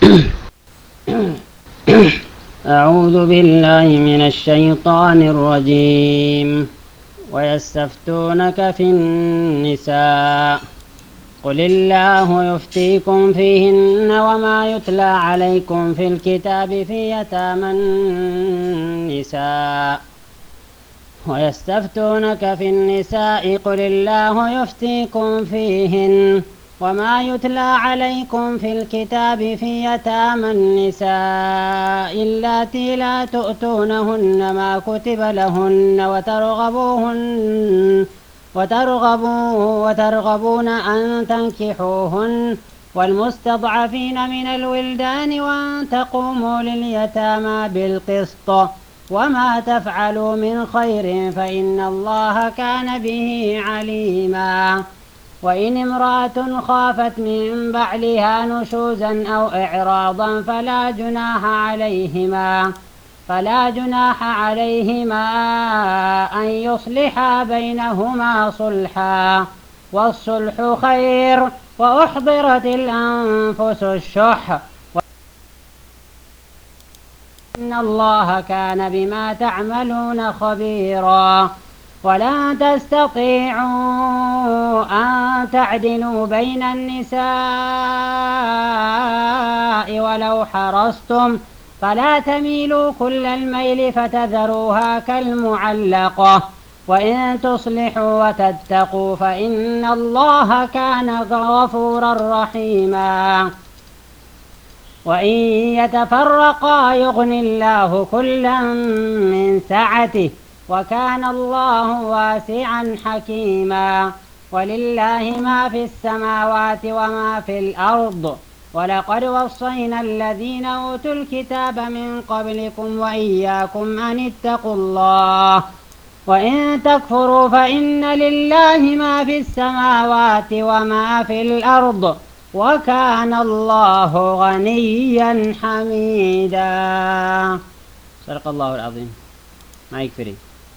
أعوذ بالله من الشيطان الرجيم ويستفتونك في النساء قل الله يفتيكم فيهن وما يتلى عليكم في الكتاب في يتامى النساء ويستفتونك في النساء قل الله يفتيكم فيهن وما يتلى عليكم في الكتاب في يتامى النساء اللاتي لا تؤتونهن ما كتب لهن وترغبوهن وترغبوا وترغبون أن تنكحوهن والمستضعفين من الولدان وأن تقوموا لليتامى بالقسط وما تفعلوا من خير فإن الله كان به عليما وإن امرأة خافت من بعلها نشوزا أو إعراضا فلا جناح عليهما فلا جناح عليهما أن يصلحا بينهما صلحا والصلح خير وأحضرت الأنفس الشح إن الله كان بما تعملون خبيرا ولا تستطيعوا أن تعدلوا بين النساء ولو حرصتم فلا تميلوا كل الميل فتذروها كالمعلقة وإن تصلحوا وتتقوا فإن الله كان غفورا رحيما وإن يتفرقا يغن الله كلا من سعته وكان الله واسعا حكيما ولله ما في السماوات وما في الأرض ولقد وصينا الذين أوتوا الكتاب من قبلكم وإياكم أن اتقوا الله وإن تكفروا فإن لله ما في السماوات وما في الأرض وكان الله غنيا حميدا صدق الله العظيم ما يكفري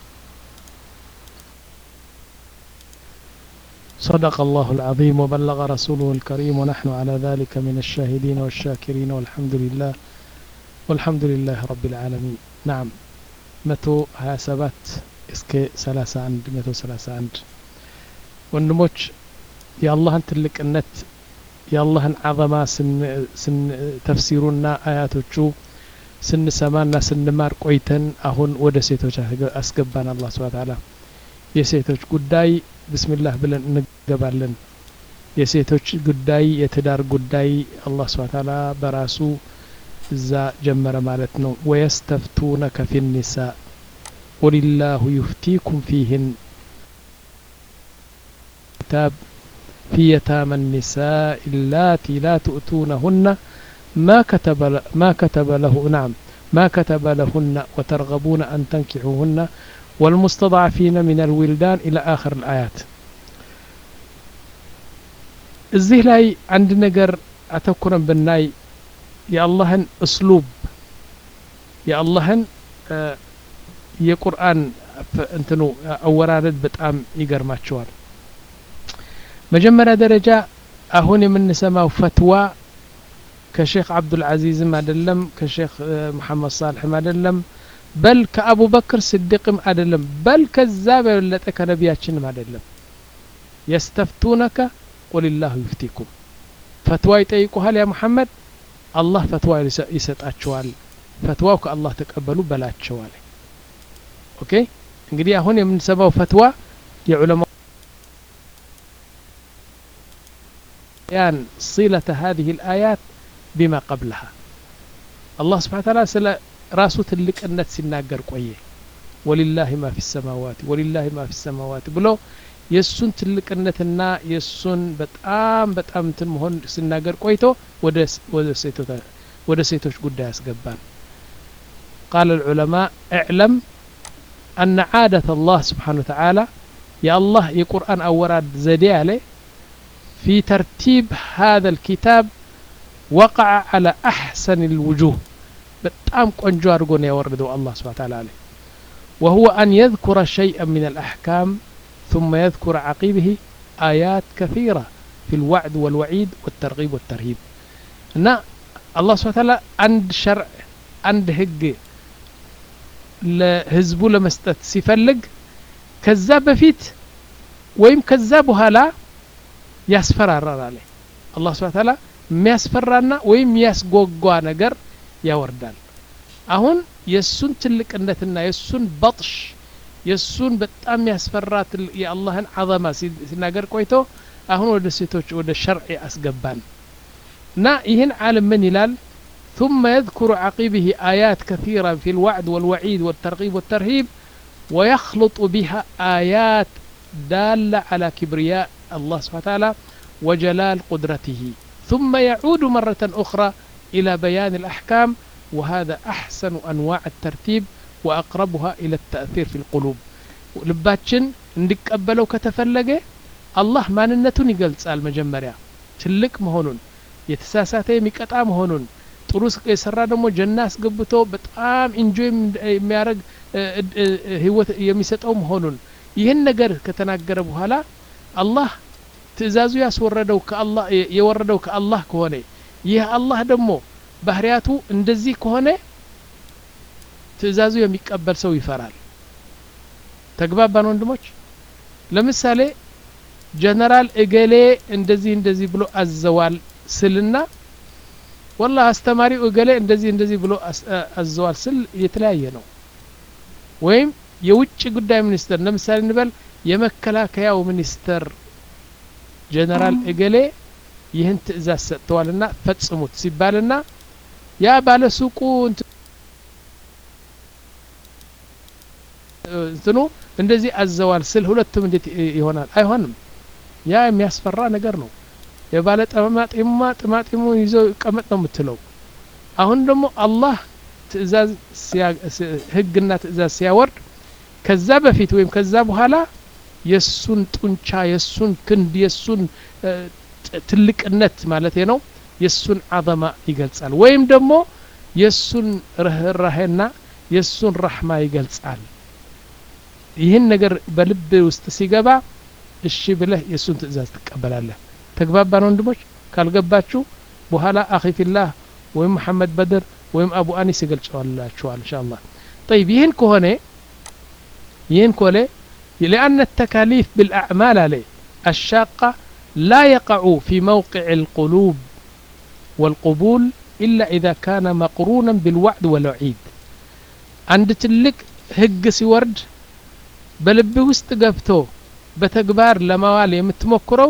صدق الله العظيم وبلغ رسوله الكريم ونحن على ذلك من الشاهدين والشاكرين والحمد لله والحمد لله رب العالمين نعم متو ሀያ ሰባት እስከ ሰላሳ አንድ መቶ ሰላሳ አንድ ወንድሞች የአላህን ትልቅነት የአላህን አዘማ ተፍሲሩና አያቶቹ ስንሰማና ስንማር ቆይተን አሁን ወደ ሴቶች አስገባን አላህ ስብሐ ተዓላ የሴቶች ጉዳይ ብስሚላህ ብለን እንገባለን የሴቶች ጉዳይ የትዳር ጉዳይ አላህ ስብሐ ተዓላ በራሱ እዛ ጀመረ ማለት ነው ወየስተፍቱነከ ፊ ኒሳ ቁልላሁ ዩፍቲኩም ፊህን كتاب في يتامى النساء اللاتي لا تؤتونهن ما كتب ما كتب له نعم ما كتب لهن وترغبون أن تنكحوهن والمستضعفين من الولدان إلى آخر الآيات እዚህ ላይ አንድ ነገር አተኩረን ብናይ የአላህን እስሉብ የአላህን የቁርአን እንትኑ አወራረድ በጣም ይገርማቸዋል መጀመሪያ ደረጃ አሁን የምንሰማው ፈትዋ ከሼክ አብዱልዓዚዝም አይደለም ከሼክ መሐመድ ሳልሕም አይደለም በል ከአቡበክር ስድቅም አይደለም በል ከዛ በበለጠ ከነቢያችንም አይደለም የስተፍቱነከ ቁልላሁ ዩፍቲኩም ፈትዋ ይጠይቁሃል ያ ሙሐመድ አላህ ፈትዋ ይሰጣቸዋል ፈትዋው ከአላህ ተቀበሉ በላቸዋል ኦኬ እንግዲህ አሁን የምንሰማው ፈትዋ የዑለማ بيان صلة هذه الآيات بما قبلها الله سبحانه وتعالى سلا راسو تلك النت سناقر قوية ولله ما في السماوات ولله ما في السماوات بلو የእሱን ትልቅነትና የእሱን በጣም በጣም እንትን መሆን ስናገር ቆይቶ ወደ ሴቶች ጉዳይ ያስገባን قال العلماء اعلم أن عادة الله سبحانه وتعالى يا الله يقرآن أوراد زدي عليه في ترتيب هذا الكتاب وقع على أحسن الوجوه بتام قنجو أرغون يوردو الله سبحانه وتعالى عليه وهو أن يذكر شيئا من الأحكام ثم يذكر عقيبه آيات كثيرة في الوعد والوعيد والترغيب والترهيب እና አላህ ስብሐ ተዓላ አንድ ሸርዕ አንድ ህግ ለህዝቡ ለመስጠት ሲፈልግ ከዛ በፊት ወይም ከዛ በኋላ ያስፈራራል አለ አላህ ስብሐ ተዓላ የሚያስፈራና ወይም የሚያስጓጓ ነገር ያወርዳል አሁን የእሱን ትልቅነትና የእሱን በጥሽ የእሱን በጣም ያስፈራ የአላህን አዘማ ሲናገር ቆይቶ አሁን ወደ ሴቶች ወደ ሸርዕ አስገባን እና ይህን ዓለም ምን ይላል ثم يذكر عقبه آيات كثيرة في الوعد والوعيد والترغيب والترهيب ويخلط بها آيات دالة على كبرياء الله سبحانه وتعالى وجلال قدرته ثم يعود مرة أخرى إلى بيان الأحكام وهذا أحسن أنواع الترتيب وأقربها إلى التأثير في القلوب ልባችን እንዲቀበለው ከተፈለገ አላህ ማንነቱን ይገልጻል መጀመሪያ ትልቅ መሆኑን የተሳሳተ የሚቀጣ መሆኑን ጥሩ የሰራ ደግሞ ጀና አስገብቶ በጣም ኢንጆይ የሚያደርግ ህይወት የሚሰጠው መሆኑን ይህን ነገር ከተናገረ በኋላ አላህ ትእዛዙ ያስወረደው ከአላህ የወረደው ከአላህ ከሆነ ይህ አላህ ደግሞ ባህሪያቱ እንደዚህ ከሆነ ትእዛዙ የሚቀበል ሰው ይፈራል ተግባባን ወንድሞች ለምሳሌ ጀነራል እገሌ እንደዚህ እንደዚህ ብሎ አዘዋል ስልና ወላ አስተማሪው እገሌ እንደዚህ እንደዚህ ብሎ አዘዋል ስል የተለያየ ነው ወይም የውጭ ጉዳይ ሚኒስተር ለምሳሌ እንበል የመከላከያው ሚኒስተር ጀነራል እገሌ ይህን ትእዛዝ ሰጥተዋልና ፈጽሙት ሲባልና ያ ባለሱቁ እንትኑ እንደዚህ አዘዋል ስል ሁለቱም እንዴት ይሆናል አይሆንም ያ የሚያስፈራ ነገር ነው የባለ ጠማጢማ ጥማጢሙ ይዞ ቀመጥ ነው የምትለው አሁን ደግሞ አላህ ትእዛዝ ህግና ትእዛዝ ሲያወርድ ከዛ በፊት ወይም ከዛ በኋላ የሱን ጡንቻ የሱን ክንድ የሱን ትልቅነት ማለት ነው የሱን አዘማ ይገልጻል ወይም ደግሞ የሱን ርህራሄና የሱን ረሕማ ይገልጻል ይህን ነገር በልብ ውስጥ ሲገባ እሺ ብለህ የእሱን ትእዛዝ ትቀበላለህ ተግባባን ወንድሞች ካልገባችሁ በኋላ አኺፊላህ ወይም መሐመድ በድር ወይም አቡ አኒስ ይገልጸዋላችኋል እንሻ አላህ ጠይብ ይህን ከሆነ ይህን ከሆነ لأن التكاليف بالأعمال عليه الشاقة لا يقع في موقع القلوب والقبول إلا إذا كان مقرونا بالوعد والوعيد عند تلك هج سورد በልብ ውስጥ ገብቶ በተግባር ለማዋል የምትሞክረው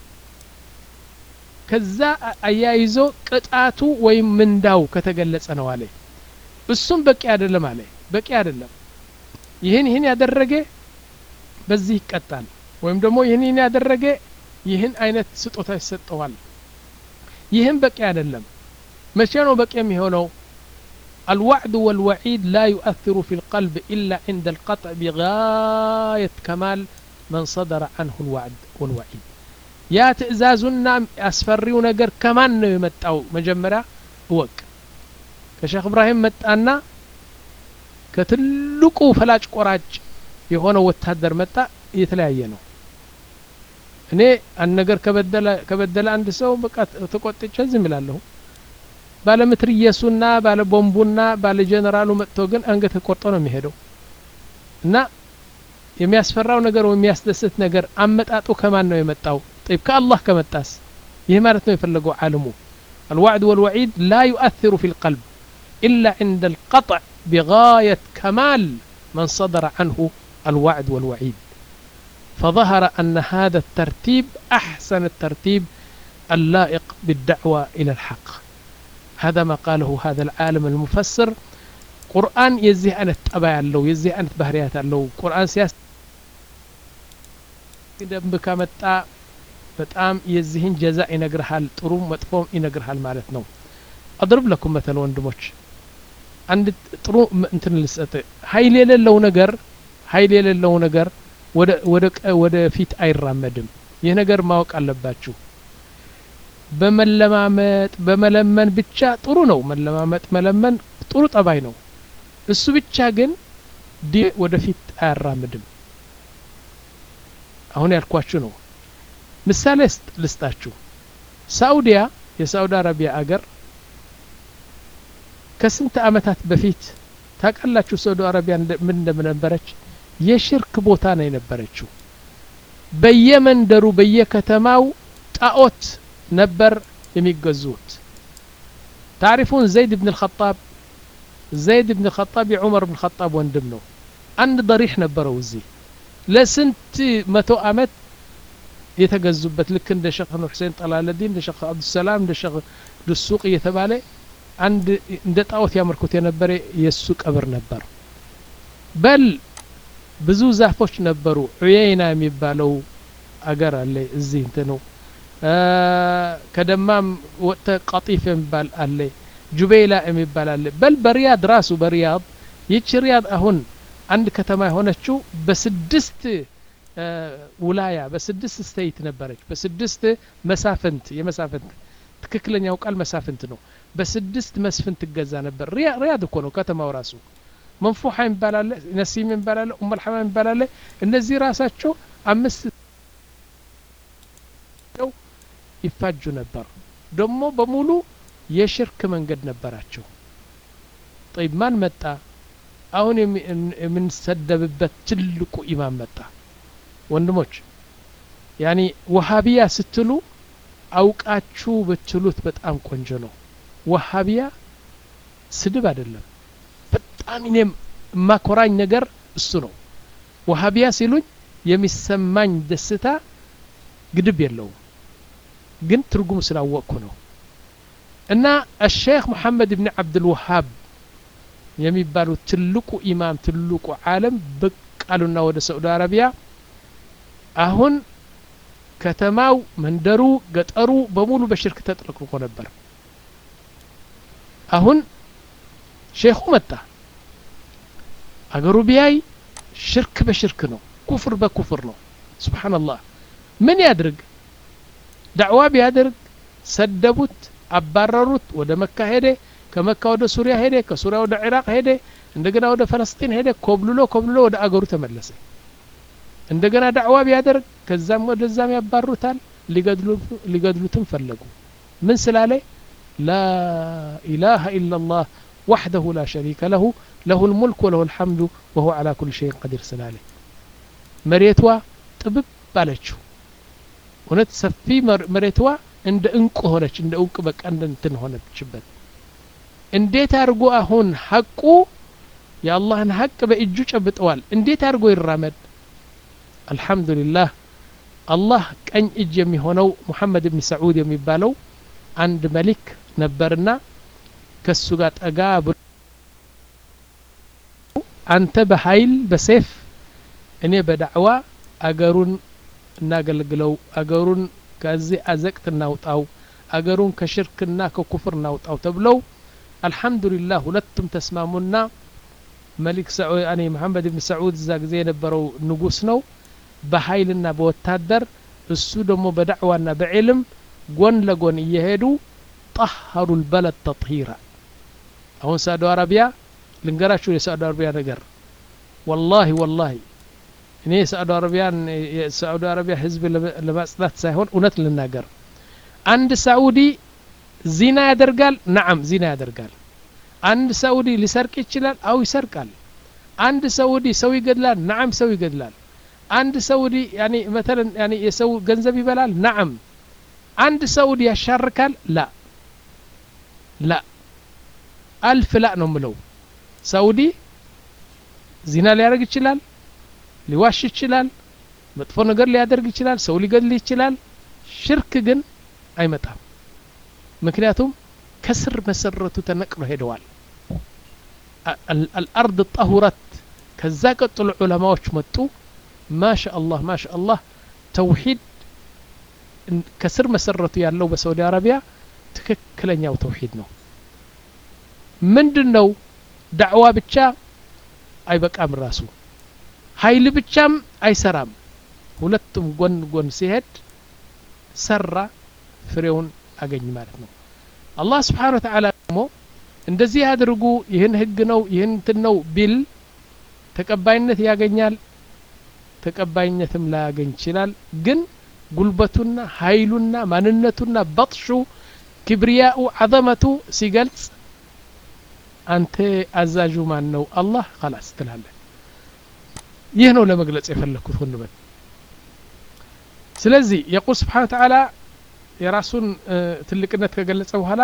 ከዛ አያይዞ ቅጣቱ ወይም ምንዳው ከተገለጸ ነው አለ እሱም በቂ አይደለም አለ በቂ አይደለም ይህን ይህን ያደረገ በዚህ ይቀጣል ወይም ደግሞ ይህን ይህን ያደረገ ይህን አይነት ስጦታ ይሰጠዋል ይህም በቂ አይደለም መቼ ነው በቂ የሚሆነው الوعد والوعيد لا يؤثر في القلب إلا عند القطع بغاية كمال من صدر عنه الوعد والوعيد يا تئزازنا أسفريو نجر كمان يمتعو مجمرة وك كشيخ إبراهيم متأنا كتلقو فلاج قراج የሆነ ወታደር መጣ የተለያየ ነው እኔ አንድ ነገር ከበደለ አንድ ሰው በቃ ተቆጥቼ ዝም ይላለሁ ባለ ምትርየሱና ባለ ቦምቡና ባለ ጀነራሉ መጥቶ ግን አንገት ቆርጦ ነው የሚሄደው እና የሚያስፈራው ነገር ወይም የሚያስደስት ነገር አመጣጡ ከማን ነው የመጣው طيب ከአላህ ከመጣስ ይህ ማለት ነው የፈለገው ዓለሙ الوعد والوعيد لا يؤثر في القلب إلا عند القطع بغاية كمال من صدر عنه الوعد والوعيد فظهر أن هذا الترتيب أحسن الترتيب اللائق بالدعوة إلى الحق هذا ما قاله هذا العالم المفسر قرآن يزيه أن تبايع له يزيه أن بهريات له قرآن سياس ደንብ ከመጣ በጣም የዚህን ጀዛ ይነግርሃል ጥሩም መጥፎም ይነግርሃል ማለት ነው አድርብ ለኩም መተል ወንድሞች አንድ ጥሩ እንትን ልሰጥ ሀይል የሌለው ነገር ሀይል የሌለው ነገር ወደ ፊት አይራመድም ይህ ነገር ማወቅ አለባችሁ በመለማመጥ በመለመን ብቻ ጥሩ ነው መለማመጥ መለመን ጥሩ ጠባይ ነው እሱ ብቻ ግን ዲ ወደፊት አያራምድም አሁን ያልኳችሁ ነው ምሳሌ ልስጣችሁ ሳኡዲያ የሳኡዲ አረቢያ አገር ከስንት ዓመታት በፊት ታውቃላችሁ ሳዑዲ አረቢያ ምን እንደነበረች የሽርክ ቦታ ነው የነበረችው በየመንደሩ በየከተማው ጣዖት ነበር የሚገዙት ታሪፉን ዘይድ ብን ልኸጣብ ዘይድ ብን ልኸጣብ የዑመር ብን ልኸጣብ ወንድም ነው አንድ ضሪሕ ነበረው እዚህ ለስንት መቶ ዓመት የተገዙበት ልክ እንደ ሸክ ኑር ሁሴን ጠላለዲን እንደ ሸክ አብዱሰላም እንደ ሸክ ድሱቅ እየተባለ አንድ እንደ ጣዖት ያመልኩት የነበረ የእሱ ቀብር ነበር በል ብዙ ዛፎች ነበሩ ዑየይና የሚባለው አገር አለ እዚህ እንት ነው ከደማም ወጥተ ቀጢፍ የሚባል አለ ጁቤይላ የሚባል አለ በል በሪያድ ራሱ በሪያድ ይቺ ሪያድ አሁን አንድ ከተማ የሆነችው በስድስት ውላያ በስድስት ስተይት ነበረች በስድስት መሳፍንት የመሳፍንት ትክክለኛው ቃል መሳፍንት ነው በስድስት መስፍን ትገዛ ነበር ሪያድ እኮ ነው ከተማው ራሱ መንፉሓ የሚባላለ ነሲም የሚባላለ ኡመልሐማ የሚባላለ እነዚህ ራሳቸው አምስት ይፋጁ ነበር ደግሞ በሙሉ የሽርክ መንገድ ነበራቸው ጠይብ ማን መጣ አሁን የምንሰደብበት ትልቁ ኢማም መጣ ወንድሞች ያኒ ወሃቢያ ስትሉ አውቃችሁ ብትሉት በጣም ቆንጆ ነው ወሃቢያ ስድብ አይደለም በጣም እኔም የማኮራኝ ነገር እሱ ነው ወሃቢያ ሲሉኝ የሚሰማኝ ደስታ ግድብ የለውም ግን ትርጉም ስላወቅኩ ነው እና አሸይኽ ሙሐመድ ብን ዓብድልወሃብ የሚባሉት ትልቁ ኢማም ትልቁ ዓለም ብቅ አሉና ወደ ሳዑዲ አረቢያ አሁን ከተማው መንደሩ ገጠሩ በሙሉ በሽርክ ተጥለቅልቆ ነበር አሁን ሼኹ መጣ አገሩ ቢያይ ሽርክ በሽርክ ነው ኩፍር በኩፍር ነው ስብሓንላህ ምን ያድርግ ዳዕዋ ቢያደርግ ሰደቡት አባረሩት ወደ መካ ሄደ ከመካ ወደ ሱሪያ ሄደ ከሱሪያ ወደ ኢራቅ ሄደ እንደገና ወደ ፈለስጢን ሄደ ኮብልሎ ኮብልሎ ወደ አገሩ ተመለሰ እንደገና ዳዕዋ ቢያደርግ ከዛም ወደዛም ያባሩታል ሊገድሉትም ፈለጉ ምን ስላለ ላ ኢላሃ ኢላ ላህ وحده لا شريك له له الملك وله الحمد وهو على كل شيء قدير سلاله مريتوا ጥብብ አለችው እውነት ሰፊ መሬትዋ እንደ እንቁ ሆነች እንደ እንቁ በቃ እንደ እንትን ሆነችበት እንዴት አድርጎ አሁን ሐቁ የአላህን ሐቅ በእጁ ጨብጠዋል እንዴት አድርጎ ይራመድ አልሐምዱሊላህ አላህ ቀኝ እጅ የሚሆነው ሙሐመድ ብን ሰዑድ የሚባለው አንድ መሊክ ነበርና ከሱ ጋር ጠጋ ብሎ አንተ በኃይል በሴፍ እኔ በዳዕዋ አገሩን እናገልግለው አገሩን ከዚህ አዘቅት እናውጣው አገሩን ከሽርክና ከኩፍር እናውጣው ተብለው አልሐምዱሊላህ ሁለቱም ተስማሙና መሊክ እኔ መሐመድ ብን ሰዑድ እዛ ጊዜ የነበረው ንጉስ ነው በኃይልና በወታደር እሱ ደግሞ በዳዕዋና በዕልም ጎን ለጎን እየሄዱ ጠሀሩ ልበለድ ተጥሂራ አሁን ሳዑዲ አረቢያ ልንገራችሁ የሳዑዲ አረቢያ ነገር ወላሂ ወላሂ እኔ የሳዑዲ አረቢያን የሳዑዲ አረቢያ ህዝብ ለማጽዳት ሳይሆን እውነት ልናገር አንድ ሳዑዲ ዚና ያደርጋል ናዓም ዚና ያደርጋል አንድ ሳዑዲ ሊሰርቅ ይችላል አው ይሰርቃል አንድ ሳዑዲ ሰው ይገድላል ናዓም ሰው ይገድላል አንድ ሳዑዲ ያኒ መተለን ያኒ የሰው ገንዘብ ይበላል ናዓም አንድ ሳዑዲ ያሻርካል ላ ላ አልፍ ላ ነው ምለው ሳዑዲ ዚና ሊያደርግ ይችላል ሊዋሽ ይችላል መጥፎ ነገር ሊያደርግ ይችላል ሰው ሊገድል ይችላል ሽርክ ግን አይመጣም ምክንያቱም ከስር መሰረቱ ተነቅሎ ሄደዋል አልአርድ ጠሁረት ከዛ ቀጥሎ ዑለማዎች መጡ ማሻ አላህ ማሻ አላህ ተውሂድ ከስር መሰረቱ ያለው በሳውዲ አረቢያ ትክክለኛው ተውሂድ ነው ምንድን ነው ዳዕዋ ብቻ አይበቃም ራሱ ኃይል ብቻም አይሰራም ሁለቱም ጎን ጎን ሲሄድ ሰራ ፍሬውን አገኝ ማለት ነው አላህ ስብሓን ወተዓላ ደግሞ እንደዚህ ያድርጉ ይህን ህግ ነው ይህን እንትን ነው ቢል ተቀባይነት ያገኛል ተቀባይነትም ላያገኝ ይችላል ግን ጉልበቱና ኃይሉና ማንነቱና በጥሹ ክብርያኡ ዓዘመቱ ሲገልጽ አንተ አዛዡ ማን ነው አላህ ላስ ትላለህ ይህ ነው ለመግለጽ የፈለግኩት ሁንበል ስለዚህ የቁል ስብሓን ተዓላ የራሱን ትልቅነት ከገለጸ በኋላ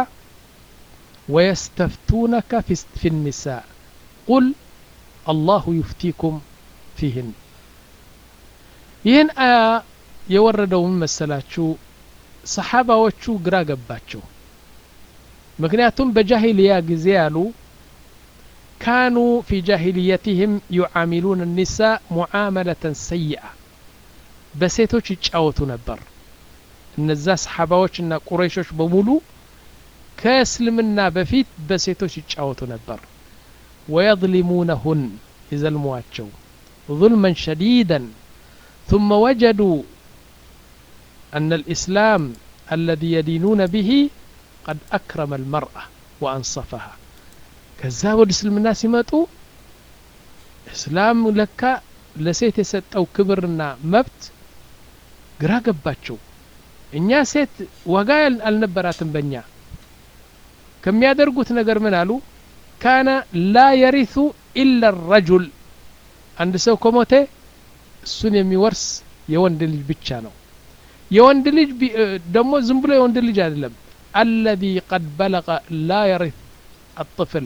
ወየስተፍቱነከ ፊ ኒሳ ቁል አላሁ ዩፍቲኩም ፊህን ይህን አያ የወረደውን መሰላችሁ ሰሓባዎቹ ግራ ገባቸው ምክንያቱም በጃሂልያ ጊዜ ያሉ ካኑ ፊ ጃሂልየትህም ዩዓሚሉን ኒሳ ሙዓመለተን ሰይአ በሴቶች ይጫወቱ ነበር እነዛ ሰሓባዎችና ቁረይሾች በሙሉ ከእስልምና በፊት በሴቶች ይጫወቱ ነበር ወየظሊሙነሁን ይዘልሟቸው ظልመን ሸዲደን ثم وجدوا أن الإسلام الذي يدينون به قد أكرم المرأة وأنصفها ከዛ ወደ እስልምና ሲመጡ እስላም ለካ ለሴት የሰጠው ክብርና መብት ግራ ገባቸው እኛ ሴት ዋጋ አልነበራትም በእኛ ከሚያደርጉት ነገር ምን አሉ ካነ ላ የሪቱ ኢላ ረጁል አንድ ሰው ከሞተ እሱን የሚወርስ የወንድ ልጅ ብቻ ነው የወንድ ልጅ ደግሞ ዝም ብሎ የወንድ ልጅ አይደለም አለዚ ቀድ በለቀ ላ የሪት አጥፍል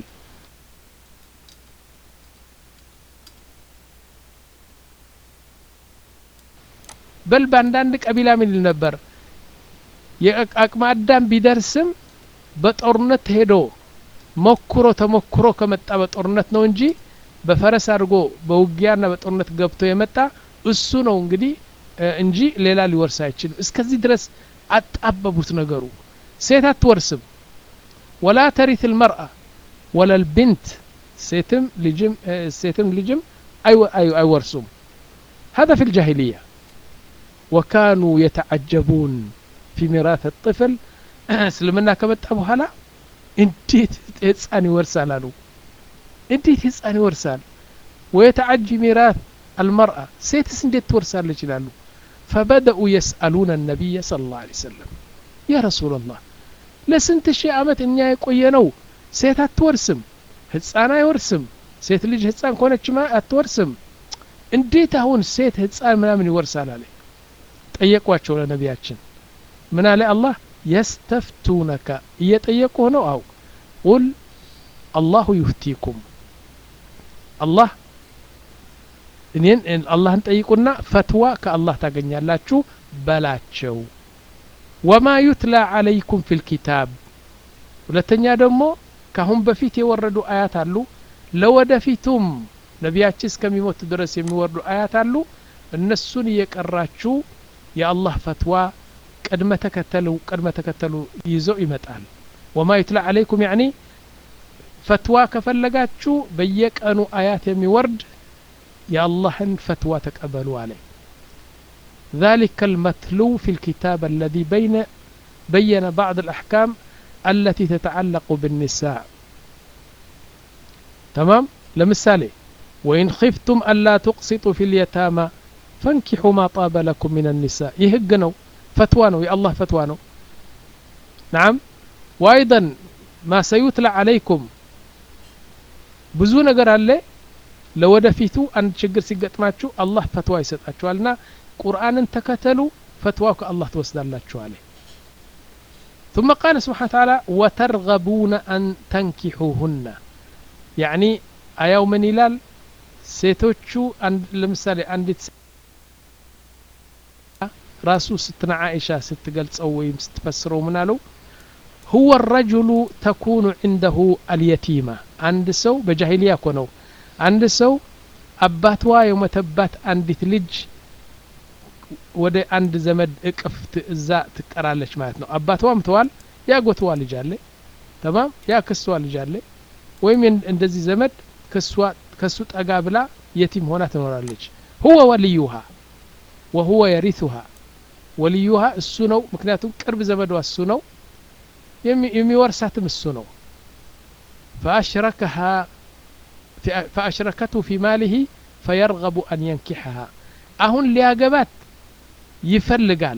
በል በአንዳንድ ቀቢላ ምን ይል ነበር የአቅመ አዳም ቢደርስም በጦርነት ሄዶ ሞክሮ ተሞክሮ ከመጣ በጦርነት ነው እንጂ በፈረስ አድርጎ በውጊያና በጦርነት ገብቶ የመጣ እሱ ነው እንግዲህ እንጂ ሌላ ሊወርስ አይችልም እስከዚህ ድረስ አጣበቡት ነገሩ ሴት አትወርስም ወላ ተሪት ልመርአ ወላ ልብንት ሴትም ልጅም ሴትም ልጅም አይወርሱም هذا في الجاهلية وكانوا يتعجبون في ميراث الطفل እስልምና ከመጣ በኋላ እንዴት ህፃን ይወርሳል አሉ እንዴት ህፃን ይወርሳል ወየተዓጂ ሚራth አልመርአ ሴትስ እንዴት ትወርሳለች ይላሉ فبدأوا يسألون النبي صلى الله عليه وسلم يا رسول الله ለስንት ሺህ ዓመት እኛ የቆየ ነው ሴት አትወርስም ህፃን አይወርስም ሴት ልጅ ህፃን ከሆነችማ አትወርስም እንዴት አሁን ሴት ህፃን ምናምን ይወርሳል አለ ጠየቋቸው ለነቢያችን ምን አለ አላህ የስተፍቱነከ እየጠየቁ ነው አው ቁል አላሁ ዩፍቲኩም አላህ እኔን አላህን ጠይቁና ፈትዋ ከአላህ ታገኛላችሁ በላቸው ወማ ዩትላ አለይኩም ፊ ልኪታብ ሁለተኛ ደግሞ ካሁን በፊት የወረዱ አያት አሉ ለወደፊቱም ነቢያችን እስከሚሞቱ ድረስ የሚወርዱ አያት አሉ እነሱን እየቀራችሁ የአላህ ፈትዋ ቅድመ ተከተሉ ቅድመ ተከተሉ ይዘው ይመጣል ወማ ዩትላ አለይኩም ያኒ ፈትዋ ከፈለጋችሁ በየቀኑ አያት የሚወርድ የአላህን ፈትዋ ተቀበሉ አለ ذلك المتلو في الكتاب الذي بين بين بعض الأحكام التي تتعلق بالنساء تمام لمثالي وإن خفتم ألا تقسطوا في اليتامى فانكحوا ما طاب لكم من النساء يهقنوا فتوانو يا الله فتوانو نعم وأيضا ما سيتلى عليكم ብዙ ነገር አለ ለወደፊቱ አንድ ችግር ሲገጥማችሁ አላህ ፈትዋ ይሰጣችኋልና ቁርአንን ተከተሉ ፈትዋው ከአላህ ትወስዳላችሁ አለ ثم قال سبحانه وتعالى وترغبون أن تنكحوهن يعني አያው ምን ይላል ሴቶቹ ለምሳሌ አንዲት ራሱ ስትና አይሻ ስትገልጸው ወይም ስትፈስረው ምን አለው هو الرجل تكون عنده اليتيمة عند سو بجاهلية كونو عند سو አባትዋ የሞተባት አንዲት ልጅ ወደ አንድ ዘመድ እቅፍ እዛ ትቀራለች ማለት ነው አባትዋ ምተዋል ያጎትዋ ልጅ አለ ተማም ያ ክስዋ ልጅ አለ ወይም እንደዚህ ዘመድ ከሱ ጠጋ ብላ የቲም ሆና ትኖራለች ሁወ ወልዩሃ ወሁወ የሪቱሃ ወልዩሃ እሱ ነው ምክንያቱም ቅርብ ዘመዷ እሱ ነው የሚወርሳትም እሱ ነው فأشركها فأشركته في ماله فيرغب أن ينكحها أهون لياقبات يفلقال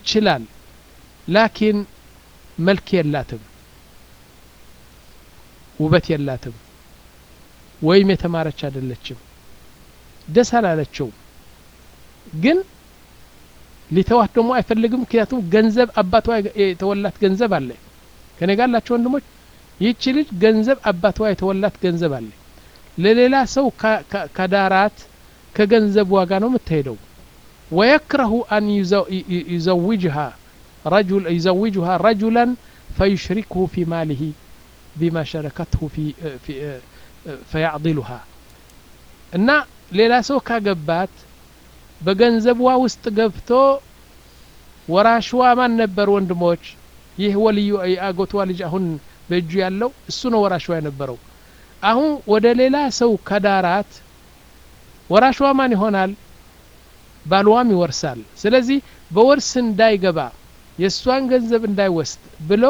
يتشلال لكن ملك يلاتم ውበት የላትም ወይም የተማረች አይደለችም ደስ አላለችውም ግን ሊተዋት ደግሞ አይፈልግም ምክንያቱም ገንዘብ አባቷ የተወላት ገንዘብ አለ ከኔ ጋር ላቸው ወንድሞች ይህቺ ልጅ ገንዘብ አባቷ የተወላት ገንዘብ አለ ለሌላ ሰው ከዳራት ከገንዘብ ዋጋ ነው የምትሄደው ወየክረሁ አን ዩዘውጅሃ رجل يزوجها رجلا فيشركه في ماله بما شركته في, في فيعضلها እና ሌላ ሰው ካገባት በገንዘቧ ውስጥ ገብቶ ወራሽዋ ማን ነበር ወንድሞች ይህ ወልዩ የአጎቷ ልጅ አሁን በእጁ ያለው እሱ ነው ወራሽዋ የነበረው አሁን ወደ ሌላ ሰው ከዳራት ወራሽዋ ማን ይሆናል ባልዋም ይወርሳል ስለዚህ በወርስ እንዳይገባ የእሷን ገንዘብ እንዳይወስድ ብሎ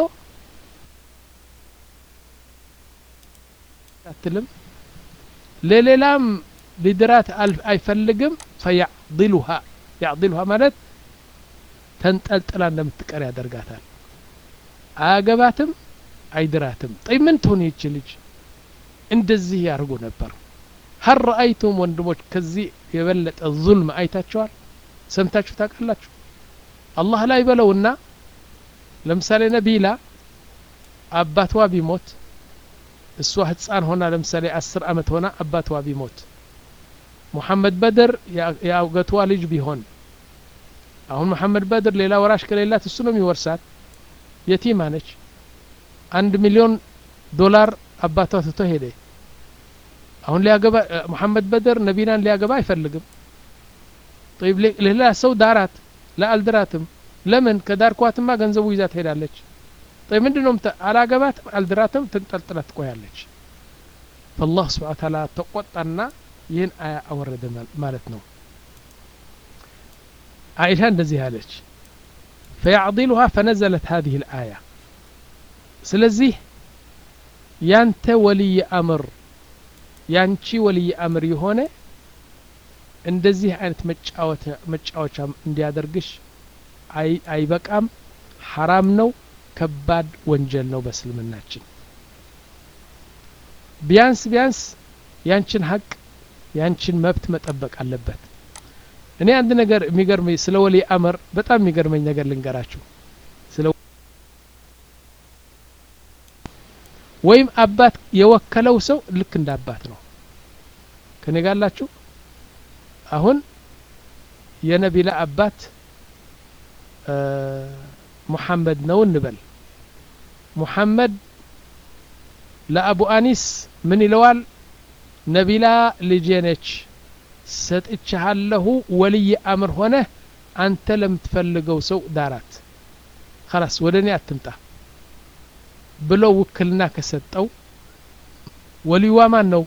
አትልም ለሌላም ሊድራት አይፈልግም ፈያዕድሉሃ ያዕድሉሃ ማለት ተንጠልጥላ እንደምትቀር ያደርጋታል አያገባትም አይድራትም ጠይ ምን ትሆን ይች ልጅ እንደዚህ ያደርጉ ነበር ሀል ረአይቱም ወንድሞች ከዚህ የበለጠ ዙልም አይታችኋል ሰምታችሁ ታውቃላችሁ አላህ ላይ በለውና ለምሳሌ ነቢላ አባቷ ቢሞት እሷ ህፃን ሆና ለምሳሌ አስር አመት ሆና አባቷ ቢሞት ሙሐመድ በድር የአውገቷ ልጅ ቢሆን አሁን መሐመድ በድር ሌላ ወራሽ ከሌላት እሱ ነው የሚወርሳት የቲማ ነች አንድ ሚሊዮን ዶላር አባቷ ትቶ ሄደ አሁን ሊያገባ መሐመድ በድር ነቢናን ሊያገባ አይፈልግም طيب ሌላ ሰው ዳራት ለአልድራትም ለምን ከዳርኳትማ ገንዘቡ ይዛ ትሄዳለች طيب ምንድነው አላገባትም አልድራትም ትንጠልጥላ ትቆያለች فالله سبحانه وتعالى ተቆጣና ይህን አያ አወረደ ማለት ነው አይሻ እንደዚህ አለች فيعضلها فنزلت هذه الآية ስለዚህ ያንተ ወልይ አምር ያንቺ ወልይ አምር የሆነ እንደዚህ አይነት መጫወቻ እንዲያደርግሽ አይበቃም ሐራም ነው ከባድ ወንጀል ነው በእስልምናችን ቢያንስ ቢያንስ ያንቺን ሀቅ ያንቺን መብት መጠበቅ አለበት እኔ አንድ ነገር የሚገርመኝ ስለ ወሊ አመር በጣም የሚገርመኝ ነገር ልንገራችሁ ስለ ወይም አባት የወከለው ሰው ልክ እንደ አባት ነው ከኔ ጋላችሁ አሁን የነቢላ አባት ሙሐመድ ነው እንበል ሙሐመድ ለአቡ አኒስ ምን ይለዋል ነቢላ ልጄ ነች ሰጥቻሃለሁ ወልይ አምር ሆነ አንተ ለምትፈልገው ሰው ዳራት خلاص ወደ እኔ አትምጣ ብሎ ውክልና ከሰጠው ወልይዋ ማን ነው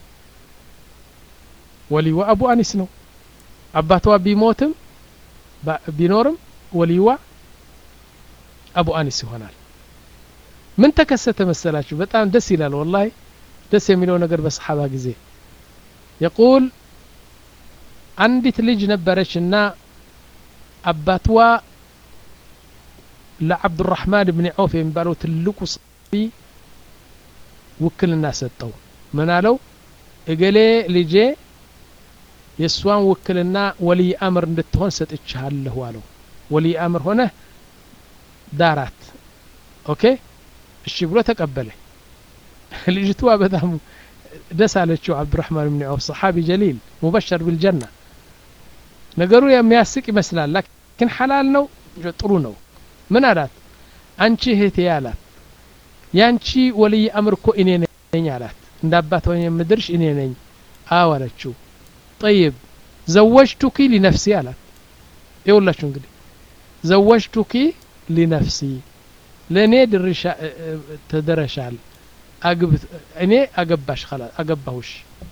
ወልይዋ አቡ አኒስ ነው አባቷ ቢሞትም ቢኖርም ወልይዋ አቡ አኒስ ይሆናል ምን ተከሰተ መሰላችሁ በጣም ደስ ይላል ወላሂ ደስ የሚለው ነገር በሰሓባ ጊዜ የቁል አንዲት ልጅ ነበረች እና አባትዋ ለዓብዱራሕማን ብን ዖፍ የሚባለው ትልቁ ሰቢ ውክልና ሰጠው ምን አለው እገሌ ልጄ የእሷን ውክልና ወልይ አምር እንድትሆን ሰጥቻለሁ አለው ወልይ አምር ሆነ ዳራት ኦኬ እሺ ብሎ ተቀበለ ልጅቷ በጣም ደስ አለችው አብዱራህማን ብን ዐውፍ ሰሓቢ ጀሊል ሙበሸር ቢልጀና ነገሩ የሚያስቅ ይመስላል ላኪን ሐላል ነው ጥሩ ነው ምን አላት አንቺ እህቴ አላት ያንቺ ወልይ አምር እኮ እኔ ነኝ አላት እንደ አባት ሆኜ የምድርሽ እኔ ነኝ አዎ አለችው ጠይብ ዘወጅቱኪ ሊነፍሲ አላት ይውላችሁ እንግዲህ ዘወጅቱኪ ሊነፍሲ ለእኔ ድርሻ ተደረሻል እኔ አገባሽ አገባሁሽ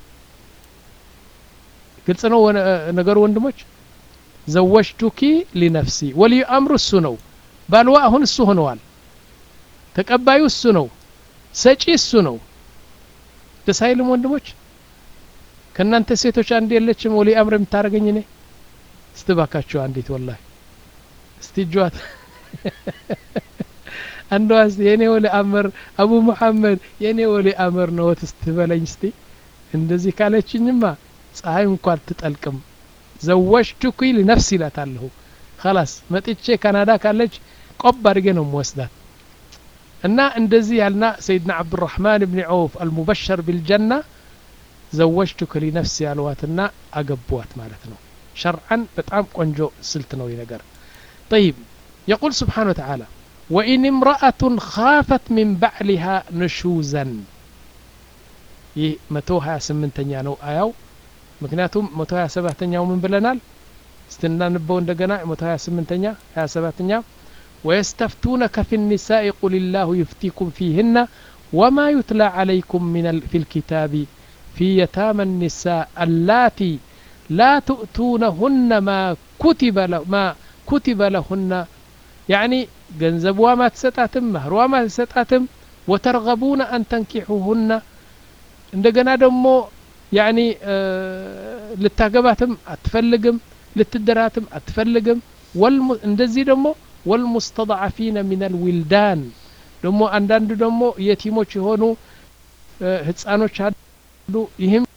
ግልጽ ነው ነገሩ ወንድሞች ዘወጅቱኪ ሊነፍሲ ወልዩ አምሩ እሱ ነው ባልዋ አሁን እሱ ሆነዋል ተቀባዩ እሱ ነው ሰጪ እሱ ነው ደስ አይልም ወንድሞች ከእናንተ ሴቶች አንድ የለችም ወሊ አምር የምታደረገኝ እኔ ስትባካችሁ አንዲት ወላሂ እስቲ እጇት አንዷ እስቲ የኔ ወሊ አመር አቡ ሙሐመድ የኔ ወሊ አመር ነው ትስትበለኝ እስቲ እንደዚህ ካለችኝማ ፀሐይ እንኳ አትጠልቅም ዘወጅቱኪ ሊነፍሲ ይላታለሁ ከላስ መጥቼ ካናዳ ካለች ቆብ አድርጌ ነው የምወስዳት እና እንደዚህ ያልና ሰይድና አብዱራህማን ብን ዐውፍ አልሙበሸር ቢልጀና ዘወጅቱክ ሊነፍሲ ያልዋትና አገቧት ማለት ነው ሸርዓን በጣም ቆንጆ ስልት ነው ይህ ነገር طيب يقول سبحانه وتعالى وإن امرأة خافت من بعلها نشوزا ይህ መቶ ሀያ ስምንተኛ ነው አያው ምክንያቱም መቶ ሀያ ሰባተኛው ምን ብለናል ስትናንበው እንደገና መቶ ሀያ ስምንተኛ ሀያ ሰባተኛ ويستفتونك في النساء قل الله يفتيكم فيهن وما يتلى عليكم من ال... في الكتاب في يتامى النساء اللاتي لا تؤتونهن ما كتب له ما كتب لهن يعني ገንዘብዋ ማትሰጣትም መህሯ ማትሰጣትም ወተርገቡነ አን ተንኪሑሁነ እንደገና ደግሞ ያኒ ልታገባትም አትፈልግም ልትደራትም አትፈልግም እንደዚህ ደግሞ ወልሙስተضዓፊነ ሚን አልዊልዳን ደግሞ አንዳንድ ደግሞ የቲሞች የሆኑ ህፃኖች አሉ ይህም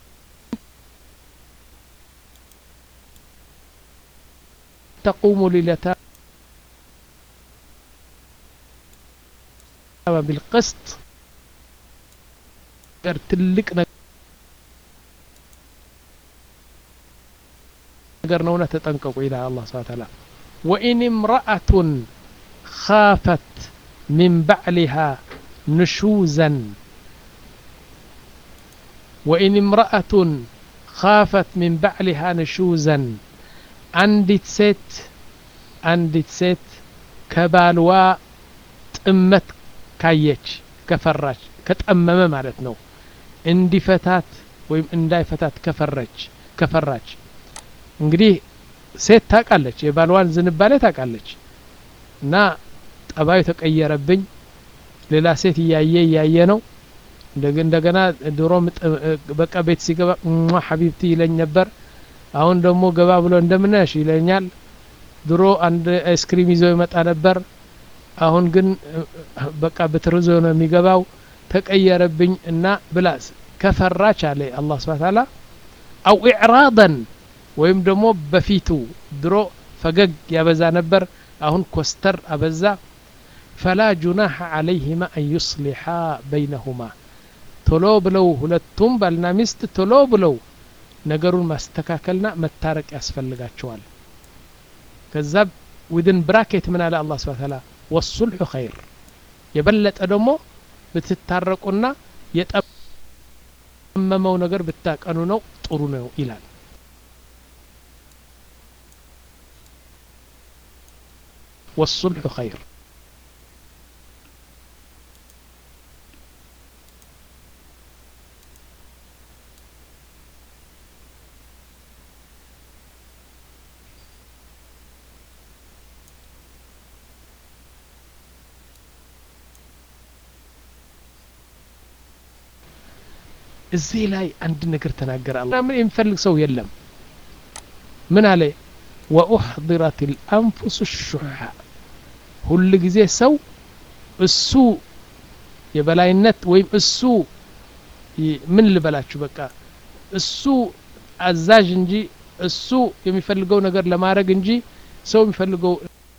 ተቁሙ ሊለታ بالقسط ትልቅ ነገር ነውና ተጠንቀቁ ይላል አላህ ስብሐ ተዓላ ወኢን እምረአቱን ካፈት ሚን ባዕሊሃ ንሹዘን ወኢን እምረአቱን ካፈት ሚን ባዕሊሃ ንሹዘን አንዲት ሴት አንዲት ሴት ከባልዋ ጥመት ካየች ከፈራች ከጠመመ ማለት ነው እንዲፈታት ወይም እንዳይፈታት ከፈረች ከፈራች እንግዲህ ሴት ታውቃለች የባልዋን ዝንባሌ ታውቃለች እና ጠባዩ ተቀየረብኝ ሌላ ሴት እያየ እያየ ነው እንደገና ድሮ በቃ ቤት ሲገባ ሀቢብቲ ይለኝ ነበር አሁን ደግሞ ገባ ብሎ እንደምነሽ ይለኛል ድሮ አንድ አይስክሪም ይዞ ይመጣ ነበር አሁን ግን በቃ በትርዞ ነው የሚገባው ተቀየረብኝ እና ብላስ ከፈራች አለ አላህ ስብሐ ተዓላ አው ኢዕራደን ወይም ደግሞ በፊቱ ድሮ ፈገግ ያበዛ ነበር አሁን ኮስተር አበዛ ፈላ ጁናሐ ዓለይህማ አን ዩስሊሓ በይነሁማ ቶሎ ብለው ሁለቱም ባልና ሚስት ቶሎ ብለው ነገሩን ማስተካከልና መታረቅ ያስፈልጋቸዋል ከዛ ዊድን ብራኬት ምን አለ አላህ ስብሐ ተዓላ ወሱልሑ ኸይር የበለጠ ደግሞ ብትታረቁና የጠመመው ነገር ብታቀኑ ነው ጥሩ ነው ይላል والصلح خير እዚህ ላይ አንድ ነገር ተናገረ አላ ምን የሚፈልግ ሰው የለም ምን አለ ወኡሕضረት ልአንፉስ ሹሓ ሁል ጊዜ ሰው እሱ የበላይነት ወይም እሱ ምን ልበላችሁ በቃ እሱ አዛዥ እንጂ እሱ የሚፈልገው ነገር ለማድረግ እንጂ ሰው የሚፈልገው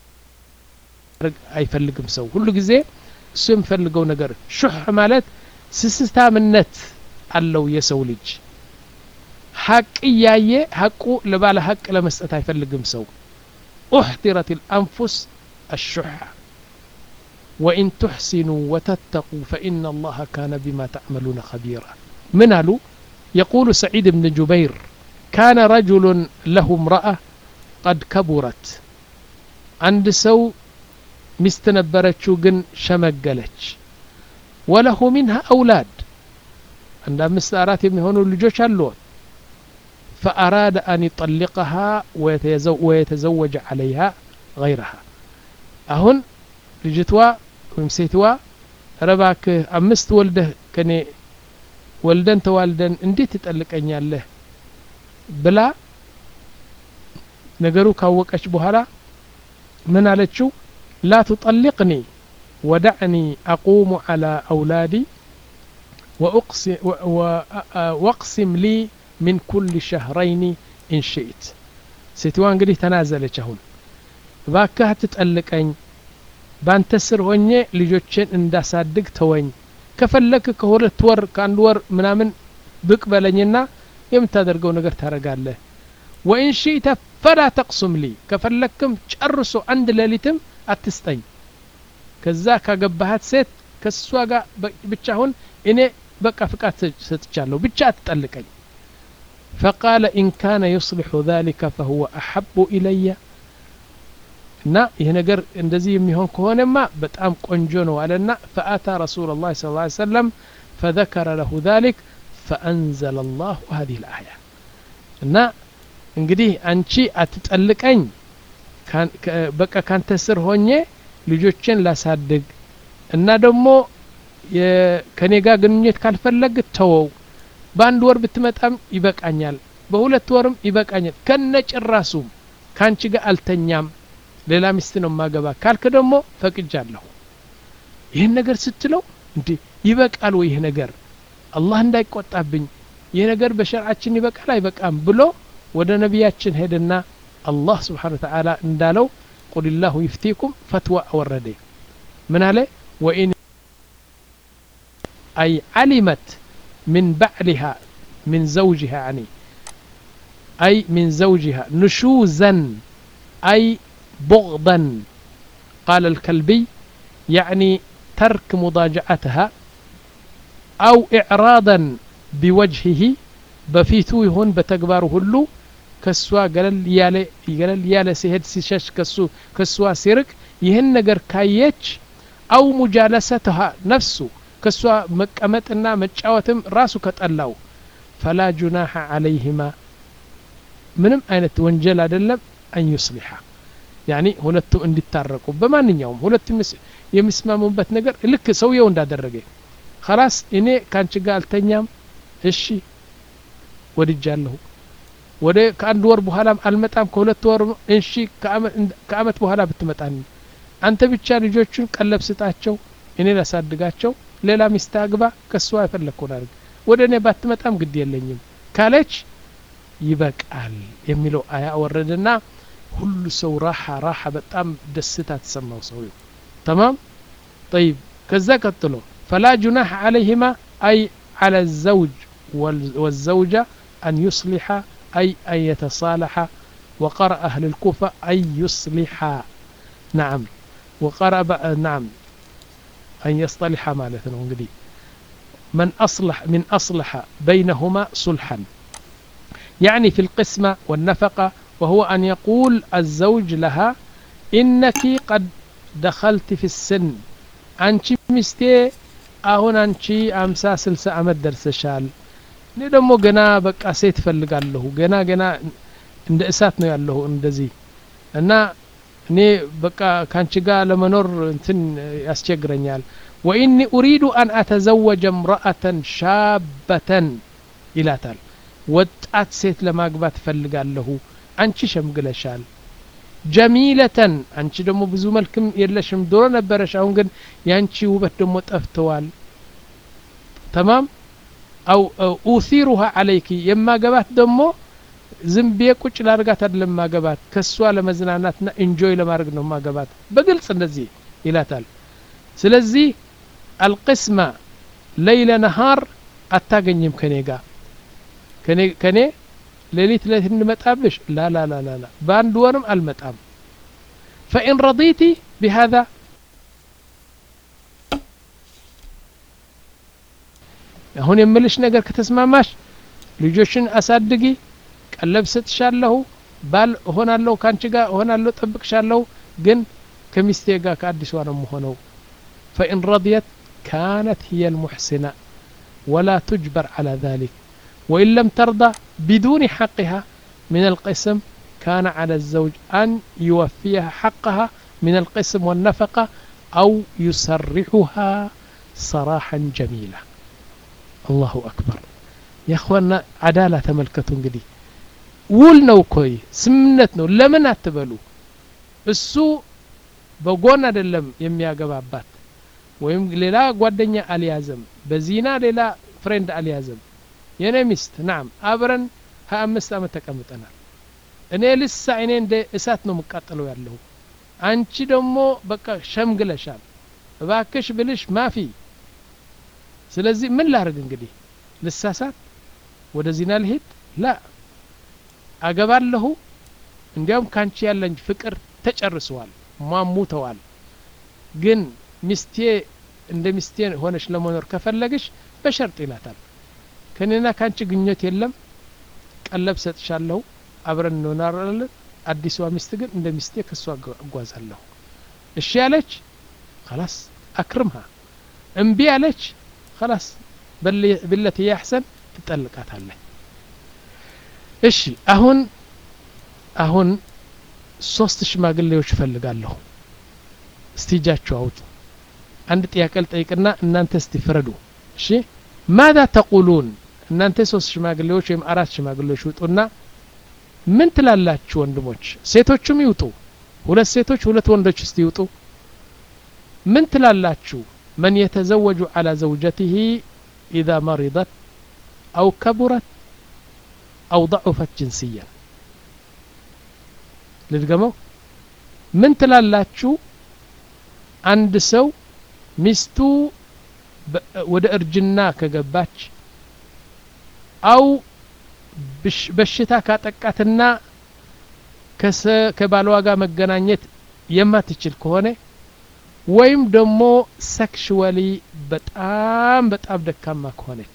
አይፈልግም ሰው ሁሉ ጊዜ እሱ የሚፈልገው ነገር ሹሕ ማለት ስስታምነት አለው የሰው ልጅ ሀቅ እያየ ሀቁ ለባለ ሀቅ ለመስጠት አይፈልግም ሰው ኡሕጢረት ልአንፉስ الشح وإن تحسنوا وتتقوا فإن الله كان بما تعملون خبيرا من قالوا يقول سعيد بن جبير كان رجل له امرأة قد كبرت عند سو مستنبرتشو جن شمقلتش وله منها أولاد عند مستارات يمهنوا اللجوش اللون فأراد أن يطلقها ويتزوج عليها غيرها አሁን ልጅቷ ወይም ሴትዋ ረባክህ አምስት ወልደህ ከኔ ወልደን ተዋልደን እንዴት ትጠልቀኛለህ ብላ ነገሩ ካወቀች በኋላ ምን አለችው ላ ቱጠሊቅኒ ودعني أقوم على أولادي وأقسم, واقسم لي من كل شهرين إن شئت ሴትዋ እንግዲህ ተናዘለች አሁን እባክህ አትጠልቀኝ ባንተ ስር ሆኜ ልጆችን እንዳሳድግ ተወኝ ከፈለክ ከሁለት ወር ከአንድ ወር ምናምን ብቅ በለኝና የምታደርገው ነገር ታደረጋለህ ወኢን ሺእተ ፈላ ተቅሱም ሊ ከፈለክም ጨርሶ አንድ ሌሊትም አትስጠኝ ከዛ ካገባሃት ሴት ከእሷ ጋር ብቻ አሁን እኔ በቃ ፍቃድ ሰጥቻለሁ ብቻ አትጠልቀኝ فقال إن كان يصلح ذلك فهو أحب إلي እና ይህ ነገር እንደዚህ የሚሆን ከሆነማ በጣም ቆንጆ ነው አለና ፈአታ ረሱል ላ ስ ሰለም ፈذከረ ለሁ ذሊክ ፈአንዘለ ላሁ ሀዚህ ልአያ እና እንግዲህ አንቺ አትጠልቀኝ በቃ ካንተ ስር ሆኜ ልጆችን ላሳድግ እና ደግሞ ከኔ ጋር ግንኙነት ካልፈለግ ተወው በአንድ ወር ብትመጣም ይበቃኛል በሁለት ወርም ይበቃኛል ከነ ጭራሱም ከአንቺ ጋር አልተኛም ሌላ ሚስት ነው ማገባ ካልክ ደግሞ ፈቅጃለሁ ይህን ነገር ስትለው እንዲ ይበቃል ወይ ይህ ነገር አላህ እንዳይቆጣብኝ ይህ ነገር በሸርዓችን ይበቃል አይበቃም ብሎ ወደ ነቢያችን ሄደና አላህ ስብሓን ወተዓላ እንዳለው ቁል ላሁ ይፍቲኩም ፈትዋ አወረደ ምን አለ ወኢን አይ ዓሊመት من بعلها من زوجها يعني أي من زوجها نشوزا أي بغضا قال الكلبي يعني ترك مضاجعتها أو إعراضا بوجهه بفيتو يهون بتكبار هلو كسوا قلل يالي قلل يالي سيهد سيشش كسو كسوا سيرك يهن نجر كايتش أو مجالستها نفسه ከእሷ መቀመጥና መጫወትም ራሱ ከጠላው ፈላ ጁናሐ አለይህማ ምንም አይነት ወንጀል አይደለም አን ዩስሊሓ ያኒ ሁለቱ እንዲታረቁ በማንኛውም ሁለቱ የሚስማሙበት ነገር ልክ ሰውየው እንዳደረገ ከላስ እኔ ከአንቺ ጋር አልተኛም እሺ ወድጃለሁ ወደ ከአንድ ወር በኋላም አልመጣም ከሁለት ወር እሺ ከአመት በኋላ ብትመጣን አንተ ብቻ ልጆቹን ቀለብ ስጣቸው እኔ ላሳድጋቸው ሌላ ሚስት አግባ ከእሷ የፈለግኩን አድርግ ወደ እኔ ባትመጣም ግድ የለኝም ካለች ይበቃል የሚለው አያ ወረደና ሁሉ ሰው ራሓ ራሓ በጣም ደስታ ተሰማው ሰውየው ተማም ጠይብ ከዛ ቀጥሎ ፈላ ጁናሕ ዓለይህማ አይ ዓላ ዘውጅ والزوجة أن يصلح أي أن يتصالح وقرأ أهل الكوفة أن يصلح نعم وقرأ نعم أن يصطلح مالتنا انقدي من أصلح من أصلح بينهما صلحا يعني في القسمة والنفقة وهو أن يقول الزوج لها إنك قد دخلت في السن أنت مستي أهون أنت أمسا سلسة أمد درسشال እኔ ደግሞ ገና በቃ ሴት እፈልጋለሁ ገና ገና እንደ እሳት ነው ያለሁ እንደዚህ እና እኔ በቃ ካንቺ ጋር ለመኖር እንትን ያስቸግረኛል ወኢኒ ኡሪዱ አን አተዘወጀ እምረአተን ሻበተን ይላታል ወጣት ሴት ለማግባት እፈልጋለሁ አንቺ ሸምግለሻል ጀሚለተን አንቺ ደግሞ ብዙ መልክም የለሽም ድሮ ነበረሽ አሁን ግን የአንቺ ውበት ደግሞ ጠፍተዋል ተማም አው ኡሲሩሃ አለይኪ የማገባት ደግሞ ዝም ብዬ ቁጭ ላርጋት አይደለም ማገባት ከሷ ለመዝናናትና ኢንጆይ ለማድረግ ነው ማገባት በግልጽ እንደዚህ ይላታል ስለዚህ አልቅስማ ለይለ ነሃር አታገኝም ከኔ ጋር ከኔ ሌሊት ሌሊት እንመጣብሽ ላ ላ ላ ላ በአንድ ወርም አልመጣም ፈኢን ረዲቲ ቢሃذا አሁን የምልሽ ነገር ከተስማማሽ ልጆችን አሳድጊ ቀለብ ሰጥሻለሁ ባል እሆናለሁ ከአንቺ ጋር እሆናለሁ ጠብቅሻለሁ ግን ከሚስቴ ጋር ከአዲሷ ነው የምሆነው ፈኢን ረድየት ካነት هي المحسنة ولا تجبر على ذلك وإن لم ترضى بدون حقها من القسم كان على الزوج أن يوفيها حقها من القسم والنفقة أو يسرحها صراحا جميلا الله أكبر يا أخوانا عدالة تملكتوا እንግዲህ ውል ነው ኮይ ስምነት ነው ለምን አትበሉ እሱ በጎን አይደለም የሚያገባባት ወይም ሌላ ጓደኛ አልያዘም በዚና ሌላ ፍሬንድ አልያዘም የኔ ሚስት ናም አብረን ሀያ አምስት አመት ተቀምጠናል እኔ ልሳ እኔ እንደ እሳት ነው የምቃጠለው ያለሁ አንቺ ደግሞ በቃ ሸምግለሻል እባክሽ ብልሽ ማፊ ስለዚህ ምን ላርግ እንግዲህ ልሳሳት ወደ ዚና ልሄድ ላ አገባለሁ እንዲያውም ካንቺ ያለኝ ፍቅር ተጨርሰዋል ሟሙተዋል ግን ሚስቴ እንደ ሚስቴ ሆነሽ ለመኖር ከፈለግሽ በሸርጥ ይላታል ከኔና ካንቺ ግኞት የለም ቀለብ ሰጥሻለሁ አብረን እንኖራለን አዲሷ ሚስት ግን እንደ ሚስቴ ከሷ እጓዛለሁ እሺ ያለች خلاص አክርምሃ እምቢ ያለች خلاص ብለት ያሕሰን ትጠልቃታለህ እሺ አሁን አሁን ሶስት ሽማግሌዎች እፈልጋለሁ እስቲ እጃችሁ አውጡ አንድ ጥያቄ ልጠይቅና እናንተ እስቲ ፍረዱ እሺ ማዛ ተቁሉን እናንተ ሶስት ሽማግሌዎች ወይም አራት ሽማግሌዎች ውጡና ምን ትላላችሁ ወንድሞች ሴቶቹም ይውጡ ሁለት ሴቶች ሁለት ወንዶች እስቲ ይውጡ ምን ትላላችሁ መን የተዘወጁ على زوجته إذا مرضت أو كبرت أو ضعفت جنسيا ልድገመው ምን ትላላችሁ አንድ ሰው ሚስቱ ወደ እርጅና ከገባች አው በሽታ ካጠቃትና ከባሏ ጋር መገናኘት የማትችል ከሆነ ወይም ደግሞ ሴክሽዋሊ በጣም በጣም ደካማ ከሆነች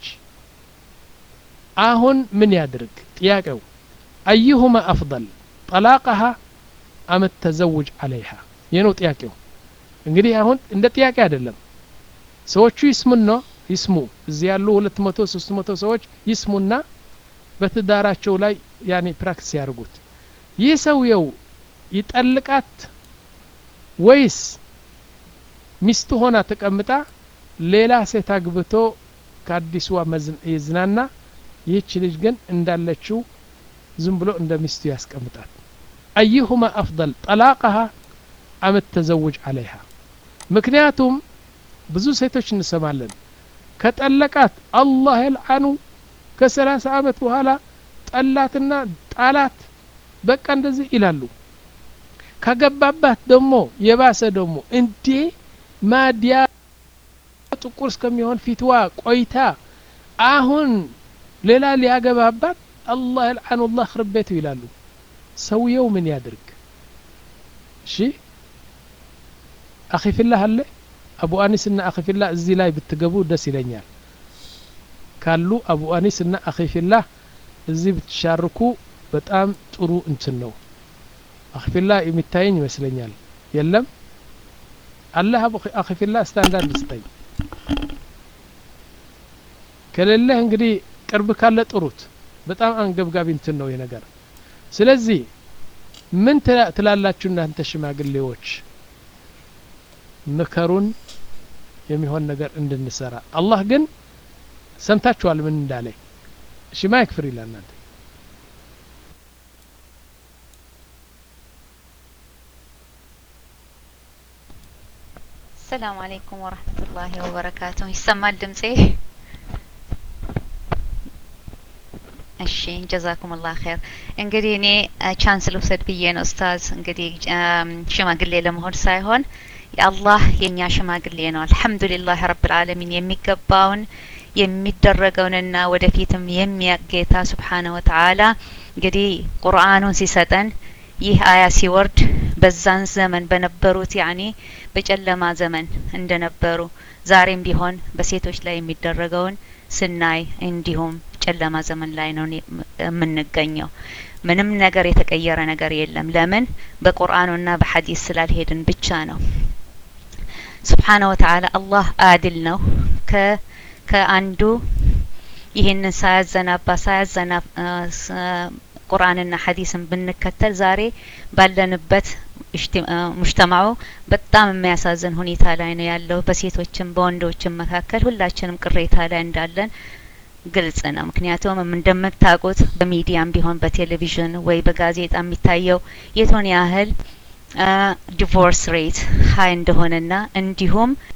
አሁን ምን ያድርግ ጥያቄው አዩሁማ አፍضል ጠላቀሃ አመ ተዘውጅ አለይሃ ይህ ነው ጥያቄው እንግዲህ አሁን እንደ ጥያቄ አይደለም ሰዎቹ ይስሙና ይስሙ እዚህ ያሉ ሁለት መቶ ሶስት መቶ ሰዎች ይስሙና በትዳራቸው ላይ ያኔ ፕራክቲስ ያደርጉት ይህ ሰውየው ይጠልቃት ወይስ ሚስቱ ሆና ተቀምጣ ሌላ ሴት አግብቶ ከአዲሷ ይዝናና ይህች ልጅ ግን እንዳለችው ዝም ብሎ እንደ ሚስቱ ያስቀምጣት አዩሁማ አፍضል ጠላቀሃ አመ ተዘውጅ አለይሃ ምክንያቱም ብዙ ሴቶች እንሰማለን ከጠለቃት አላህ የልዓኑ ከሰላሳ አመት በኋላ ጠላትና ጣላት በቃ እንደዚህ ይላሉ ከገባባት ደግሞ የባሰ ደግሞ እንዴ ማዲያ ጥቁር እስከሚሆን ፊትዋ ቆይታ አሁን ሌላ ሊያገባባት አላህ የልዓኑ ላህ ክርቤቱ ይላሉ ሰውየው ምን ያድርግ እሺ አኺፊላህ አለ አቡ አኒስ እና አኺፊላህ እዚህ ላይ ብትገቡ ደስ ይለኛል ካሉ አቡ አኒስ እና አኺፊላህ እዚህ ብትሻርኩ በጣም ጥሩ እንትን ነው አኺፊላህ የሚታየኝ ይመስለኛል የለም አላህ አኺፊላህ ስታንዳርድ ስጠኝ ከሌለህ እንግዲህ ቅርብ ካለ ጥሩት በጣም አንገብጋቢ እንትን ነው ነገር ስለዚህ ምን ትላላችሁ እናንተ ሽማግሌዎች ምከሩን የሚሆን ነገር እንድንሰራ አላህ ግን ሰምታችኋል ምን እንዳለ እሺ ማይክ ፍሪ ለእናንተ ሰላም አለይኩም ወረህመቱላሂ ወበረካቱ ይሰማል ድምጼ እሺ ጀዛኩም ላህ ኸይር እንግዲህ እኔ ቻንስ ልውሰድ ብዬ ነው ኡስታዝ እንግዲህ ሽማግሌ ለመሆን ሳይሆን የአላህ የእኛ ሽማግሌ ነው አልሐምዱሊላህ ረብልዓለሚን የሚገባውን የሚደረገውንና ወደፊትም የሚያጌታ ስብሓነ ወተዓላ እንግዲህ ቁርአኑን ሲሰጠን ይህ አያ ሲወርድ በዛን ዘመን በነበሩት ያኔ በጨለማ ዘመን እንደነበሩ ዛሬም ቢሆን በሴቶች ላይ የሚደረገውን ስናይ እንዲሁም ጨለማ ዘመን ላይ ነው የምንገኘው ምንም ነገር የተቀየረ ነገር የለም ለምን በቁርአኑና በሐዲስ ስላልሄድን ብቻ ነው ስብሓነ ወተዓላ አላህ አድል ነው ከ ከአንዱ ይህንን ሳያዘናባ ሳያዘና ቁርአንና ሐዲስን ብንከተል ዛሬ ባለንበት ሙጅተማዑ በጣም የሚያሳዝን ሁኔታ ላይ ነው ያለው በሴቶችም በወንዶችም መካከል ሁላችንም ቅሬታ ላይ እንዳለን ግልጽ ነው ምክንያቱም እንደምታውቁት በሚዲያም ቢሆን በቴሌቪዥን ወይ በጋዜጣ የሚታየው የቱን ያህል ዲቮርስ ሬት ሀይ እንደሆነና እንዲሁም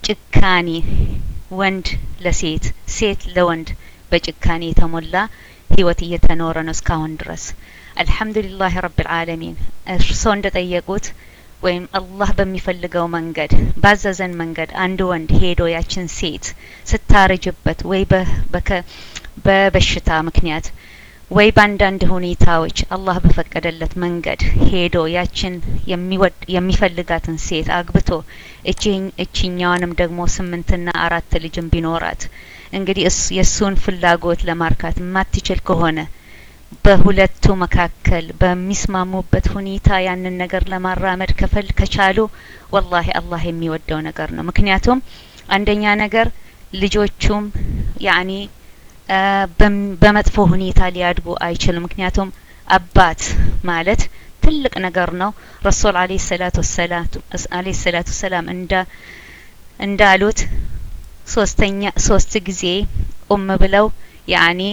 ጭካኔ ወንድ ለሴት ሴት ለወንድ በጭካኔ የተሞላ ህይወት እየተኖረ ነው እስካሁን ድረስ አልሐምዱሊላህ ረብል ዓለሚን እርስዎ እንደጠየቁት ወይም አላህ በሚፈልገው መንገድ ባዘዘን መንገድ አንድ ወንድ ሄዶ ያችን ሴት ስታረጅበት ወይ በበሽታ ምክንያት ወይ በአንዳንድ ሁኔታዎች አላህ በፈቀደለት መንገድ ሄዶ ያችን የሚፈልጋትን ሴት አግብቶ እችኛዋንም ደግሞ ስምንትና አራት ልጅም ቢኖራት እንግዲህ የእሱን ፍላጎት ለማርካት የማትችል ከሆነ በሁለቱ መካከል በሚስማሙበት ሁኔታ ያንን ነገር ለማራመድ ከፈል ከቻሉ ወላሂ አላህ የሚወደው ነገር ነው። ምክንያቱም አንደኛ ነገር ልጆቹም ያኒ በመጥፎ ሁኔታ ሊያድጉ አይችልም። ምክንያቱም አባት ማለት ትልቅ ነገር ነው። ረሱል አለይሂ ሰላቱ አለይሂ ሰላቱ ሰላም እንዳ እንዳሉት ሶስተኛ ሶስት ጊዜ ኡም ብለው ያኒ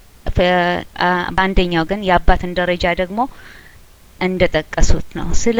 በአንደኛው ግን የአባትን ደረጃ ደግሞ እንደ ጠቀሱት ነው። ስለ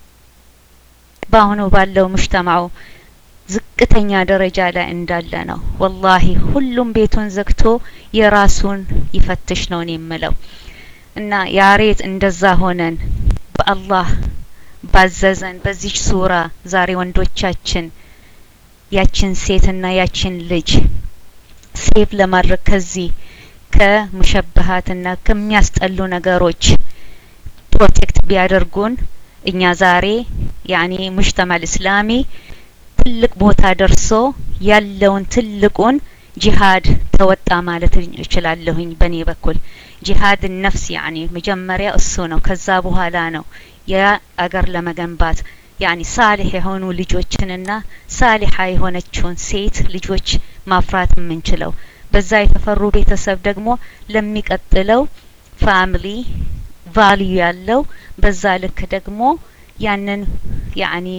በአሁኑ ባለው ሙጅተማው ዝቅተኛ ደረጃ ላይ እንዳለ ነው። ወላሂ ሁሉም ቤቱን ዘግቶ የራሱን ይፈትሽ ነው የምለው እና ያሬት እንደዛ ሆነን በአላህ ባዘዘን በዚች ሱራ ዛሬ ወንዶቻችን ያችን ሴትና ያችን ልጅ ሴቭ ለማድረግ ከዚህ ከሙሸበሃትና ከሚያስጠሉ ነገሮች ፕሮቴክት ቢያደርጉን እኛ ዛሬ ያኔ ሙጅተማል እስላሚ ትልቅ ቦታ ደርሶ ያለውን ትልቁን ጂሃድ ተወጣ ማለት እችላለሁኝ። በእኔ በኩል ጂሃድ ነፍስ ያኔ መጀመሪያ እሱ ነው። ከዛ በኋላ ነው የአገር ለመገንባት ያኒ ሳሊህ የሆኑ ልጆችንና ሳሊሃ የሆነችውን ሴት ልጆች ማፍራት የምንችለው በዛ የተፈሩ ቤተሰብ ደግሞ ለሚቀጥለው ፋሚሊ ቫልዩ ያለው በዛ ልክ ደግሞ ያንን ያኒ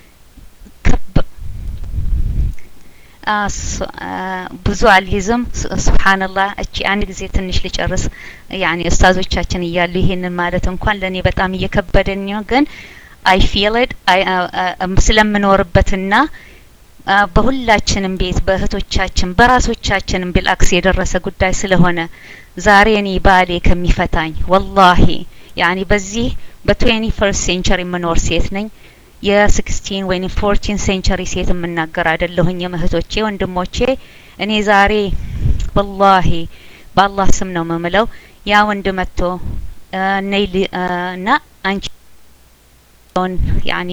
ብዙ አልይዝም። ሱብሃንአላህ እቺ አንድ ጊዜ ትንሽ ልጨርስ። ያኒ ኡስታዞቻችን እያሉ ይሄንን ማለት እንኳን ለኔ በጣም እየከበደኝ ነው፣ ግን አይ ፊል ኢት ስለምኖርበትና በሁላችንም ቤት በእህቶቻችን በራሶቻችንም ቢልአክስ የደረሰ ጉዳይ ስለሆነ ዛሬ እኔ ባሌ ከሚፈታኝ ወላሂ ያኒ በዚህ በትዌንቲ ፈርስት ሴንቸሪ የምኖር ሴት ነኝ። የስክስቲን ወይም ፎርቲን ሴንቸሪ ሴት የምናገር አይደለሁኝም። እህቶቼ ወንድሞቼ፣ እኔ ዛሬ ወላሂ በአላህ ስም ነው የምምለው ያ ወንድ መጥቶ ነይ እና አንቺ ያኒ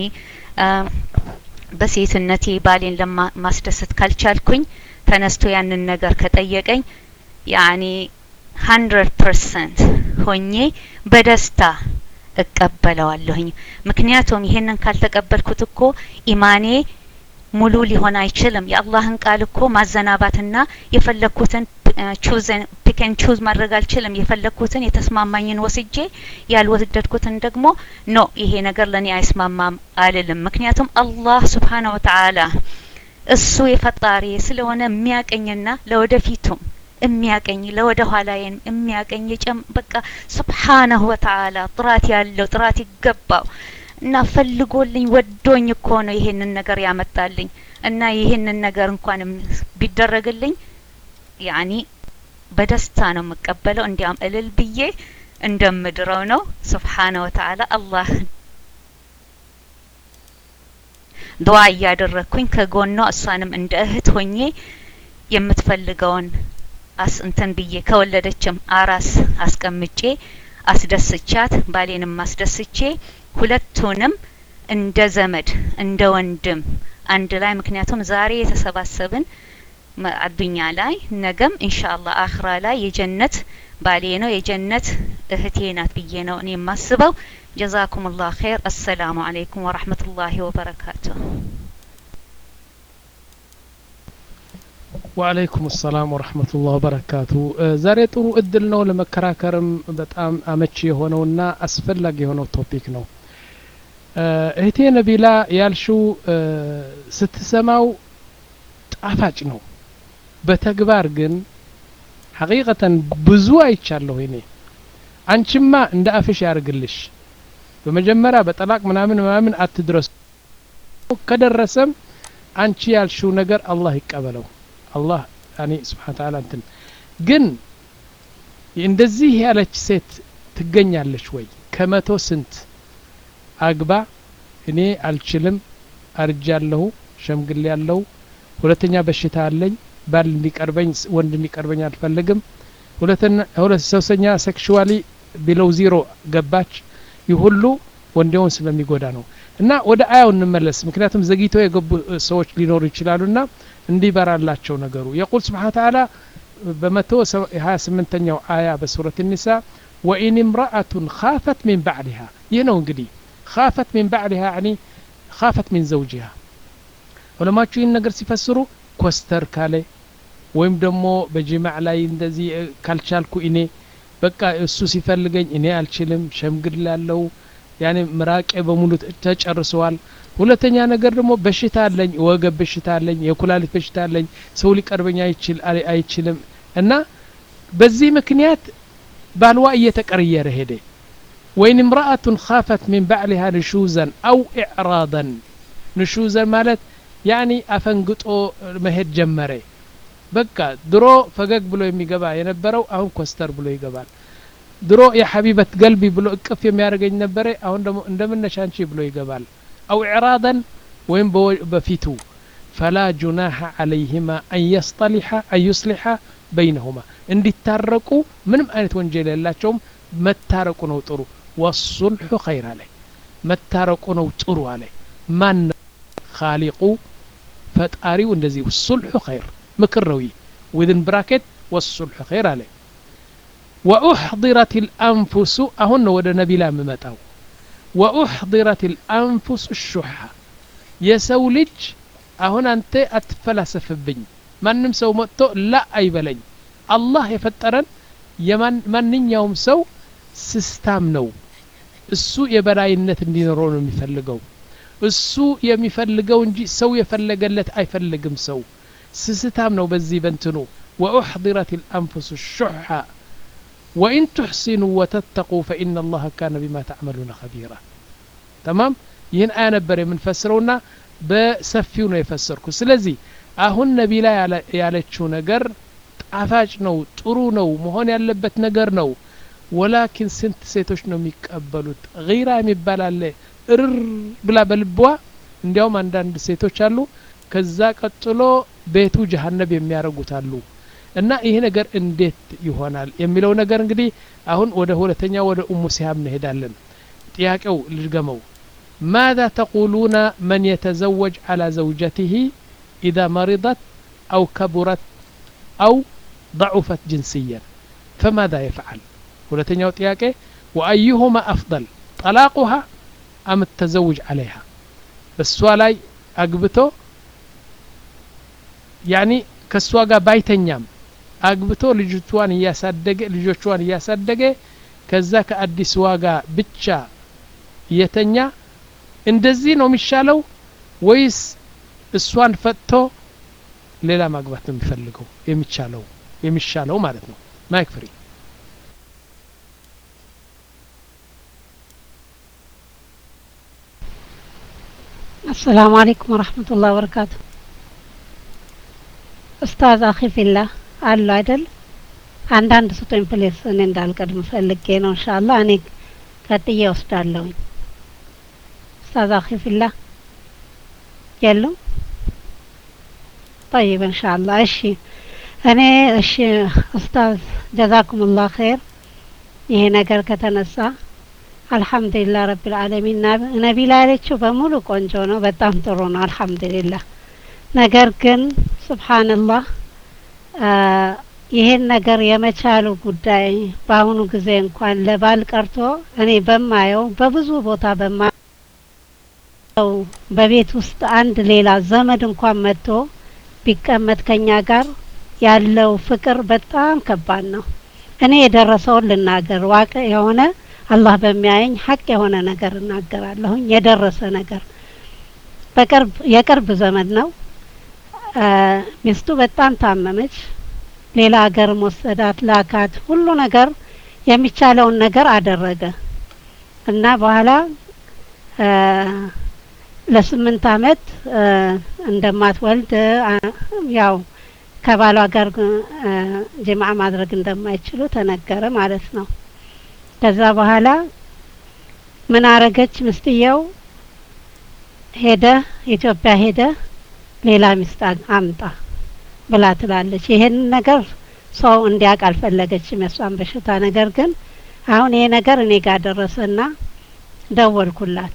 በሴትነቴ ባሌን ለማስደሰት ካልቻልኩኝ ተነስቶ ያንን ነገር ከጠየቀኝ ያኒ ሀንድረድ ፐርሰንት ሆኜ በደስታ እቀበለዋለሁኝ። ምክንያቱም ይሄንን ካልተቀበልኩት እኮ ኢማኔ ሙሉ ሊሆን አይችልም። የአላህን ቃል እኮ ማዘናባትና የፈለግኩትን ቹዝን ፒክን ቹዝ ማድረግ አልችልም። የፈለግኩትን የተስማማኝን ወስጄ ያልወደድኩትን ደግሞ ኖ ይሄ ነገር ለኔ አይስማማም አልልም። ምክንያቱም አላህ ስብሓነ ወተዓላ እሱ የፈጣሪ ስለሆነ የሚያቀኝና ለወደፊቱም የሚያቀኝ ለወደ ኋላዬን የሚያቀኝ የጨም በቃ ሱብሓነሁ ወተዓላ ጥራት ያለው ጥራት ይገባው እና ፈልጎልኝ ወዶኝ እኮ ነው ይሄንን ነገር ያመጣልኝ እና ይሄንን ነገር እንኳን ቢደረግልኝ ያኒ በደስታ ነው የምቀበለው። እንዲያም እልል ብዬ እንደምድረው ነው። ሱብሓነ ወተዓላ አላህ ዱዓ እያደረግኩኝ ከጎኗ እሷንም እንደ እህት ሆኜ የምትፈልገውን አስ እንትን ብዬ ከወለደችም አራስ አስቀምጬ አስደስቻት ባሌንም አስደስቼ ሁለቱንም እንደ ዘመድ እንደ ወንድም አንድ ላይ ምክንያቱም ዛሬ የተሰባሰብን አዱኛ ላይ ነገም ኢንሻአላህ አኽራ ላይ የጀነት ባሌ ነው የጀነት እህቴ ናት ብዬ ነው እኔ የማስበው። ጀዛኩም ላህ ኸይር። አሰላሙ አለይኩም ወራህመቱላሂ ወበረካቱሁ። ወአለይኩም ሰላም ወረህመቱላህ ወበረካቱ። ዛሬ ጥሩ እድል ነው ለመከራከርም በጣም አመቺ የሆነውና አስፈላጊ የሆነው ቶፒክ ነው። እህቴ ነቢላ ያልሽው ስትሰማው ጣፋጭ ነው። በተግባር ግን ሐቂቀተን ብዙ አይቻለሁ እኔ። አንቺማ እንደ አፍሽ ያርግልሽ። በመጀመሪያ በጠላቅ ምናምን ምናምን አትድረሱ። ከደረሰም አንቺ ያልሽው ነገር አላህ ይቀበለው አላህ ያኔ ስብሓን ተዓላ እንትን ግን እንደዚህ ያለች ሴት ትገኛለች ወይ ከመቶ ስንት አግባ እኔ አልችልም አርጃለሁ ሸምግል ያለው ሁለተኛ በሽታ አለኝ ባል እንዲቀርበኝ ወንድ እንዲቀርበኝ አልፈልግም ሁለት ሶስተኛ ሴክሽዋሊ ቢለው ዚሮ ገባች ይህ ሁሉ ወንዴውን ስለሚጎዳ ነው እና ወደ አያው እንመለስ ምክንያቱም ዘግይተው የገቡ ሰዎች ሊኖሩ ይችላሉ ና እንዲበራላቸው ነገሩ የቁል ስብሓን ተዓላ በመቶ ሀያ ስምንተኛው አያ በሱረት ኒሳ ወኢን እምረአቱን ካፈት ሚን ባዕሊሃ ይህ ነው እንግዲህ ካፈት ሚን ባዕሊሃ ያኒ ካፈት ሚን ዘውጅሃ ዑለማችሁ ይህን ነገር ሲፈስሩ ኮስተር ካለ ወይም ደግሞ በጅማዕ ላይ እንደዚህ ካልቻልኩ እኔ በቃ እሱ ሲፈልገኝ እኔ አልችልም ሸምግል ያለው ያኔ ምራቄ በሙሉ ተጨርሰዋል ሁለተኛ ነገር ደግሞ በሽታ አለኝ ወገብ በሽታ አለኝ የኩላሊት በሽታ አለኝ ሰው ሊቀርበኝ አይችል አይችልም እና በዚህ ምክንያት ባልዋ እየተቀረየረ ሄደ ወይን እምረአቱን ካፈት ሚን ባዕሊሃ ንሹዘን አው ኢዕራደን ንሹዘን ማለት ያኒ አፈንግጦ መሄድ ጀመረ በቃ ድሮ ፈገግ ብሎ የሚገባ የነበረው አሁን ኮስተር ብሎ ይገባል ድሮ የሐቢበት ገልቢ ብሎ እቅፍ የሚያደርገኝ ነበረ አሁን ደግሞ እንደምነሻንቺ ብሎ ይገባል አው ኢዕራደን ወይም በፊቱ ፈላ ጁናሐ አለይህማ አን የስጠሊሐ አን ዩስሊሐ በይነሁማ እንዲታረቁ ምንም አይነት ወንጀል የላቸውም መታረቁ ነው ጥሩ ወሱልሑ ኸይር አለ መታረቁ ነው ጥሩ አለ ማን ካሊቁ ፈጣሪው እንደዚህ ሱልሑ ኸይር ምክር ነው ይህ ዊዝን ብራኬት ወሱልሑ ኸይር አለ ወኡሕضረት ልአንፉሱ አሁን ነው ወደ ነቢላ የምመጣው ወኡሕضረት ልአንፉስ ሹሓ የሰው ልጅ አሁን አንተ አትፈላሰፍብኝ ማንም ሰው መጥቶ ላ አይበለኝ አላህ የፈጠረን ማንኛውም ሰው ስስታም ነው እሱ የበላይነት እንዲኖረው ነው የሚፈልገው እሱ የሚፈልገው እንጂ ሰው የፈለገለት አይፈልግም ሰው ስስታም ነው በዚህ በንትኑ ወኡሕضረት ልአንፉስ ሹሓ ወኢን ትሕሲኑ ወተተቁ ፈኢና አላህ ካነ ቢማ ተዕመሉነ ኸቢራ ተማም ይህን አያ ነበር የምንፈስረውና በሰፊው ነው የፈሰርኩ ስለዚህ አሁን ነቢላ ያለችው ነገር ጣፋጭ ነው ጥሩ ነው መሆን ያለበት ነገር ነው ወላኪን ስንት ሴቶች ነው የሚቀበሉት ጊራ የሚባል አለ እርር ብላ በልቧ እንዲያውም አንዳንድ ሴቶች አሉ ከዛ ቀጥሎ ቤቱ ጀሀነብ የሚያደርጉት አሉ እና ይህ ነገር እንዴት ይሆናል የሚለው ነገር እንግዲህ አሁን ወደ ሁለተኛ ወደ ኡሙ ሲሃብ እንሄዳለን ጥያቄው ልድገመው ماذا تقولون من يتزوج على زوجته إذا مرضت أو كبرت أو ضعفت جنسيا فماذا يفعل ሁለተኛው ጥያቄ وأيهما أفضل طلاقها أم التزوج عليها እሷ ላይ አግብቶ ያኒ ከእሷ ጋር ባይተኛም አግብቶ ልጅቷን እያሳደገ ልጆቿን እያሳደገ ከዛ ከአዲስ ዋጋ ብቻ እየተኛ እንደዚህ ነው የሚሻለው ወይስ እሷን ፈጥቶ ሌላ ማግባት ነው የሚፈልገው የሚቻለው የሚሻለው ማለት ነው ማይክ ፍሪ السلام عليكم ورحمة الله وبركاته ኡስታዝ አኺ ፊላ አሉ አይደል አንዳንድ ስጡኝ ፕሌስ እኔ እንዳልቀድም ፈልጌ ነው እንሻላ እኔ ቀጥዬ ወስዳለሁኝ ኡስታዝ አኺ ፊላ የሉም طيب ان شاء الله እሺ እኔ እሺ ኡስታዝ ጀዛኩሙላህ ኸይር ይሄ ነገር ከተነሳ አልሐምዱሊላህ ረብል ዓለሚን ነቢላ ያለችው በሙሉ ቆንጆ ነው በጣም ጥሩ ነው አልሐምዱሊላህ ነገር ግን ስብሓንላህ ይሄን ነገር የመቻሉ ጉዳይ በአሁኑ ጊዜ እንኳን ለባል ቀርቶ እኔ በማየው በብዙ ቦታ በማየው በቤት ውስጥ አንድ ሌላ ዘመድ እንኳን መጥቶ ቢቀመጥ ከኛ ጋር ያለው ፍቅር በጣም ከባድ ነው። እኔ የደረሰውን ልናገር ዋቅ የሆነ አላህ በሚያየኝ ሀቅ የሆነ ነገር እናገራለሁኝ። የደረሰ ነገር በቅርብ የቅርብ ዘመድ ነው። ሚስቱ በጣም ታመመች። ሌላ ሀገር ወሰዳት፣ ላካት፣ ሁሉ ነገር የሚቻለውን ነገር አደረገ እና በኋላ ለስምንት አመት እ እንደማትወልድ አ ያው ከባሏ ጋር እ ጅምዓ ማድረግ እንደማይችሉ ተነገረ ማለት ነው። ከዛ በኋላ ምን አረገች ምስትየው? ሄደ ኢትዮጵያ ሄደ ሌላ ሚስት አ- አምጣ ብላ ትላለች። ይሄንን ነገር ሰው እንዲያውቅ አልፈለገችም የሷን በሽታ። ነገር ግን አሁን ይሄ ነገር እኔ ጋር ደረሰና ደወልኩላት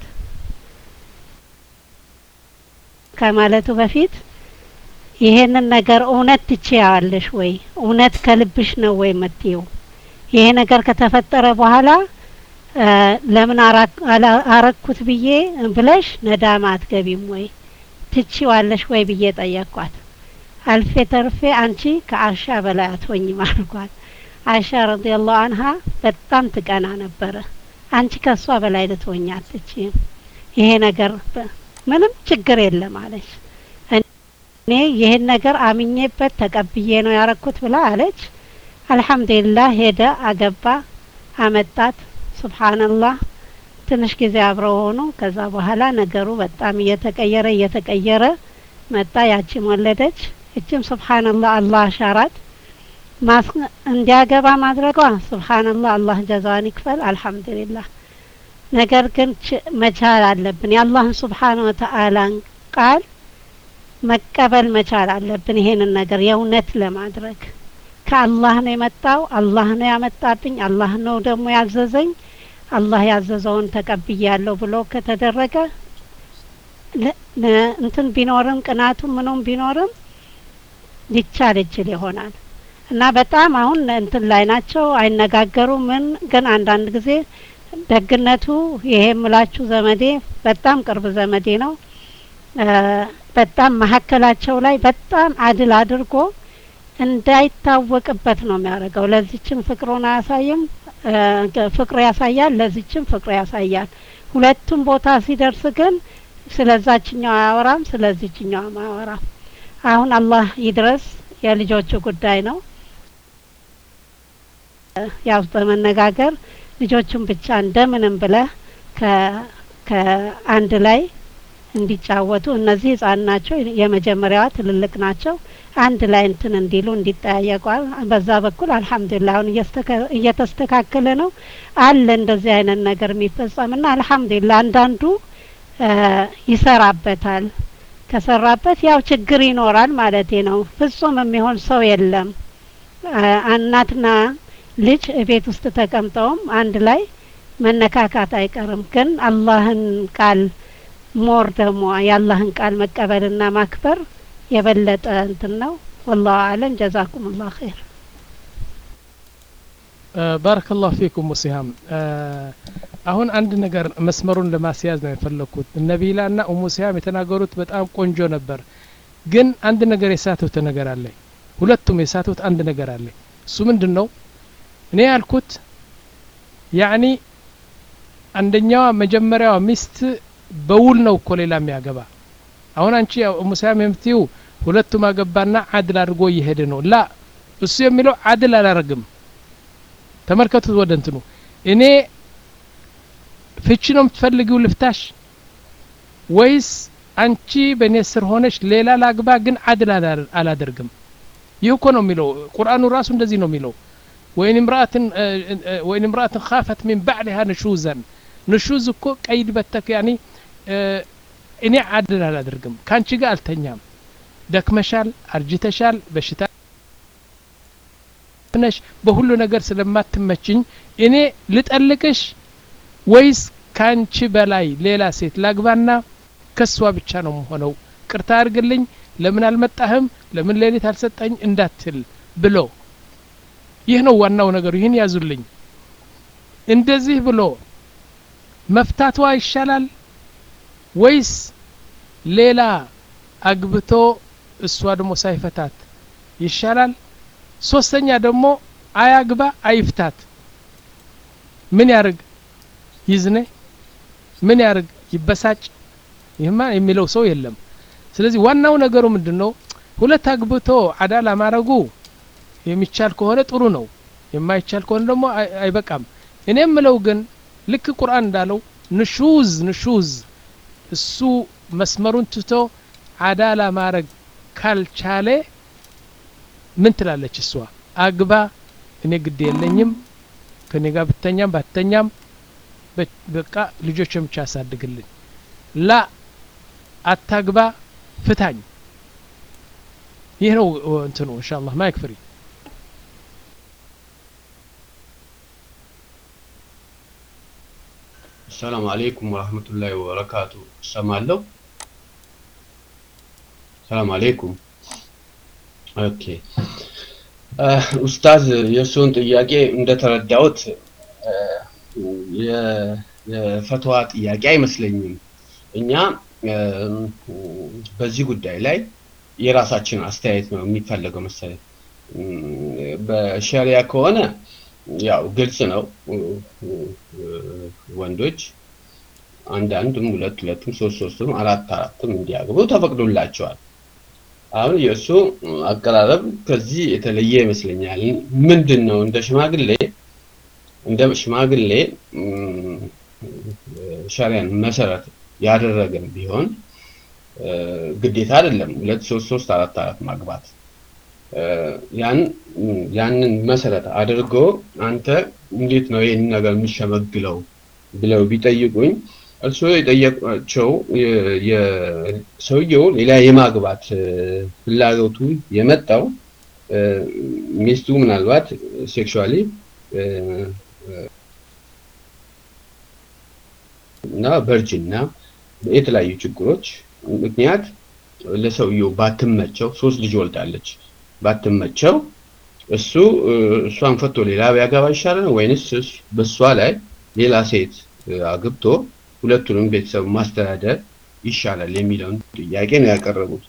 ከማለቱ በፊት ይሄንን ነገር እውነት ትችያለሽ ወይ? እውነት ከልብሽ ነው ወይ የምትይው? ይሄ ነገር ከተፈጠረ በኋላ እ ለምን አራ- አላ- አረኩት ብዬ ብለሽ ነዳማ አትገቢም ወይ? ትችዋለሽ ወይ ብዬ ጠየቅኳት። አልፌ ተርፌ አንቺ ከአሻ በላይ አትሆኝም አልኳት። አይሻ ረዲየላሁ አንሃ በጣም ትቀና ነበረ። አንቺ ከሷ በላይ ልትሆኝ አትችይም። ይሄ ነገር በ- ምንም ችግር የለም አለች። እኔ ይህን ነገር አምኜበት ተቀብዬ ነው ያረኩት ብላ አለች። አልሐምዱሊላህ ሄደ፣ አገባ፣ አመጣት። ሱብሃንአላህ ትንሽ ጊዜ አብረው ሆኑ። ከዛ በኋላ ነገሩ በጣም እየተቀየረ እየተቀየረ መጣ። ያቺም ወለደች። እችም ሱብሃንአላህ አላህ አሻራት ማስ እንዲያገባ ማድረጓ ሱብሃንአላህ አላህ ጀዛዋን ይክፈል። አልሐምዱሊላህ ነገር ግን ች- መቻል አለብን የአላህን ሱብሓነ ወተአላን ቃል መቀበል መቻል አለብን። ይሄንን ነገር የእውነት ለማድረግ ከአላህ ነው የመጣው፣ አላህ ነው ያመጣብኝ፣ አላህ ነው ደግሞ ያዘዘኝ፣ አላህ ያዘዘውን ተቀብያለሁ ብሎ ከተደረገ ለ- ለ- እንትን ቢኖርም ቅናቱም ምኑም ቢኖርም ሊቻል ይችል ይሆናል እና በጣም አሁን እንትን ላይ ናቸው፣ አይነጋገሩም። ምን ግን አንዳንድ ጊዜ ደግነቱ ይሄ የምላችሁ ዘመዴ በጣም ቅርብ ዘመዴ ነው። እ በጣም መሀከላቸው ላይ በጣም አድል አድርጎ እንዳይታወቅበት ነው የሚያደርገው። ለዚችም ፍቅሩን አያሳይም፣ እ ገ- ፍቅሩ ያሳያል፣ ለዚችም ፍቅሩ ያሳያል። ሁለቱም ቦታ ሲደርስ ግን ስለዛችኛው አያወራም፣ ስለዚችኛውም አያወራም። አሁን አላህ ይድረስ፣ የልጆቹ ጉዳይ ነው። እ ያው በመነጋገር ልጆቹን ብቻ እንደምንም ብለህ ከ ከአንድ ላይ እንዲጫወቱ እነዚህ ህጻን ናቸው። የመጀመሪያዋ ትልልቅ ናቸው። አንድ ላይ እንትን እንዲሉ እንዲጠያየቋል። በዛ በኩል አልሐምዱሊላህ አሁን እየስተካ- እየተስተካከለ ነው አለ እንደዚህ አይነት ነገር የሚፈጸምና አልሐምዱሊላህ አንዳንዱ እ ይሰራበታል። ከሰራበት ያው ችግር ይኖራል ማለቴ ነው። ፍጹም የሚሆን ሰው የለም። እ እናትና ልጅ ቤት ውስጥ ተቀምጠውም አንድ ላይ መነካካት አይቀርም። ግን አላህን ቃል ሞር ደግሞ የአላህን ቃል መቀበልና ማክበር የበለጠ እንትን ነው። ወላሁ አለም። ጀዛኩም ላሁ ኸይር። ባረከላሁ ፊኩም ሙሲሃም አሁን አንድ ነገር መስመሩን ለማስያዝ ነው የፈለግኩት ነቢላ እና ኡሙ ሲሃም የተናገሩት በጣም ቆንጆ ነበር ግን አንድ ነገር የሳቱት ነገር አለ ሁለቱም የሳቱት አንድ ነገር አለ እሱ ምንድን ነው እኔ ያልኩት ያኒ አንደኛዋ መጀመሪያዋ ሚስት በውል ነው እኮ ሌላ የሚያገባ አሁን አንቺ ኡሙ ሲሃም የምትዩ ሁለቱም አገባና አድል አድርጎ እየሄደ ነው ላ እሱ የሚለው አድል አላረግም ተመልከቱት ወደ እንትኑ እኔ ፍቺ ነው የምትፈልጊው ልፍታሽ ወይስ አንቺ በእኔ ስር ሆነሽ ሌላ ላግባ ግን አድል አላ- አላደርግም ይህ እኮ ነው የሚለው ቁርአኑ ራሱ እንደዚህ ነው የሚለው ወይን ምራአትን ወይን ምራአትን ካፈት ሚን ባዕሊሃ ንሹዘን ንሹዝ እኮ ቀይድ በተክ ያኒ እኔ አድል አላደርግም ከአንቺ ጋር አልተኛም ደክመሻል አርጅተሻል በሽታ ነሽ በሁሉ ነገር ስለማትመችኝ እኔ ልጠልቅሽ ወይስ ካንቺ በላይ ሌላ ሴት ላግባና ከሷ ብቻ ነው መሆነው ቅርታ አድርግልኝ ለምን አልመጣህም ለምን ሌሊት አልሰጠኝ እንዳትል ብሎ ይህ ነው ዋናው ነገሩ ይህን ያዙልኝ እንደዚህ ብሎ መፍታቷ ይሻላል ወይስ ሌላ አግብቶ እሷ ደግሞ ሳይፈታት ይሻላል ሶስተኛ ደግሞ አያግባ አይፍታት ምን ያርግ ይዝነ ምን ያርግ ይበሳጭ ይህማ የሚለው ሰው የለም ስለዚህ ዋናው ነገሩ ምንድን ነው ሁለት አግብቶ አዳላ ማድረጉ የሚቻል ከሆነ ጥሩ ነው የማይቻል ከሆነ ደግሞ አይ- አይበቃም እኔ የምለው ግን ልክ ቁርአን እንዳለው ንሹዝ ንሹዝ እሱ መስመሩን ትቶ አዳላ ማድረግ ካልቻለ ምን ትላለች እሷ? አግባ፣ እኔ ግድ የለኝም ከኔ ጋር ብተኛም ባተኛም በቃ ልጆች ብቻ ያሳድግልኝ። ላ አታግባ፣ ፍታኝ። ይህ ነው እንትኑ። ኢንሻአላህ ማይክ ፍሪ ሰላም አለይኩም ወራህመቱላሂ ወበረካቱ። እሰማለሁ። ሰላም አለይኩም። ኦኬ ኡስታዝ የእርስዎን ጥያቄ እንደተረዳሁት የፈትዋ ጥያቄ አይመስለኝም። እኛ በዚህ ጉዳይ ላይ የራሳችን አስተያየት ነው የሚፈለገው መሰለኝ። በሸሪያ ከሆነ ያው ግልጽ ነው። ወንዶች አንዳንድም ሁለት ሁለትም ሶስት ሶስትም አራት አራትም እንዲያገቡ ተፈቅዶላቸዋል። አሁን የእሱ አቀራረብ ከዚህ የተለየ ይመስለኛል። ምንድን ነው እንደ ሽማግሌ እንደ ሽማግሌ ሸሪያን መሰረት ያደረገን ቢሆን ግዴታ አይደለም ሁለት ሶስት ሶስት አራት አራት ማግባት ያን ያንን መሰረት አድርጎ አንተ እንዴት ነው ይህን ነገር የሚሸመግለው ብለው ቢጠይቁኝ እርስዎ የጠየቋቸው ሰውየው ሌላ የማግባት ፍላጎቱ የመጣው ሚስቱ ምናልባት ሴክሹዋሊ እና ቨርጅና የተለያዩ ችግሮች ምክንያት ለሰውየው ባትመቸው ሶስት ልጅ ወልዳለች ባትመቸው እሱ እሷን ፈቶ ሌላ ቢያገባ ይሻላል ወይንስ በእሷ ላይ ሌላ ሴት አግብቶ ሁለቱንም ቤተሰብ ማስተዳደር ይሻላል የሚለውን ጥያቄ ነው ያቀረቡት።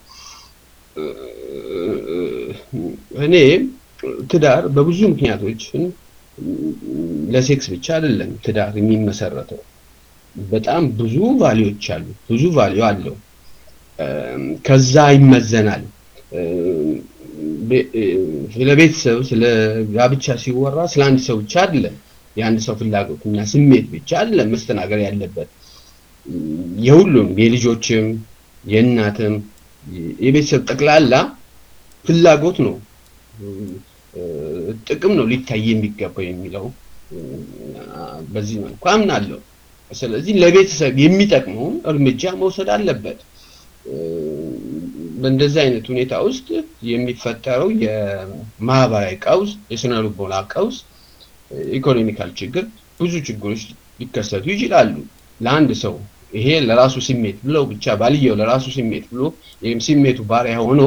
እኔ ትዳር በብዙ ምክንያቶች ለሴክስ ብቻ አይደለም ትዳር የሚመሰረተው። በጣም ብዙ ቫሊዎች አሉ፣ ብዙ ቫሊዮ አለው። ከዛ ይመዘናል። ስለ ቤተሰብ ስለ ጋብቻ ሲወራ ስለ አንድ ሰው ብቻ አይደለም የአንድ ሰው ፍላጎትና ስሜት ብቻ አይደለም መስተናገር ያለበት የሁሉም የልጆችም የእናትም የቤተሰብ ጠቅላላ ፍላጎት ነው ጥቅም ነው ሊታይ የሚገባው የሚለው በዚህ መልኩ አምናለሁ ስለዚህ ለቤተሰብ የሚጠቅመውን እርምጃ መውሰድ አለበት በእንደዚህ አይነት ሁኔታ ውስጥ የሚፈጠረው የማህበራዊ ቀውስ የስነ ልቦና ቀውስ ኢኮኖሚካል ችግር ብዙ ችግሮች ሊከሰቱ ይችላሉ ለአንድ ሰው ይሄ ለራሱ ስሜት ብለው ብቻ ባልየው ለራሱ ስሜት ብሎ ይህም ስሜቱ ባሪያ ሆኖ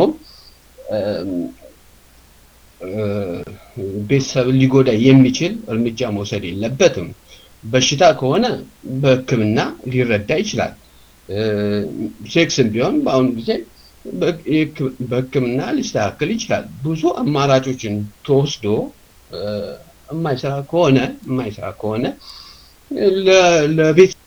ቤተሰብን ሊጎዳ የሚችል እርምጃ መውሰድ የለበትም በሽታ ከሆነ በህክምና ሊረዳ ይችላል ሴክስም ቢሆን በአሁኑ ጊዜ በህክምና ሊስተካከል ይችላል ብዙ አማራጮችን ተወስዶ የማይሰራ ከሆነ የማይሰራ ከሆነ ለቤት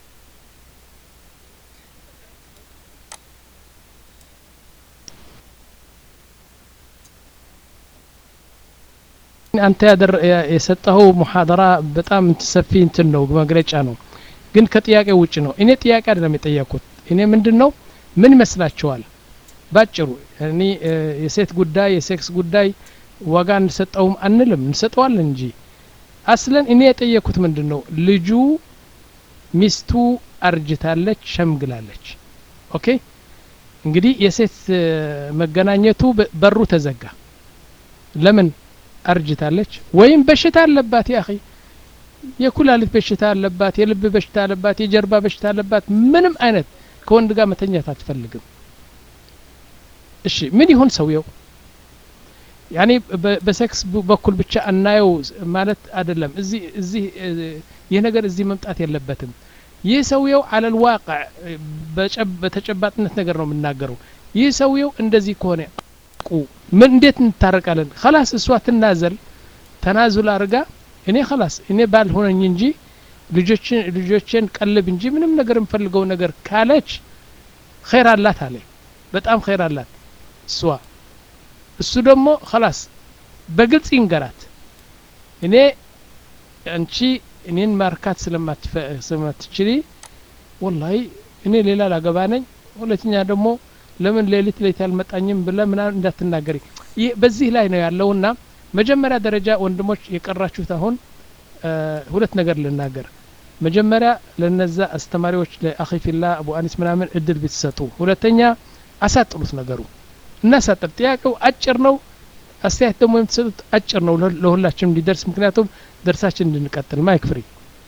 አንተ የሰጠኸው ሙሐደራ በጣም ሰፊ እንትን ነው መግለጫ ነው ግን ከጥያቄ ውጭ ነው እኔ ጥያቄ አይደለም የጠየቅኩት እኔ ምንድን ነው ምን ይመስላችኋል ባጭሩ እኔ የሴት ጉዳይ የሴክስ ጉዳይ ዋጋ እንሰጠውም አንልም እንሰጠዋለን እንጂ አስለን እኔ የጠየቅኩት ምንድን ነው ልጁ ሚስቱ አርጅታለች ሸምግላለች ኦኬ እንግዲህ የሴት መገናኘቱ በሩ ተዘጋ ለምን አርጅታለች ወይም በሽታ አለባት ያ የኩላሊት በሽታ አለባት የልብ በሽታ አለባት የጀርባ በሽታ አለባት ምንም አይነት ከወንድ ጋር መተኛት አትፈልግም እሺ ምን ይሁን ሰውየው ያኔ በሴክስ በኩል ብቻ እናየው ማለት አይደለም እዚህ እዚህ ይህ ነገር እዚህ መምጣት የለበትም ይህ ሰውየው አለል ዋቅዕ በተጨባጥነት ነገር ነው የምናገረው ይህ ሰውየው እንደዚህ ከሆነ ቁ ምን እንዴት እንታረቃለን ከላስ እሷ ትናዘል ተናዙል አርጋ እኔ ከላስ እኔ ባልሆነኝ እንጂ ልጆችን ልጆችን ቀልብ እንጂ ምንም ነገር የምፈልገው ነገር ካለች ኸይር አላት አለ በጣም ኸይር አላት እሷ እሱ ደግሞ ከላስ በግልጽ ይንገራት እኔ አንቺ እኔን ማርካት ስለማትችሊ ወላሂ እኔ ሌላ ላገባ ነኝ ሁለተኛ ደግሞ ለምን ሌሊት ሌሊት አልመጣኝም ብለ ምናምን እንዳትናገሪ ይህ በዚህ ላይ ነው ያለውና መጀመሪያ ደረጃ ወንድሞች የቀራችሁት አሁን ሁለት ነገር ልናገር መጀመሪያ ለነዛ አስተማሪዎች ለአኺፊላ አቡ አኒስ ምናምን እድል ብትሰጡ ሁለተኛ አሳጥሩት ነገሩ እናሳጥር ጥያቄው አጭር ነው አስተያየት ደግሞ የምትሰጡት አጭር ነው ለሁላችንም እንዲደርስ ምክንያቱም ደርሳችን እንድንቀጥል ማይክ ፍሪ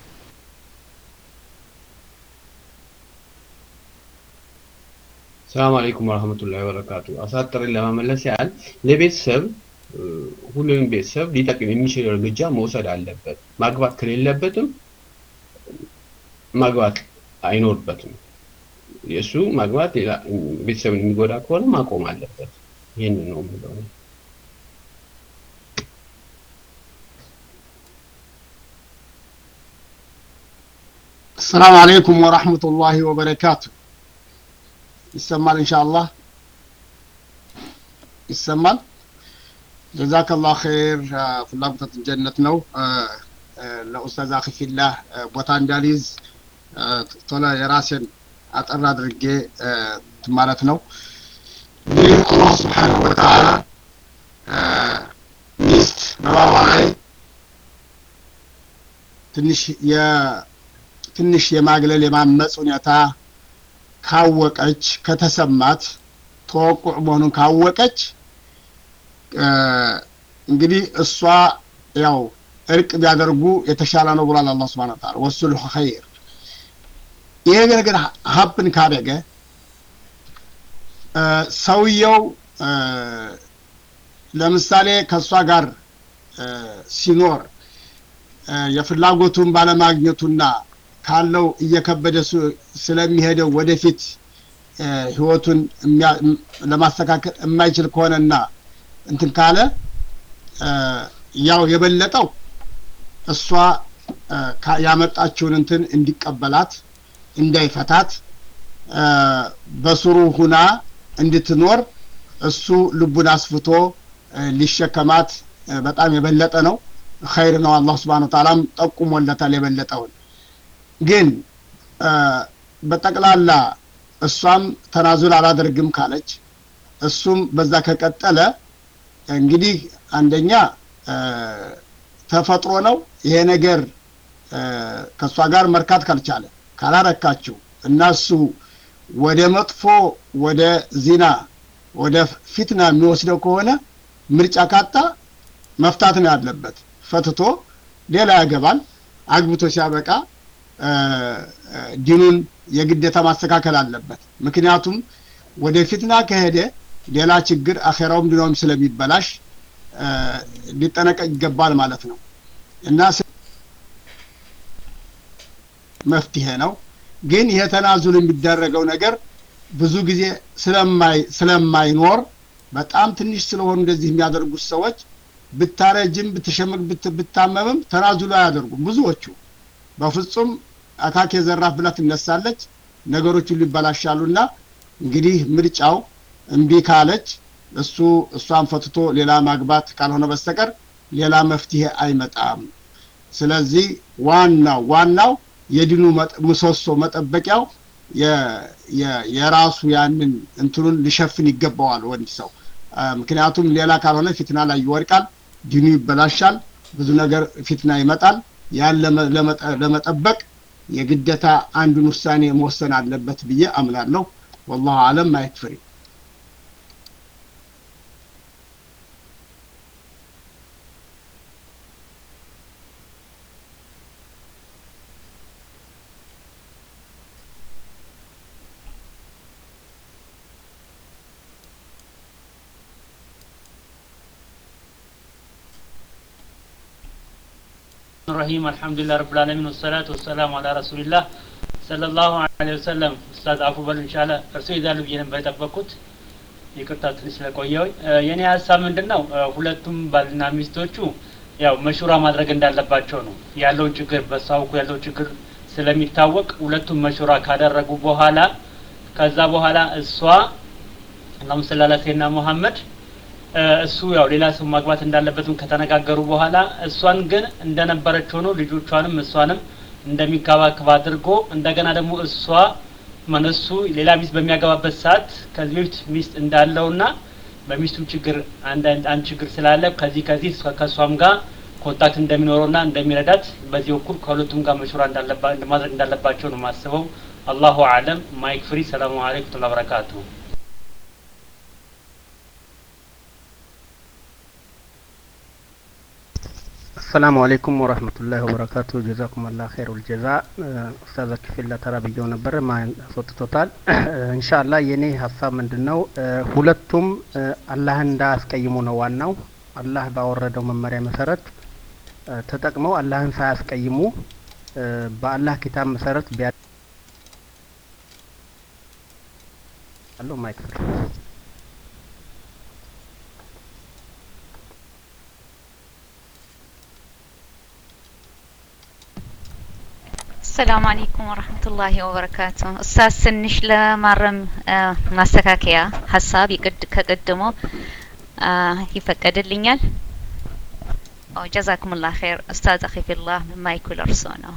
ሰላም አለይኩም ወረህመቱላሂ ወበረካቱ አሳጥርን ለመመለስ ያህል ለቤተሰብ ሁሉንም ቤተሰብ ሊጠቅም የሚችል እርምጃ መውሰድ አለበት ማግባት ከሌለበትም ማግባት አይኖርበትም የእሱ ማግባት ሌላ ቤተሰብን የሚጎዳ ከሆነ ማቆም አለበት ይህን ነው የምለው السلام عليكم ورحمة الله وبركاته ይሰማል ኢንሻአላህ ይሰማል ጀዛከ ላሁ ኸይር ፍላጎታችን ጀነት ነው ለኡስታዝ አኺፊላህ ቦታ እንዳልይዝ ቶሎ የራሴን አጠር አድርጌ ማለት ነው ይህ አላህ ስብሓንሁ ወተዓላ ሚስት በባሏ ላይ ትንሽ ትንሽ የማግለል የማመፅ ሁኔታ ካወቀች ከተሰማት ተወቁዕ መሆኑን ካወቀች እንግዲህ እሷ ያው እርቅ ቢያደርጉ የተሻለ ነው ብሏል አላህ ስብሐነ ወተዓላ ወሱልሁ ኸይር ይሄ ነገር ሀፕን ካደገ ሰውየው ለምሳሌ ከእሷ ጋር ሲኖር የፍላጎቱን ባለማግኘቱና ካለው እየከበደ ስለሚሄደው ወደፊት ህይወቱን ለማስተካከል የማይችል ከሆነና እንትን ካለ ያው የበለጠው እሷ ያመጣችውን እንትን እንዲቀበላት እንዳይፈታት በስሩ ሁና እንድትኖር እሱ ልቡን አስፍቶ ሊሸከማት በጣም የበለጠ ነው ኸይር ነው አላህ ስብሓን ተዓላም ጠቁሞለታል የበለጠውን ግን በጠቅላላ እሷም ተናዙል አላደርግም ካለች እሱም በዛ ከቀጠለ እንግዲህ አንደኛ ተፈጥሮ ነው ይሄ ነገር ከእሷ ጋር መርካት ካልቻለ ካላረካችው እና እሱ ወደ መጥፎ ወደ ዚና ወደ ፊትና የሚወስደው ከሆነ ምርጫ ካጣ መፍታት ነው ያለበት ፈትቶ ሌላ ያገባል አግብቶ ሲያበቃ ዲኑን የግዴታ ማስተካከል አለበት ምክንያቱም ወደ ፊትና ከሄደ ሌላ ችግር አኼራውም ድኖም ስለሚበላሽ ሊጠነቀቅ ይገባል ማለት ነው እና መፍትሄ ነው ግን ይሄ ተናዙል የሚደረገው ነገር ብዙ ጊዜ ስለማይኖር በጣም ትንሽ ስለሆኑ እንደዚህ የሚያደርጉት ሰዎች ብታረጅም ብትሸምቅ ብታመምም ተናዙሉ አያደርጉም ብዙዎቹ በፍጹም አካክ የዘራፍ ብላ ትነሳለች ነገሮች ሁሉ ይበላሻሉና እንግዲህ ምርጫው እምቢ ካለች እሱ እሷን ፈትቶ ሌላ ማግባት ካልሆነ በስተቀር ሌላ መፍትሄ አይመጣም ስለዚህ ዋናው ዋናው የድኑ ምሰሶ መጠበቂያው የራሱ ያንን እንትኑን ሊሸፍን ይገባዋል ወንድ ሰው ምክንያቱም ሌላ ካልሆነ ፊትና ላይ ይወድቃል ዲኑ ይበላሻል ብዙ ነገር ፊትና ይመጣል ያን ለመጠበቅ የግደታ አንዱን ውሳኔ መወሰን አለበት ብዬ አምናለሁ ወላሁ አለም ማየት الرحيم الحمد لله رب العالمين والصلاة والسلام على رسول الله صلى الله عليه وسلم ኡስታዝ አፉ በሉ ኢንሻአላ እርሱ ይዛሉ ብዬ ነበር የጠበቅኩት ይቅርታ ትንሽ ስለቆየሁኝ የኔ ሀሳብ ምንድን ነው ሁለቱም ባልና ሚስቶቹ ያው መሹራ ማድረግ እንዳለባቸው ነው ያለውን ችግር በሷ በኩል ያለው ችግር ስለሚታወቅ ሁለቱም መሹራ ካደረጉ በኋላ ከዛ በኋላ እሷ አላሁም ሰላላ ሴና ሙሐመድ እሱ ያው ሌላ ሰው ማግባት እንዳለበትም ከተነጋገሩ በኋላ እሷን ግን እንደነበረች ሆኖ ልጆቿንም እሷንም እንደሚንከባከብ አድርጎ እንደገና ደግሞ እሷ መነሱ ሌላ ሚስት በሚያገባበት ሰዓት ከዚህ በፊት ሚስት እንዳለውና በሚስቱም ችግር አንድ አንድ ችግር ስላለ ከዚህ ከዚህ ከእሷም ጋር ኮንታክት እንደሚኖረውና እንደሚረዳት በዚህ በኩል ከሁለቱም ጋር መሹራ ማድረግ እንዳለባቸው ነው የማስበው። አላሁ አለም። ማይክ ፍሪ። ሰላሙ አለይኩም ወረህመቱላሂ ወበረካቱሁ። አሰላሙ አለይኩም ወረህመቱላሂ ወበረካቱ ጀዛኩም አላህ ኸይሩል ጀዛ ኡስታዝ ክፍል ለተራ ብየው ነበር ማን አስወጥቶታል እንሻላ የኔ ሀሳብ ምንድን ነው ሁለቱም አላህን እንዳያስቀይሙ ነው ዋናው አላህ ባወረደው መመሪያ መሰረት ተጠቅመው አላህን ሳያስቀይሙ በአላህ ኪታብ መሰረት ቢያ አለው ማይክ ሰላም አለይኩም ወረህመቱላሂ ወበረካቱ። ኡስታዝ ትንሽ ለማረም ማስተካከያ ሀሳብ ይቅድ ከቀድሞ ይፈቀድልኛል? ጀዛኩሙላህ ኸይር ኡስታዝ አኺፊላህ ማይኩ ለርሶ ነው።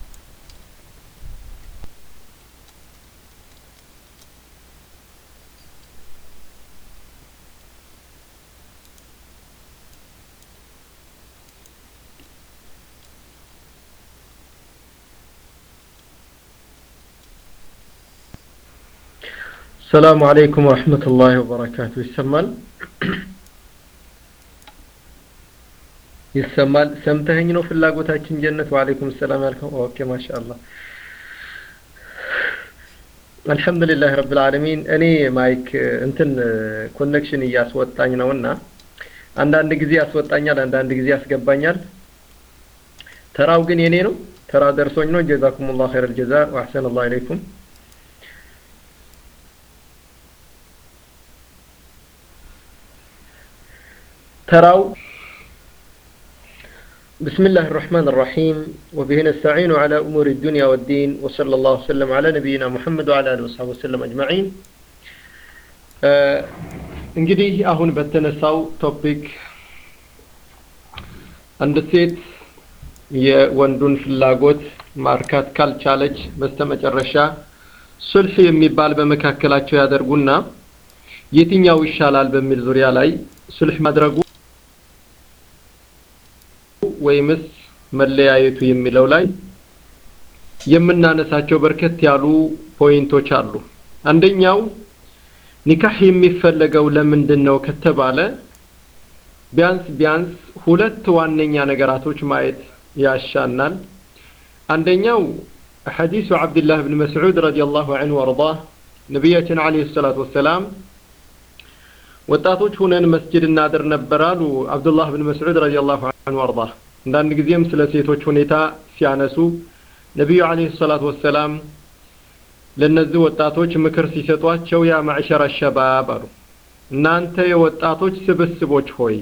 ሰላሙ አለይኩም ወረህመቱላሂ ወበረካቱ። ይሰማል ይሰማል። ሰምተኸኝ ነው ፍላጎታችን ጀነት። ወአለይኩም ሰላም ያልከው። ኦኬ ማሻአላህ አልሐምዱሊላህ ረብል ዓለሚን። እኔ ማይክ እንትን ኮኔክሽን እያስወጣኝ ነውና አንዳንድ ጊዜ ያስወጣኛል፣ አንዳንድ ጊዜ ያስገባኛል። ተራው ግን የኔ ነው። ተራ ደርሶኝ ነው። ጀዛኩሙላህ ኸይረል ጀዛ ወአሕሰነላሁ ኢለይኩም። تراو بسم الله الرحمن الرحيم وبه نستعين على أمور الدنيا والدين وصلى الله وسلم على نبينا محمد وعلى آله وصحبه وسلم أجمعين እንግዲህ አሁን በተነሳው ቶፒክ አንድ ሴት የወንዱን ፍላጎት ማርካት ካልቻለች በስተመጨረሻ ሱልህ የሚባል በመካከላቸው ያደርጉና የትኛው ይሻላል በሚል ዙሪያ ላይ ሱልህ ማድረጉ ወይምስ መለያየቱ የሚለው ላይ የምናነሳቸው በርከት ያሉ ፖይንቶች አሉ። አንደኛው ኒካህ የሚፈለገው ለምንድን ነው ከተባለ ቢያንስ ቢያንስ ሁለት ዋነኛ ነገራቶች ማየት ያሻናል። አንደኛው ሐዲሱ ዓብድላህ ብን መስዑድ ረዲየላሁ ዐንሁ ወአርዳህ ነቢያችን ዓለይሂ ሰላቱ ወሰላም ወጣቶች ሁነን መስጅድ እናድር ነበር አሉ አብዱላህ ብን መስዑድ ረዲየላሁ ዐንሁ ወአርዳህ። አንዳንድ ጊዜም ስለ ሴቶች ሁኔታ ሲያነሱ ነቢዩ ዓለይሂ ሰላቱ ወሰላም ለእነዚህ ወጣቶች ምክር ሲሰጧቸው ያ ማዕሸረ ሸባብ አሉ፣ እናንተ የወጣቶች ስብስቦች ሆይ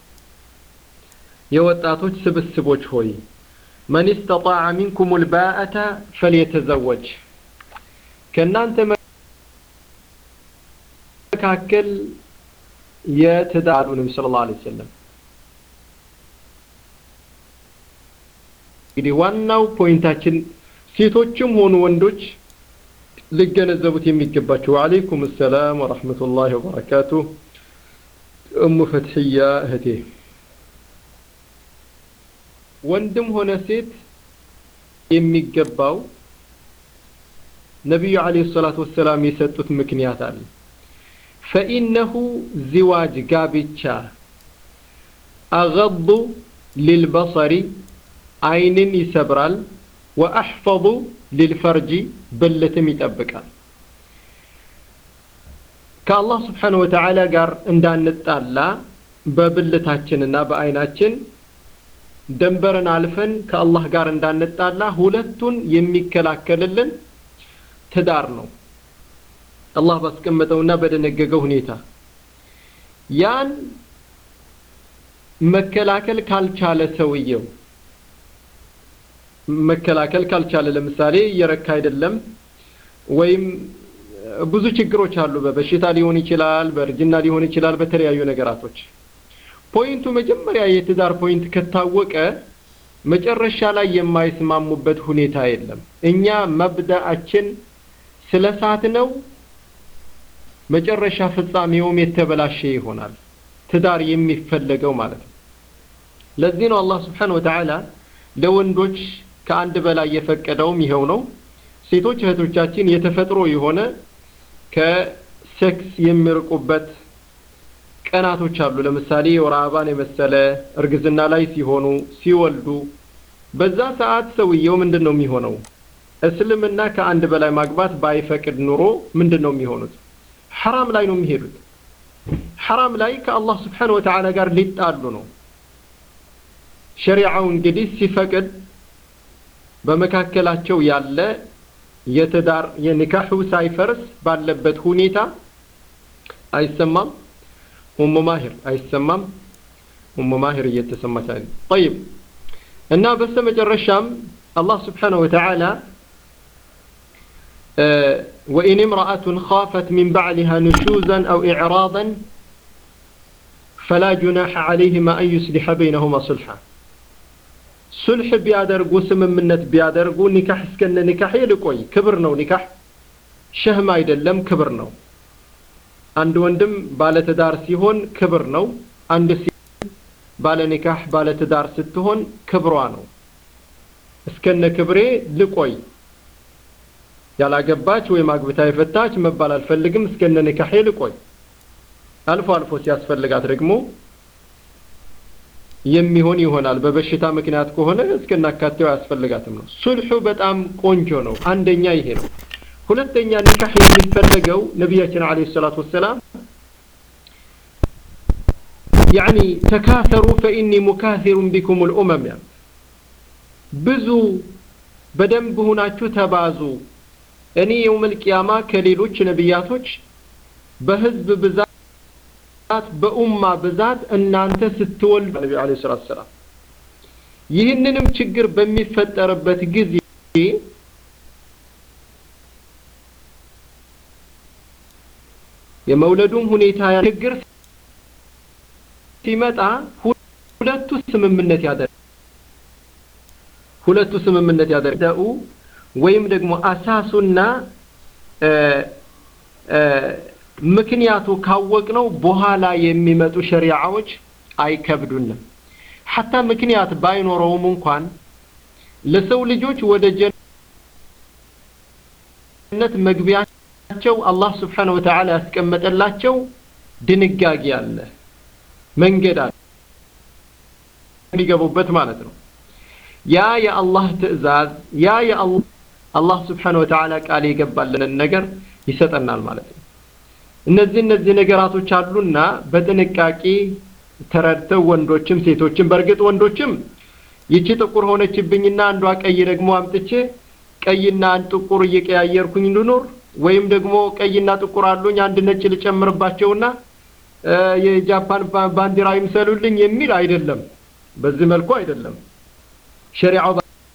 የወጣቶች ስብስቦች ሆይ መን ስተጣዐ ሚንኩም ልባአተ ፈልየተዘወጅ ከእናንተ መካከል የትዳሩ ነቢ ስለ ላ ሰለም እንግዲህ ዋናው ፖይንታችን ሴቶችም ሆኑ ወንዶች ሊገነዘቡት የሚገባቸው ወአለይኩም ሰላም ወረሕመቱላሂ ወበረካቱ እሙ ፈትሕያ እህቴ ወንድም ሆነ ሴት የሚገባው ነቢዩ ዓለይሂ ሰላቱ ወሰላም የሰጡት ምክንያት አለ ፈኢነሁ ዚዋጅ ጋብቻ አገዱ ሊልበሰሪ አይንን ይሰብራል ወአሕፈظ ሊልፈርጂ ብልትም ይጠብቃል ከአላህ ስብሓን ወተዓላ ጋር እንዳንጣላ በብልታችንና በአይናችን ደንበርን አልፈን ከአላህ ጋር እንዳንጣላ ሁለቱን የሚከላከልልን ትዳር ነው አላህ ባስቀመጠውና በደነገገው ሁኔታ ያን መከላከል ካልቻለ ሰውየው መከላከል ካልቻለ ለምሳሌ እየረካ አይደለም ወይም ብዙ ችግሮች አሉ በበሽታ ሊሆን ይችላል በእርጅና ሊሆን ይችላል በተለያዩ ነገራቶች ፖይንቱ መጀመሪያ የትዳር ፖይንት ከታወቀ መጨረሻ ላይ የማይስማሙበት ሁኔታ የለም እኛ መብዳአችን ስለ ሳት ነው መጨረሻ ፍጻሜውም የተበላሸ ይሆናል ትዳር የሚፈለገው ማለት ነው ለዚህ ነው አላህ ስብሓን ወተዓላ ለወንዶች ከአንድ በላይ የፈቀደውም ይኸው ነው ሴቶች እህቶቻችን የተፈጥሮ የሆነ ከሴክስ የሚርቁበት ቀናቶች አሉ ለምሳሌ የወር አበባን የመሰለ እርግዝና ላይ ሲሆኑ ሲወልዱ በዛ ሰዓት ሰውየው ምንድን ነው የሚሆነው እስልምና ከአንድ በላይ ማግባት ባይፈቅድ ኑሮ ምንድን ነው የሚሆኑት ሐራም ላይ ነው የሚሄዱት ሐራም ላይ ከአላህ ስብሓን ወተዓላ ጋር ሊጣሉ ነው ሸሪዓው እንግዲህ ሲፈቅድ በመካከላቸው ያለ የትዳር የኒካሑ ሳይፈርስ ባለበት ሁኔታ አይሰማም ኡሙ ማሂር አይሰማም ኡሙ ማሂር እየተሰማች አይደል طيب እና በስተመጨረሻም አላህ ስብሓነሁ ወተዓላ وإن امرأة خافت من بعلها نشوزا أو إعراضا فلا جناح عليهما أن يصلح بينهما صلحا ሱልሕ ቢያደርጉ ስምምነት ቢያደርጉ ኒካህ እስከነ ኒካህ ልቆይ ክብር ነው ኒካህ ሸህም አይደለም ክብር ነው አንድ ወንድም ባለትዳር ሲሆን ክብር ነው አንድ ሴት ባለ ኒካህ ባለትዳር ስትሆን ክብሯ ነው እስከነ ክብሬ ልቆይ ያላገባች ወይም አግብታ የፈታች መባል አልፈልግም እስከነ ኒካሄ ልቆይ አልፎ አልፎ ሲያስፈልጋት ደግሞ የሚሆን ይሆናል በበሽታ ምክንያት ከሆነ እስከናካቴው አያስፈልጋትም ነው ሱልሑ በጣም ቆንጆ ነው አንደኛ ይሄ ነው ሁለተኛ ኒካህ የሚፈለገው ነቢያችን አለ ሰላት ወሰላም ያኒ ተካሰሩ ፈኢኒ ሙካሲሩን ቢኩም ልኡመም ያ ብዙ በደንብ ሁናችሁ ተባዙ እኔ የውመል ቂያማ ከሌሎች ነቢያቶች በህዝብ ብዛት በኡማ ብዛት እናንተ ስትወልዱ ነቢ አለ ሰላት ሰላም ይህንንም ችግር በሚፈጠርበት ጊዜ የመውለዱም ሁኔታ ችግር ሲመጣ ሁለቱ ስምምነት ያደርግ ሁለቱ ስምምነት ያደርጉ ወይም ደግሞ አሳሱና ምክንያቱ ካወቅ ነው በኋላ የሚመጡ ሸሪዓዎች አይከብዱንም ሐታ ምክንያት ባይኖረውም እንኳን ለሰው ልጆች ወደ ጀነት መግቢያቸው አላህ ስብሓነ ወተዓላ ያስቀመጠላቸው ድንጋጌ አለ መንገድ አለ የሚገቡበት ማለት ነው ያ የአላህ ትእዛዝ ያ የአላህ ስብሓነ ወተዓላ ቃል የገባልንን ነገር ይሰጠናል ማለት ነው እነዚህ እነዚህ ነገራቶች አሉና በጥንቃቄ ተረድተው ወንዶችም ሴቶችም በእርግጥ ወንዶችም ይቺ ጥቁር ሆነችብኝና አንዷ ቀይ ደግሞ አምጥቼ ቀይና አንድ ጥቁር እየቀያየርኩኝ ልኖር ወይም ደግሞ ቀይና ጥቁር አሉኝ አንድ ነጭ ልጨምርባቸውና የጃፓን ባንዲራ ይምሰሉልኝ የሚል አይደለም በዚህ መልኩ አይደለም ሸሪዓው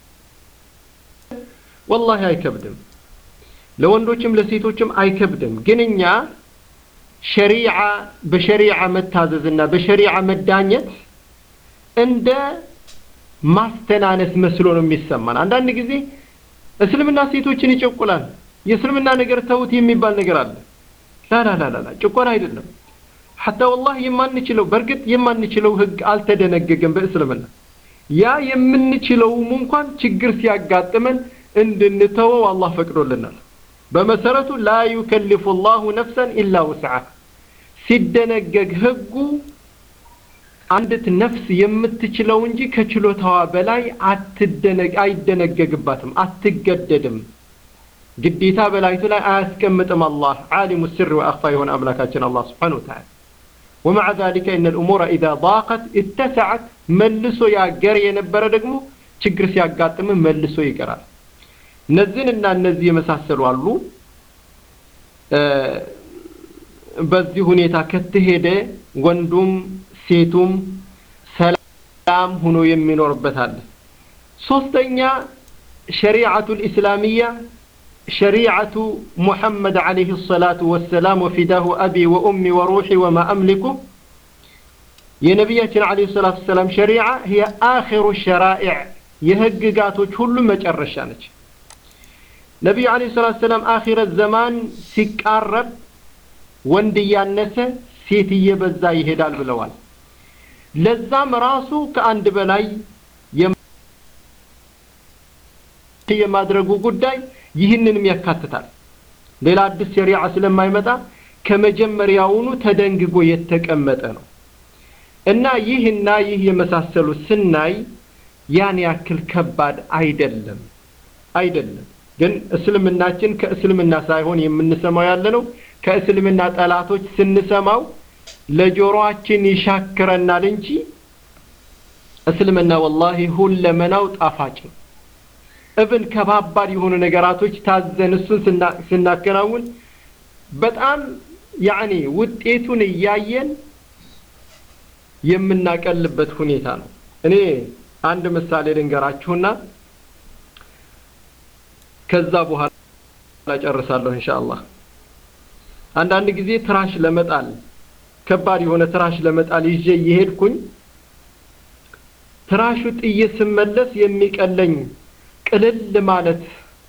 ወላሂ አይከብድም ለወንዶችም ለሴቶችም አይከብድም ግን እኛ ሸሪዓ በሸሪዓ መታዘዝና በሸሪዓ መዳኘት እንደ ማስተናነስ መስሎ ነው የሚሰማን አንዳንድ ጊዜ እስልምና ሴቶችን ይጨቁላል የእስልምና ነገር ተውት የሚባል ነገር አለ ላላላላ ጭቆና አይደለም ሐታ ወላሂ የማንችለው በእርግጥ የማንችለው ህግ አልተደነገገም በእስልምና ያ የምንችለውም እንኳን ችግር ሲያጋጥመን እንድንተወው አላህ ፈቅዶልናል በመሰረቱ ላ ዩከልፉ ላሁ ነፍሰን ኢላ ውስዓ ሲደነገግ ህጉ አንዲት ነፍስ የምትችለው እንጂ ከችሎታዋ በላይ አይደነገግባትም አትገደድም ግዴታ በላይቱ ላይ አያስቀምጥም አላህ ዓሊሙ ስር ወአኽፋ የሆነ አምላካችን አላህ ስብሓን ወተዓላ ومع ذلك إن الأمور إذا ضاقت اتسعت ملسو يا جري የነበረ ደግሞ ችግር ሲያጋጥም መልሶ ይቀራል እነዚህንና እነዚህ የመሳሰሉ አሉ በዚህ ሁኔታ ከተሄደ ወንዱም ሴቱም ሰላም ሆኖ የሚኖርበት አለ ሶስተኛ ሸሪዓቱ ልእስላሚያ شريعة محمد عليه الصلاة والسلام وفداه أبي وأمي وروحي وما أملك يا نبياتنا عليه الصلاة والسلام شريعة هي آخر الشرائع يهققاتو كل ما جرشانك ነቢዩ አለይሂ ሰላቱ ሰላም አኺረት ዘማን ሲቃረብ ወንድ እያነሰ ሴት እየበዛ ይሄዳል ብለዋል። ለዛም ራሱ ከአንድ በላይ የማድረጉ ጉዳይ ይህንንም ያካትታል። ሌላ አዲስ ሸሪዓ ስለማይመጣ ከመጀመሪያውኑ ተደንግጎ የተቀመጠ ነው እና ይህና ይህ የመሳሰሉት ስናይ ያን ያክል ከባድ አይደለም አይደለም። ግን እስልምናችን ከእስልምና ሳይሆን የምንሰማው ያለ ነው ከእስልምና ጠላቶች ስንሰማው ለጆሮአችን ይሻክረናል እንጂ እስልምና ወላሂ ሁለመናው ጣፋጭ ነው። እብን ከባባድ የሆኑ ነገራቶች ታዘን እሱን ስናከናውን በጣም ያኔ ውጤቱን እያየን የምናቀልበት ሁኔታ ነው። እኔ አንድ ምሳሌ ልንገራችሁና ከዛ በኋላ ጨርሳለሁ ኢንሻአላህ። አንዳንድ ጊዜ ትራሽ ለመጣል ከባድ የሆነ ትራሽ ለመጣል ይዤ እየሄድኩኝ ትራሹ ጥዬ ስመለስ የሚቀለኝ ቅልል ማለት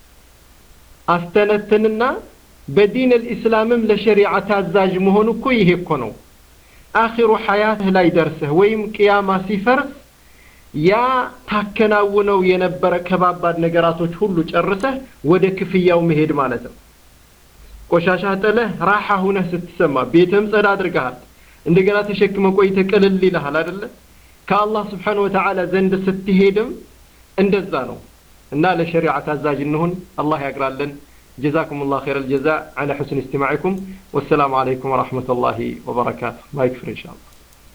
አስተነትንና በዲን አልኢስላምም ለሸሪዓ ታዛዥ መሆኑ እኮ ይሄ እኮ ነው። አኺሩ ሐያትህ ላይ ደርሰህ ወይም ቅያማ ሲፈርስ ያ ታከናውነው የነበረ ከባባድ ነገራቶች ሁሉ ጨርሰህ ወደ ክፍያው መሄድ ማለት ነው። ቆሻሻ ጥለህ ራሓ ሁነህ ስትሰማ ቤትህም ጸዳ አድርገሃል። እንደገና ተሸክመ ቆይተህ ቅልል ይልሃል አይደለ? ከአላህ ስብሓነሁ ወተዓላ ዘንድ ስትሄድም እንደዛ ነው እና ለሸሪዓ ታዛዥ እንሁን። አላህ ያግራለን። جزاكم الله خير الجزاء على حسن استماعكم والسلام عليكم ورحمة الله وبركاته ما يكفر إن شاء الله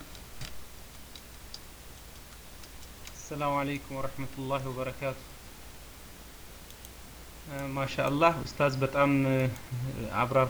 السلام عليكم ورحمة الله وبركاته ما شاء الله أستاذ بتأم عبر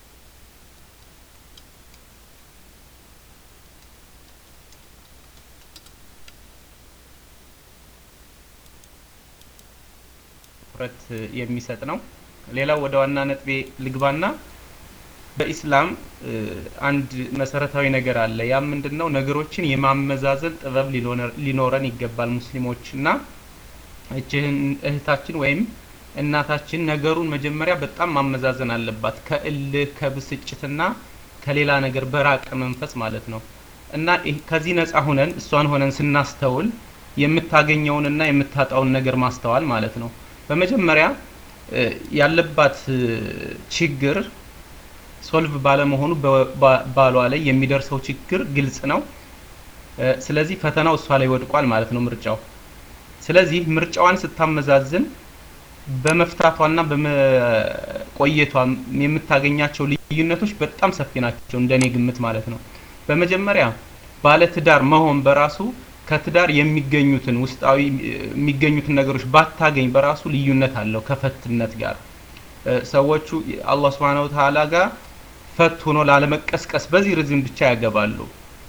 ትኩረት የሚሰጥ ነው። ሌላው ወደ ዋና ነጥቤ ልግባና በኢስላም አንድ መሰረታዊ ነገር አለ። ያ ምንድን ነው? ነገሮችን የማመዛዘን ጥበብ ሊኖረን ይገባል ሙስሊሞች እና እችህን እህታችን ወይም እናታችን ነገሩን መጀመሪያ በጣም ማመዛዘን አለባት ከእልህ ከብስጭትና ከሌላ ነገር በራቀ መንፈስ ማለት ነው እና ከዚህ ነፃ ሁነን እሷን ሆነን ስናስተውል የምታገኘውንና የምታጣውን ነገር ማስተዋል ማለት ነው። በመጀመሪያ ያለባት ችግር ሶልቭ ባለመሆኑ ባሏ ላይ የሚደርሰው ችግር ግልጽ ነው። ስለዚህ ፈተናው እሷ ላይ ወድቋል ማለት ነው ምርጫው። ስለዚህ ምርጫዋን ስታመዛዝን በመፍታቷና በመቆየቷ የምታገኛቸው ልዩነቶች በጣም ሰፊ ናቸው እንደኔ ግምት ማለት ነው። በመጀመሪያ ባለትዳር መሆን በራሱ ከትዳር የሚገኙትን ውስጣዊ የሚገኙትን ነገሮች ባታገኝ በራሱ ልዩነት አለው ከፈትነት ጋር ሰዎቹ አላህ Subhanahu Wa Ta'ala ጋር ፈት ሆኖ ላለመቀስቀስ በዚህ ርዝም ብቻ ያገባሉ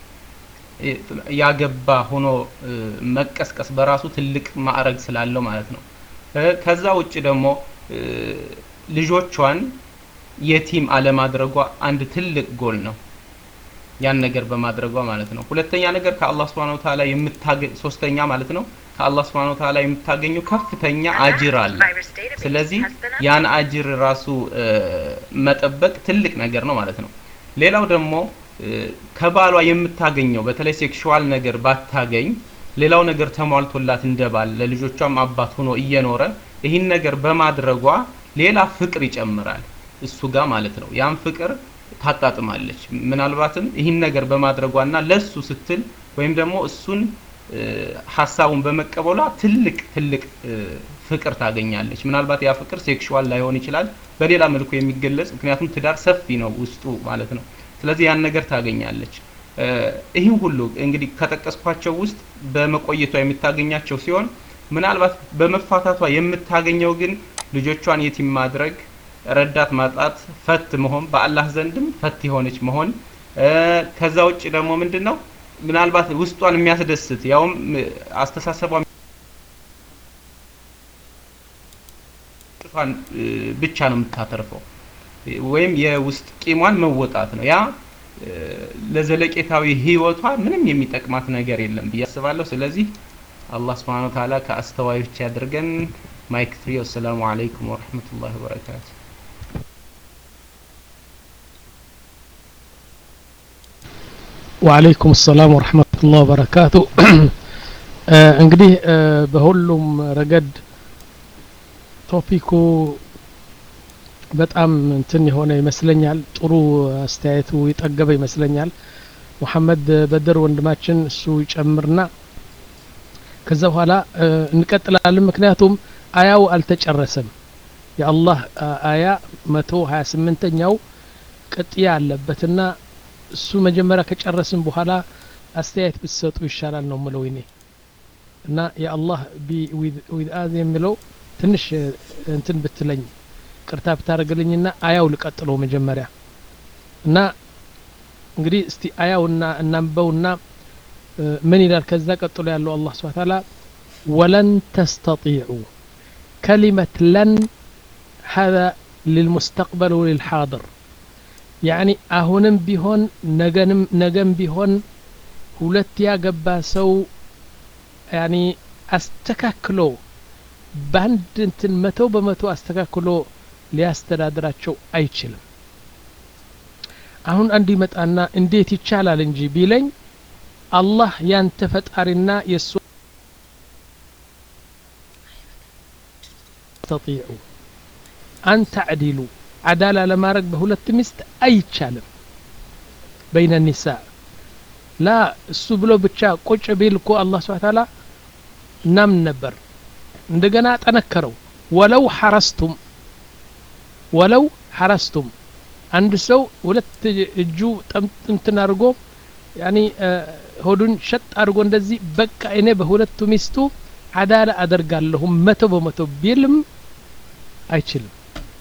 ያገባ ሆኖ መቀስቀስ በራሱ ትልቅ ማዕረግ ስላለው ማለት ነው ከዛ ውጭ ደግሞ ልጆቿን የቲም አለማድረጓ አንድ ትልቅ ጎል ነው ያን ነገር በማድረጓ ማለት ነው ሁለተኛ ነገር ከአላህ Subhanahu Wa Ta'ala የምታገኝ ሶስተኛ ማለት ነው ከአላህ Subhanahu Wa Ta'ala የምታገኘው ከፍተኛ አጅር አለ ስለዚህ ያን አጅር ራሱ መጠበቅ ትልቅ ነገር ነው ማለት ነው ሌላው ደግሞ ከባሏ የምታገኘው በተለይ ሴክሹዋል ነገር ባታገኝ ሌላው ነገር ተሟልቶላት እንደባል ለልጆቿም አባት ሆኖ እየኖረ ይህን ነገር በማድረጓ ሌላ ፍቅር ይጨምራል እሱ ጋር ማለት ነው ያን ፍቅር ታጣጥማለች ምናልባትም ይህን ነገር በማድረጓና ለሱ ስትል ወይም ደግሞ እሱን ሀሳቡን በመቀበሏ ትልቅ ትልቅ ፍቅር ታገኛለች ምናልባት ያ ፍቅር ሴክሹዋል ላይሆን ይችላል በሌላ መልኩ የሚገለጽ ምክንያቱም ትዳር ሰፊ ነው ውስጡ ማለት ነው ስለዚህ ያን ነገር ታገኛለች ይህን ሁሉ እንግዲህ ከጠቀስኳቸው ውስጥ በመቆየቷ የምታገኛቸው ሲሆን ምናልባት በመፋታቷ የምታገኘው ግን ልጆቿን የቲም ማድረግ ረዳት ማጣት ፈት መሆን በአላህ ዘንድም ፈት የሆነች መሆን ከዛ ውጭ ደግሞ ምንድን ነው ምናልባት ውስጧን የሚያስደስት ያውም አስተሳሰቧ ብቻ ነው የምታተርፈው ወይም የውስጥ ቂሟን መወጣት ነው ያ ለዘለቄታዊ ህይወቷ ምንም የሚጠቅማት ነገር የለም ብዬ አስባለሁ ስለዚህ አላህ Subhanahu Wa Ta'ala ከአስተዋዮች ያድርገን ማይክ ፍሪ ወሰላሙ አለይኩም ወረህመቱላሂ ወበረካቱ ወአለይኩም ሰላም ወረህመቱላህ ወበረካቱ እንግዲህ በሁሉም ረገድ ቶፒኩ በጣም እንትን የሆነ ይመስለኛል ጥሩ አስተያየቱ የጠገበ ይመስለኛል ሙሐመድ በድር ወንድማችን እሱ ይጨምርና ከዛ በኋላ እንቀጥላለን ምክንያቱም አያው አልተጨረሰም የአላህ አያ መቶ ሀያ ስምንተኛው ቅጥያ አለበትና እሱ መጀመሪያ ከጨረስን በኋላ አስተያየት ብትሰጡ ይሻላል ነው ምለው እኔ እና የአላህ ዊዝ አዝ የሚለው ትንሽ እንትን ብትለኝ ቅርታ ብታደርግልኝና አያው ልቀጥለው መጀመሪያ እና እንግዲህ እስቲ አያውና እናንበውና ምን ይላል ከዛ ቀጥሎ ያለው አላህ ስብሐ ተዓላ ወለን ተስተጢዑ ከሊመት ለን هذا للمستقبل وللحاضر يعني አሁንም ቢሆን ነገንም ነገም ቢሆን ሁለት ያገባ ሰው ያኒ አስተካክሎ በአንድ እንትን መቶ በመቶ አስተካክሎ ሊያስተዳድራቸው አይችልም አሁን አንድ ይመጣና እንዴት ይቻላል እንጂ ቢለኝ አላህ ያንተ ፈጣሪና የእሱ ተጢዑ አን ተዕዲሉ አዳላ ለማድረግ በሁለት ሚስት አይቻልም በይነ ኒሳ ላ እሱ ብሎ ብቻ ቁጭ ቢል እኮ አላህ ስብሐ ተዓላ እናምን ነበር እንደገና ጠነከረው ወለው ሐረስቱም ወለው ሐረስቱም አንድ ሰው ሁለት እጁ እንትን አድርጎ ያኒ ሆዱን ሸጥ አድርጎ እንደዚህ በቃ እኔ በሁለቱ ሚስቱ አዳላ አደርጋለሁ መቶ በመቶ ቢልም አይችልም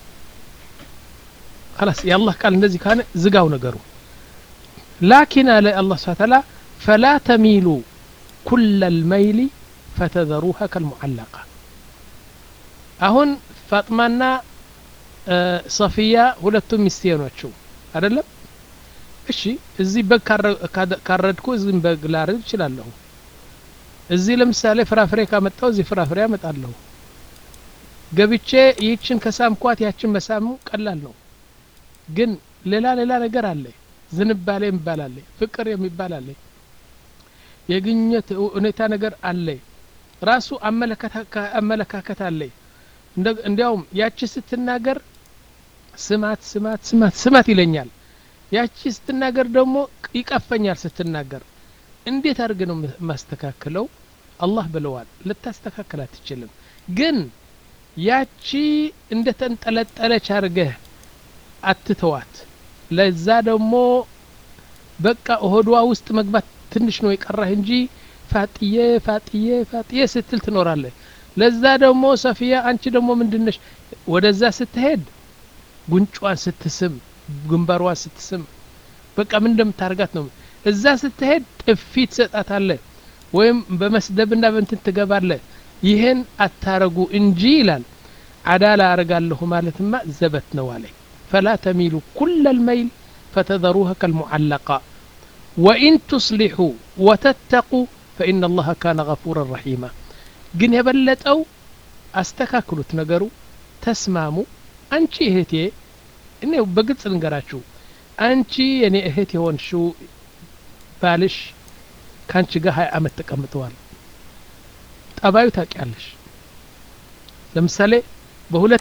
خلاص የአላህ ቃል እንደዚህ ካነ ዝጋው ነገሩ ላኪን አለ አላህ ስብሐ ተዓላ ፈላ ተሚሉ ኩለ ልመይሊ ፈተዘሩሃ ከልሙዓለቃ አሁን ፋጥማና ሰፊያ ሁለቱም ሚስቴ ናቸው አይደለም እሺ እዚህ በግ ካረድኩ እዚህም በግ ላረድ እችላለሁ እዚህ ለምሳሌ ፍራፍሬ ካመጣው እዚህ ፍራፍሬ አመጣለሁ ገብቼ ይህችን ከሳምኳት ያችን መሳሙ ቀላል ነው ግን ሌላ ሌላ ነገር አለ ዝንባሌ የሚባል አለ ፍቅር የሚባል አለ የግኘት ሁኔታ ነገር አለ ራሱ አመለካከት አለ እንዲያውም ያቺ ስትናገር ስማት ስማት ስማት ስማት ይለኛል ያቺ ስትናገር ደግሞ ይቀፈኛል ስትናገር እንዴት አድርግ ነው ማስተካክለው አላህ ብለዋል ልታስተካክል አትችልም ግን ያቺ እንደ ተንጠለጠለች አድርገህ አትተዋት ለዛ ደግሞ በቃ ሆዷ ውስጥ መግባት ትንሽ ነው የቀራህ እንጂ ፋጥዬ ፋጥዬ ፋጥዬ ስትል ትኖራለህ ለዛ ደግሞ ሰፊያ አንቺ ደግሞ ምንድነሽ ወደዛ ስትሄድ ጉንጯን ስትስም ግንባሯን ስትስም በቃ ምን እንደምታርጋት ነው እዛ ስትሄድ ጥፊ ትሰጣታለህ ወይም በመስደብና በእንትን ትገባለህ ይህን አታረጉ እንጂ ይላል አዳላ አረጋለሁ ማለትማ ዘበት ነው አለኝ ፈላ ተሚሉ ኩለ ልመይል ፈተዘሩها كالمعلقة وإن تصلحوا وتتقوا فإن الله كان غفورا رحيما ግን የበለጠው አስተካክሉት ነገሩ ተስማሙ አንቺ እህቴ እኔ በግልጽ ልንገራችሁ አንቺ የኔ እህት የሆንሽው ባልሽ ከአንቺ ጋር ሀያ አመት ተቀምጠዋል ጠባዩ ታውቂያለሽ ለምሳሌ በሁለት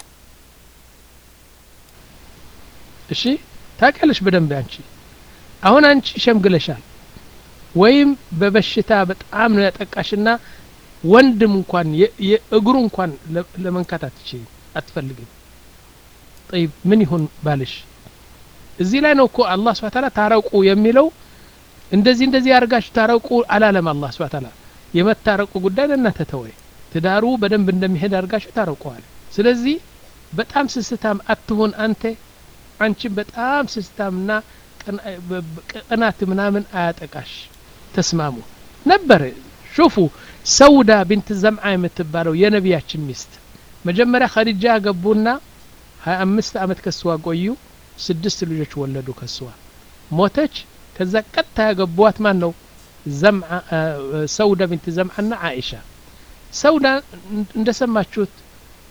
እሺ ታውቂያለሽ በደንብ አንቺ አሁን አንቺ ሸምግለሻል ወይም በበሽታ በጣም ነው ያጠቃሽና ወንድም እንኳን የእግሩ እንኳን ለመንካት አትችይም አትፈልግም ጠይብ ምን ይሁን ባልሽ እዚህ ላይ ነው እኮ አላህ ስብሐ ተዓላ ታረቁ የሚለው እንደዚህ እንደዚህ ያርጋችሁ ታረቁ አላለም አላህ ስብሐ ተዓላ የመታረቁ ጉዳይ ለእናንተ ተወይ ትዳሩ በደንብ እንደሚሄድ አድርጋችሁ ታረቁዋል ስለዚህ በጣም ስስታም አትሁን አንተ አንቺን በጣም ስስታምና ቅናት ምናምን አያጠቃሽ ተስማሙ ነበር ሹፉ ሰውዳ ቢንት ዘምዓ የምትባለው የነቢያችን ሚስት መጀመሪያ ኸዲጃ ገቡና ሀያ አምስት አመት ከስዋ ቆዩ ስድስት ልጆች ወለዱ ከስዋ ሞተች ከዛ ቀጥታ ያገቧት ማን ነው ሰውዳ ቢንት ዘምዓና አኢሻ ሰውዳ እንደሰማችሁት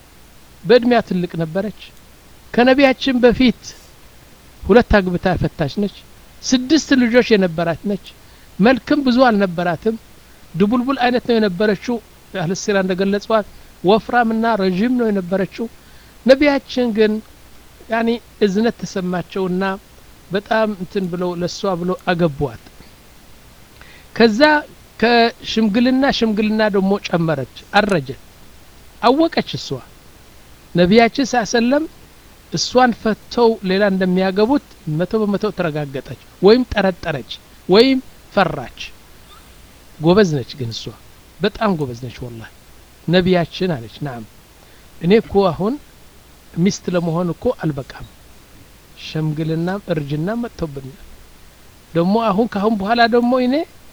በእድሜያ ትልቅ ነበረች ከነቢያችን በፊት ሁለት አግብታ ፈታች ነች ስድስት ልጆች የነበራት ነች መልክም ብዙ አልነበራትም ድቡልቡል አይነት ነው የነበረችው አህልሲራ እንደገለጸዋት ወፍራምና ረዥም ነው የነበረችው ነቢያችን ግን ያኒ እዝነት ተሰማቸውና በጣም እንትን ብለው ለሷ ብለው አገቧት ከዛ ከሽምግልና ሽምግልና ደግሞ ጨመረች አረጀት አወቀች እሷ ነቢያችን ሳሰለም እሷን ፈተው ሌላ እንደሚያገቡት መቶ በመቶ ተረጋገጠች ወይም ጠረጠረች ወይም ፈራች ጎበዝ ነች ግን እሷ በጣም ጎበዝ ነች ወላ ነቢያችን አለች ናም እኔ እኮ አሁን ሚስት ለመሆን እኮ አልበቃም ሸምግልናም እርጅናም መጥቶብኛል ደግሞ አሁን ካሁን በኋላ ደግሞ እኔ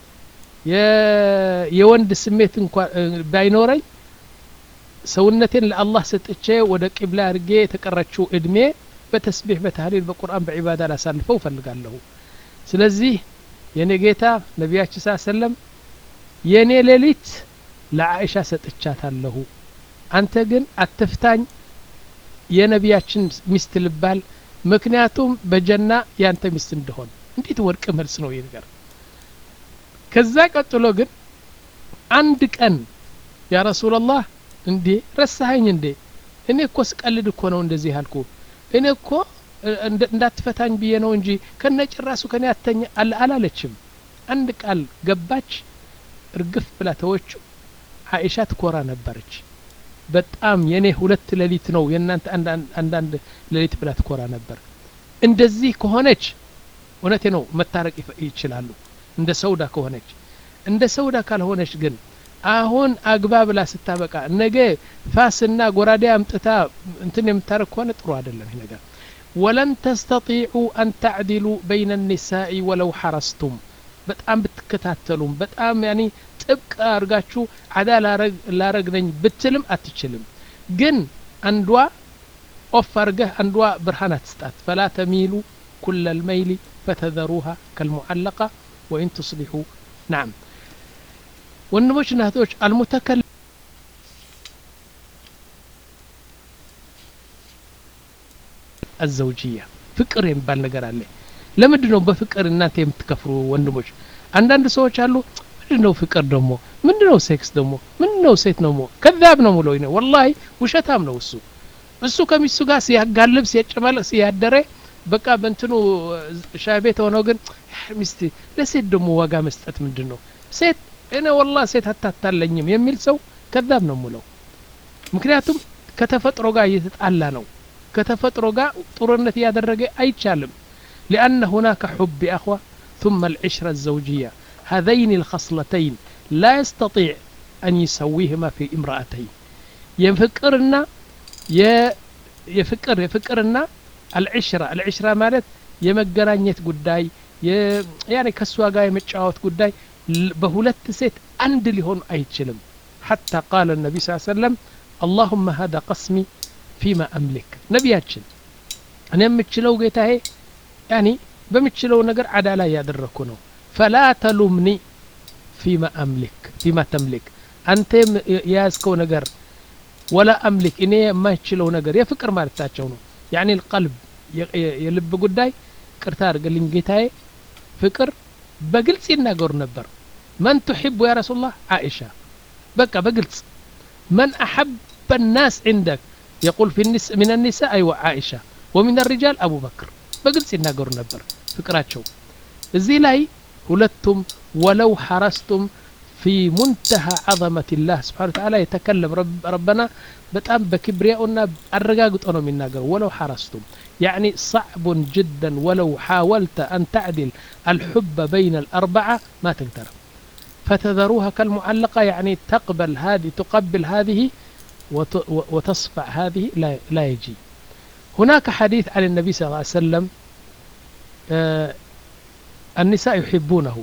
የወንድ ስሜት እንኳ ባይኖረኝ ሰውነቴን ለአላህ ሰጥቼ ወደ ቂብላ አድርጌ የተቀረችው እድሜ በተስቢሕ በታህሊል በቁርአን በዒባዳ ላሳልፈው እፈልጋለሁ ስለዚህ የኔ ጌታ ነቢያችን ስ ሰለም የእኔ ሌሊት ለአይሻ ሰጥቻታለሁ አንተ ግን አትፍታኝ የነቢያችን ሚስት ልባል ምክንያቱም በጀና ያንተ ሚስት እንደሆን እንዴት ወርቅ መልስ ነው ይህ ነገር ከዛ ቀጥሎ ግን አንድ ቀን ያ ረሱላላህ እንዴ ረሳኸኝ እንዴ እኔ እኮ ስቀልድ እኮ ነው እንደዚህ ያልኩ እኔ እኮ እንዳትፈታኝ ብዬ ነው እንጂ ከነ ጭራሱ ከኔ አተኛ አላለችም አንድ ቃል ገባች እርግፍ ብላ ተወችው አኢሻ ትኮራ ነበረች በጣም የኔ ሁለት ሌሊት ነው የእናንተ አንዳንድ ሌሊት ብላ ትኮራ ነበር እንደዚህ ከሆነች እውነቴ ነው መታረቅ ይችላሉ እንደ ሰውዳ ከሆነች እንደ ሰውዳ ካልሆነች ግን አሁን አግባ ብላ ስታበቃ ነገ ፋስና ጎራዴ አምጥታ እንትን የምታረግ ከሆነ ጥሩ አይደለም ይህ ነገር ወለን ተስተጢዑ አን ተዕዲሉ በይነ ኒሳኢ ወለው ሐረስቱም በጣም ብትከታተሉም በጣም ያኒ ጥብቅ አድርጋችሁ አዳ ላረግ ነኝ ብትልም አትችልም ግን አንዷ ኦፍ አርገህ አንዷ ብርሃን አትስጣት ፈላ ተሚሉ ኩለ ልመይሊ ፈተዘሩሃ ከልሙዓለቃ ወኢን ቱስሊሑ ናም ወንድሞች እና እህቶች አልሙተከል አዘውጅያ ፍቅር የሚባል ነገር አለ ለምንድን ነው በፍቅር እናንተ የምትከፍሩ ወንድሞች አንዳንድ ሰዎች አሉ ምንድን ነው ፍቅር ደግሞ ምንድን ነው ሴክስ ደግሞ ምንድን ነው ሴት ነው ከዛብ ነው ሙለው ነ ወላሂ ውሸታም ነው እሱ እሱ ከሚስቱ ጋር ሲያጋልብ ሲያጨማለቅ ሲያደረ በቃ በእንትኑ ሻይ ቤት ሆነው ግን ሚስት ለሴት ደግሞ ዋጋ መስጠት ምንድን ነው ሴት እኔ ወላ ሴት አታታለኝም የሚል ሰው ከዛብ ነው ሙለው ምክንያቱም ከተፈጥሮ ጋር እየተጣላ ነው ከተፈጥሮ ጋር ጥሩነት እያደረገ አይቻልም لأن هناك حب أخوة ثم العشرة الزوجية هذين الخصلتين لا يستطيع أن يسويهما في امرأتين يفكرنا يفكر يفكرنا العشرة العشرة مالت የመገናኘት ጉዳይ ያኔ ከእሷ ጋር የመጫወት ጉዳይ በሁለት ሴት አንድ ሊሆን አይችልም حتى قال النبي صلى الله عليه وسلم اللهم هذا قسمي فيما أملك ነቢያችን እኔ የምችለው ጌታዬ ያኒ በምችለው ነገር አዳላ እያደረግኩ ነው ፈላ ተሉምኒ ፊማ አምሊክ ፊማ ተምሊክ አንተ የያዝከው ነገር ወላ አምሊክ እኔ የማይችለው ነገር የፍቅር ማለታቸው ነው ያኒ ልቀልብ የልብ ጉዳይ ቅርታ አድርግልኝ ጌታዬ ፍቅር በግልጽ ይናገሩ ነበር መን ትሕቡ ያ ረሱላህ አኢሻ በቃ በግልጽ መን አሐበ الناس عندك يقول في النس من النساء أيوة عائشة ومن الرجال أبو بكر በግልጽ ይናገሩ ነበር ፍቅራቸው እዚህ ላይ ሁለቱም ወለው ሐረስቱም في منتهى عظمة الله سبحانه وتعالى يتكلم رب ربنا بتام بكبرياؤنا الرقاق أنا من ناقر ولو حرستم يعني صعب جدا ولو حاولت أن تعدل الحب بين الأربعة ما تقدر فتذروها كالمعلقة يعني تقبل هذه تقبل هذه وتصفع هذه لا, لا يجي هناك حديث عن النبي صلى الله عليه وسلم آه النساء يحبونه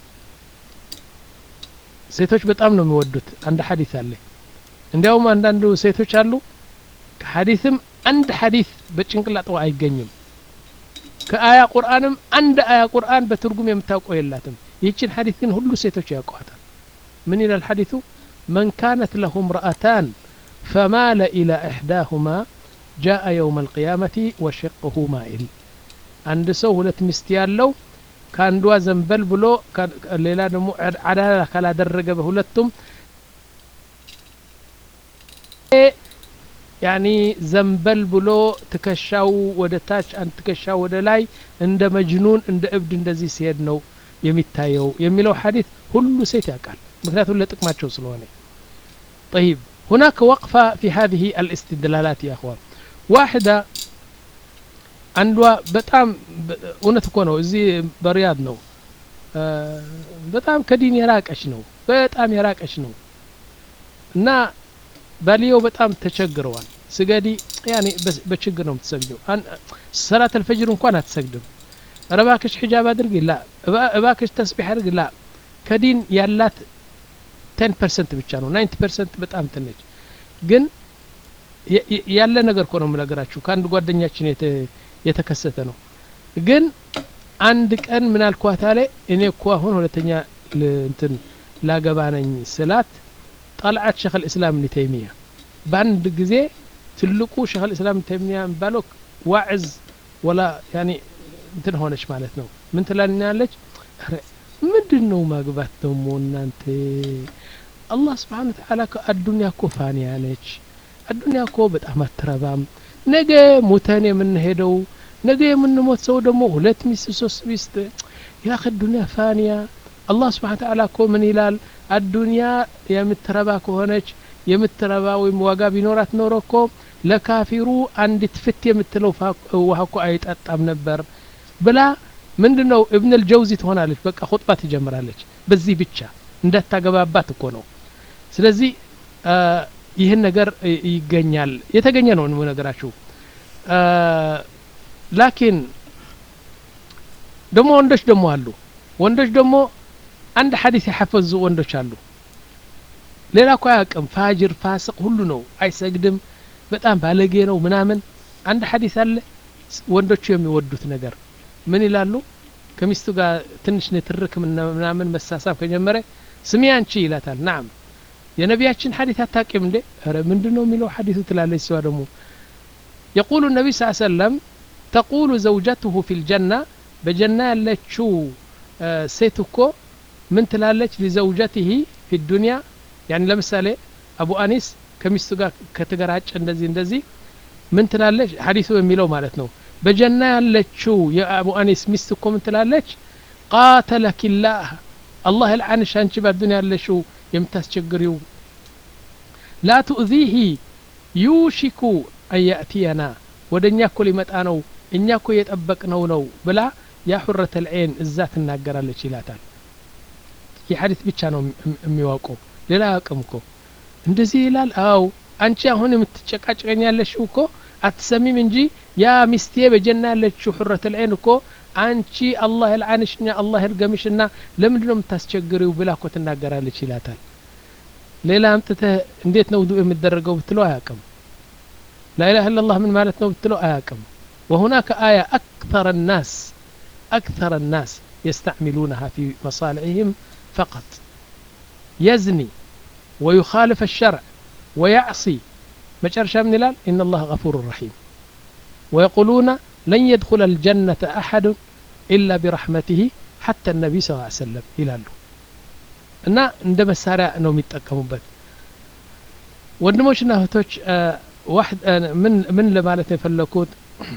ሴቶች በጣም ነው የሚወዱት አንድ ሐዲስ አለ እንዲያውም አንዳንዱ ሴቶች አሉ ከሐዲስም አንድ ሐዲስ በጭንቅላጠው አይገኝም ከአያ ቁርአንም አንድ አያ ቁርአን በትርጉም የምታውቀው የላትም ይህችን ሐዲስ ግን ሁሉ ሴቶች ያውቀዋታል ምን ይላል ሐዲሱ መን ካነት ለሁ ምርአታን فمال إلى إحداهما جاء يوم القيامة وشقه مائل عند سو ሁለት ሚስት ያለው ከአንዷ ዘንበል ብሎ ሌላ ደግሞ አዳላ ካላደረገ በሁለቱም ያኒ ዘንበል ብሎ ትከሻው ወደ ታች አንድ ትከሻው ወደ ላይ እንደ መጅኑን እንደ እብድ እንደዚህ ሲሄድ ነው የሚታየው የሚለው ሐዲት ሁሉ ሴት ያውቃል ምክንያቱም ለጥቅማቸው ስለሆነ طيب هناك وقفة في هذه الاستدلالات يا أخوان واحدة አንዷ በጣም እውነት እኮ ነው እዚህ በሪያድ ነው በጣም ከዲን የራቀች ነው በጣም የራቀች ነው እና ባልየው በጣም ተቸግረዋል ስገዲ ያኔ በችግር ነው የምትሰግደው ሰላት አልፈጅር እንኳን አትሰግድም ረባክሽ ሒጃብ አድርግ ላ እባክሽ ተስቢሕ አድርግ ላ ከዲን ያላት ቴን ፐርሰንት ብቻ ነው ናይንቲ ፐርሰንት በጣም ትነች ግን ያለ ነገር እኮ ነው የምነግራችሁ ከአንድ ጓደኛችን የተከሰተ ነው ግን አንድ ቀን ምን አልኳታ ላይ እኔ እኮ አሁን ሁለተኛ እንትን ላገባ ነኝ ስላት ጠልዓት ሸክ ልእስላም እብን ተይሚያ በአንድ ጊዜ ትልቁ ሸክ ልእስላም እብን ተይሚያ የሚባለው ዋዕዝ ወላ ያኒ እንትን ሆነች ማለት ነው ምን ትላልኛለች ምንድን ነው ማግባት ደግሞ እናንተ አላህ ስብሓን ተዓላ አዱኒያ እኮ ፋንያ ነች አዱኒያ እኮ በጣም አትረባም ነገ ሙተን የምንሄደው ነገ የምንሞት ሰው ደግሞ ሁለት ሚስት ሶስት ሚስት ያኸ ዱኒያ ፋንያ አላህ ስብሓን ተዓላ እኮ ምን ይላል አዱኒያ የምትረባ ከሆነች የምትረባ ወይም ዋጋ ቢኖራት ኖሮ እኮ ለካፊሩ አንዲት ፍት የምትለው ውሃ እኮ አይጠጣም ነበር ብላ ምንድን ነው እብን ልጀውዚ ትሆናለች በቃ ሁጥባ ትጀምራለች በዚህ ብቻ እንዳታገባባት እኮ ነው ስለዚህ ይህን ነገር ይገኛል የተገኘ ነው ነገራችሁ ላኪን ደግሞ ወንዶች ደግሞ አሉ ወንዶች ደግሞ አንድ ሐዲስ የሐፈዙ ወንዶች አሉ ሌላ እኮ አያውቅም ፋጅር ፋስቅ ሁሉ ነው አይሰግድም በጣም ባለጌ ነው ምናምን አንድ ሐዲስ አለ ወንዶቹ የሚወዱት ነገር ምን ይላሉ ከሚስቱ ጋር ትንሽ ንትርክ ምናምን መሳሳብ ከጀመረ ስሚ አንቺ ይላታል ናም የነቢያችን ሐዲት አታቂም እንዴ ረ ምንድን ነው የሚለው ሐዲቱ ትላለች ሲዋ ደግሞ የቁሉ ነቢ ስ ሰለም ተቁሉ ዘውጀትሁ ፊ ልጀና በጀና ያለችው ሴት እኮ ምን ትላለች ሊዘውጀትህ ፊ ዱንያ ያኒ ለምሳሌ አቡ አኒስ ከሚስቱ ጋር ከተገራጨ እንደዚህ እንደዚህ ምን ትላለች ሐዲሱ የሚለው ማለት ነው በጀና ያለችው የአቡ አኒስ ሚስት እኮ ምን ትላለች ቃተለኪላህ አላህ ልዓንሽ አንቺ በዱንያ ያለሽው የምታስቸግሪው ላ ቱእዚሂ ዩሽኩ አን ያእትየና ወደ እኛ እኮ ሊመጣ ነው እኛ እኮ የጠበቅነው ነው ብላ ያ ሑረት ልዐይን እዛ ትናገራለች ይላታል ይህ ሐዲት ብቻ ነው የሚዋውቀው ሌላ አቅም እኮ እንደዚህ ይላል አው አንቺ አሁን የምትጨቃጭቀኝ ያለሽው እኮ አትሰሚም እንጂ ያ ሚስቴ በጀና ያለችው ሑረት ልዐይን እኮ አንቺ አላህ ልዓንሽና አላህ ልገምሽና ለምንድን ነው የምታስቸግሪው ብላ እኮ ትናገራለች ይላታል ሌላ አምጥተህ እንዴት ነው ውዱእ የሚደረገው ብትለው አያቅም ላኢላህ ኢላላህ ምን ማለት ነው ብትለው አያቅም وهناك آية أكثر الناس أكثر الناس يستعملونها في مصالحهم فقط يزني ويخالف الشرع ويعصي مجرشا من الال إن الله غفور رحيم ويقولون لن يدخل الجنة أحد إلا برحمته حتى النبي صلى الله عليه وسلم إلى له እና እንደ መሳሪያ ነው የሚጠቀሙበት ወንድሞችና እህቶች ምን ምን ለማለት ነው የፈለኩት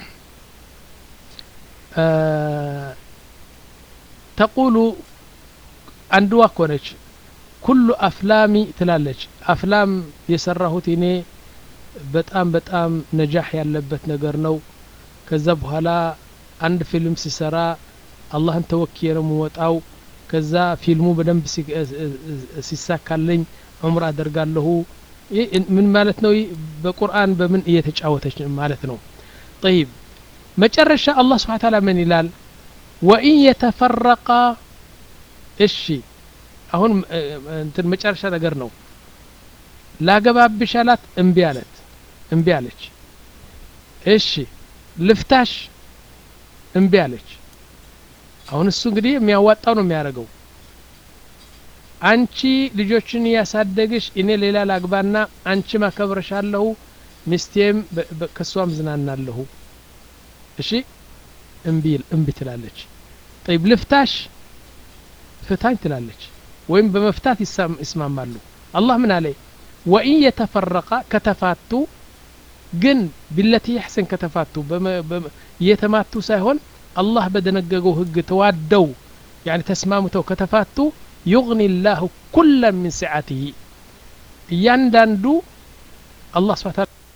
ተቁሉ አንድዋ ኮነች ኩሉ አፍላሚ ትላለች አፍላም የሰራሁት እኔ በጣም በጣም ነጃህ ያለበት ነገር ነው ከዛ በኋላ አንድ ፊልም ሲሰራ አላህን ተወክዬ ነው የምወጣው ከዛ ፊልሙ በደንብ ሲሳካልኝ ዑምር አደርጋለሁ ምን ማለት ነው በቁርአን በምን እየተጫወተች ማለት ነው ጠይብ መጨረሻ አላህ ስብሓን ታላ ምን ይላል ወኢን የተፈረቃ እሺ አሁን እንትን መጨረሻ ነገር ነው ላገባብሽ አላት እምቢ አለት እምቢ አለች እሺ ልፍታሽ እምቢ አለች አሁን እሱ እንግዲህ የሚያዋጣው ነው የሚያደርገው አንቺ ልጆችን እያሳደግሽ እኔ ሌላ ላግባና አንቺም አከብረሻለሁ ሚስቴም ከሷም ዝናናለሁ እሺ እምቢ እምቢ ትላለች ጠይብ ልፍታሽ ፍታኝ ትላለች ወይም በመፍታት ይስማማሉ አላህ ምን አለ ወኢን የተፈረቃ ከተፋቱ ግን ቢለቲ ያሕሰን ከተፋቱ እየተማቱ ሳይሆን አላህ በደነገገው ህግ ተዋደው ያኒ ተስማምተው ከተፋቱ ዩግኒ ላሁ ኩለ ምን ስዓትህ እያንዳንዱ አላህ ስብሓ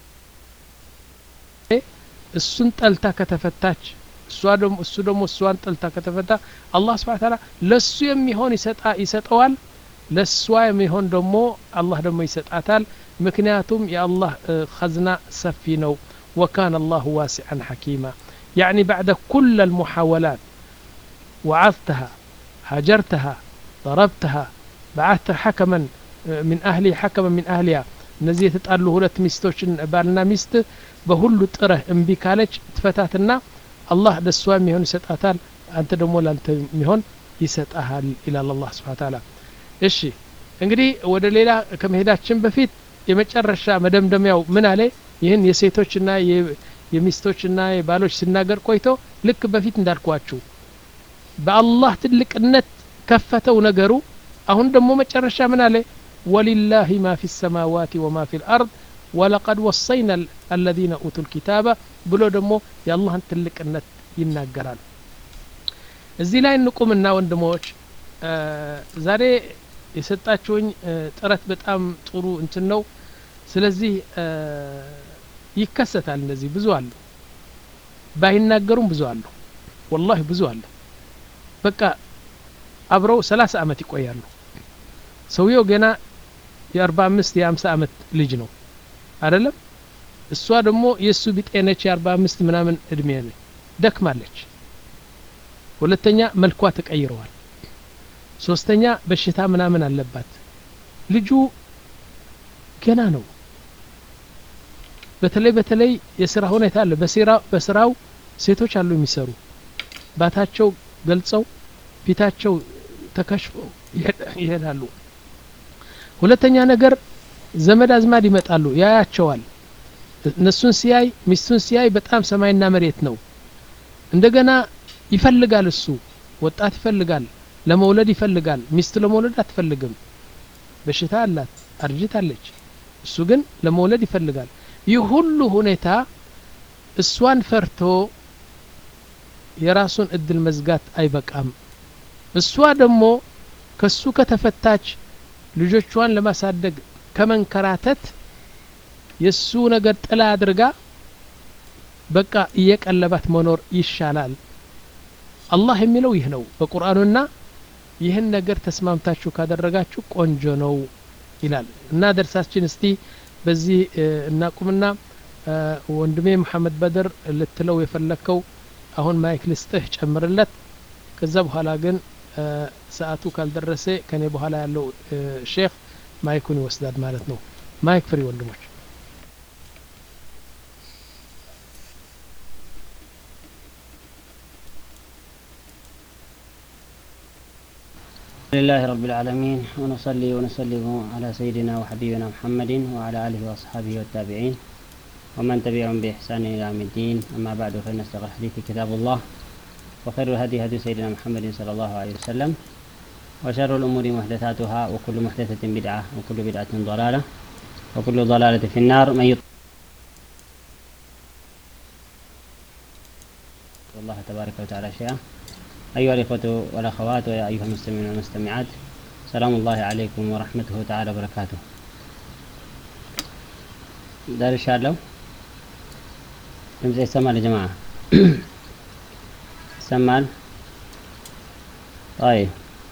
እሱን ጠልታ ከተፈታች እሷ ደግሞ እሱ ደግሞ እሷን ጠልታ ከተፈታ አላህ ስብሓ ታላ ለእሱ የሚሆን ይሰጠዋል ለእሷ የሚሆን ደግሞ አላህ ደግሞ ይሰጣታል ምክንያቱም የአላህ ኸዝና ሰፊ ነው ወካን አላሁ ዋሲዐን ሐኪማ يعني بعد كل المحاولات وعظتها هاجرتها ضربتها بعثت حكما من أهلي حكما من أهلها እነዚህ የተጣሉ ሁለት ሚስቶችን ባልና ሚስት በሁሉ ጥረህ እምቢ ካለች ትፈታትና አላህ ለእሷ የሚሆን ይሰጣታል አንተ ደግሞ ለአንተ የሚሆን ይሰጣሃል ይላል አላህ ስብሓን ታላ እሺ እንግዲህ ወደ ሌላ ከመሄዳችን በፊት የመጨረሻ መደምደሚያው ምን አለ ይህን የሴቶችና የሚስቶችና የባሎች ሲናገር ቆይቶ ልክ በፊት እንዳልኳችሁ በአላህ ትልቅነት ከፈተው ነገሩ አሁን ደግሞ መጨረሻ ምን አለ ወሊላህ ማ ፊ ሰማዋት ወማ ፊ ልአርድ ወለቀድ ወሰይና አለዚነ ኡቱ ልኪታበ ብሎ ደግሞ የአላህን ትልቅነት ይናገራል እዚህ ላይ እንቁምና ወንድሞች ዛሬ የሰጣችሁኝ ጥረት በጣም ጥሩ እንትን ነው ስለዚህ ይከሰታል እንደዚህ ብዙ አሉ ባይናገሩም ብዙ አሉ ወላሂ ብዙ አሉ በቃ አብረው ሰላሳ አመት ይቆያሉ ሰውየው ገና የአርባ አምስት የአምሳ አመት ልጅ ነው አይደለም እሷ ደግሞ የእሱ ቢጤነች የአርባ አምስት ምናምን እድሜ ደክማለች ሁለተኛ መልኳ ተቀይረዋል ሶስተኛ በሽታ ምናምን አለባት ልጁ ገና ነው በተለይ በተለይ የስራ ሁኔታ አለ በስራው ሴቶች አሉ የሚሰሩ ባታቸው ገልጸው ፊታቸው ተከሽፈው ይሄዳሉ ሁለተኛ ነገር ዘመድ አዝማድ ይመጣሉ ያያቸዋል እነሱን ሲያይ ሚስቱን ሲያይ በጣም ሰማይና መሬት ነው እንደገና ይፈልጋል እሱ ወጣት ይፈልጋል ለመውለድ ይፈልጋል ሚስት ለመውለድ አትፈልግም በሽታ አላት አርጅታለች እሱ ግን ለመውለድ ይፈልጋል ይህ ሁሉ ሁኔታ እሷን ፈርቶ የራሱን እድል መዝጋት አይበቃም እሷ ደግሞ ከሱ ከተፈታች ልጆቿን ለማሳደግ ከመንከራተት የእሱ ነገር ጥላ አድርጋ በቃ እየቀለባት መኖር ይሻላል አላህ የሚለው ይህ ነው በቁርአኑና ይህን ነገር ተስማምታችሁ ካደረጋችሁ ቆንጆ ነው ይላል እና ደርሳችን እስቲ በዚህ እናቁምና ወንድሜ መሐመድ በድር ልትለው የፈለግከው አሁን ማይክ ልስጥህ ጨምርለት ከዛ በኋላ ግን ሰዓቱ ካልደረሰ ከኔ በኋላ ያለው ሼክ ማይኩን ይወስዳል ማለት ነው ማይክ ፍሪ ወንድሞች لله رب العالمين ونصلي ونسلم على سيدنا وحبيبنا محمد وعلى آله وأصحابه والتابعين ومن تبعهم بإحسان إلى يوم الدين أما بعد فإن أصدق الحديث كتاب الله وخير الهدي هدي سيدنا محمد صلى الله عليه وسلم وشر الأمور محدثاتها وكل محدثة بدعة وكل بدعة ضلالة وكل ضلالة في النار من يطع الله تبارك وتعالى شيئا أيها الإخوة والأخوات ويا أيها المستمعين والمستمعات سلام الله عليكم ورحمته تعالى وبركاته دار الله ድምፅ ይሰማል ጀማ ይሰማል طيب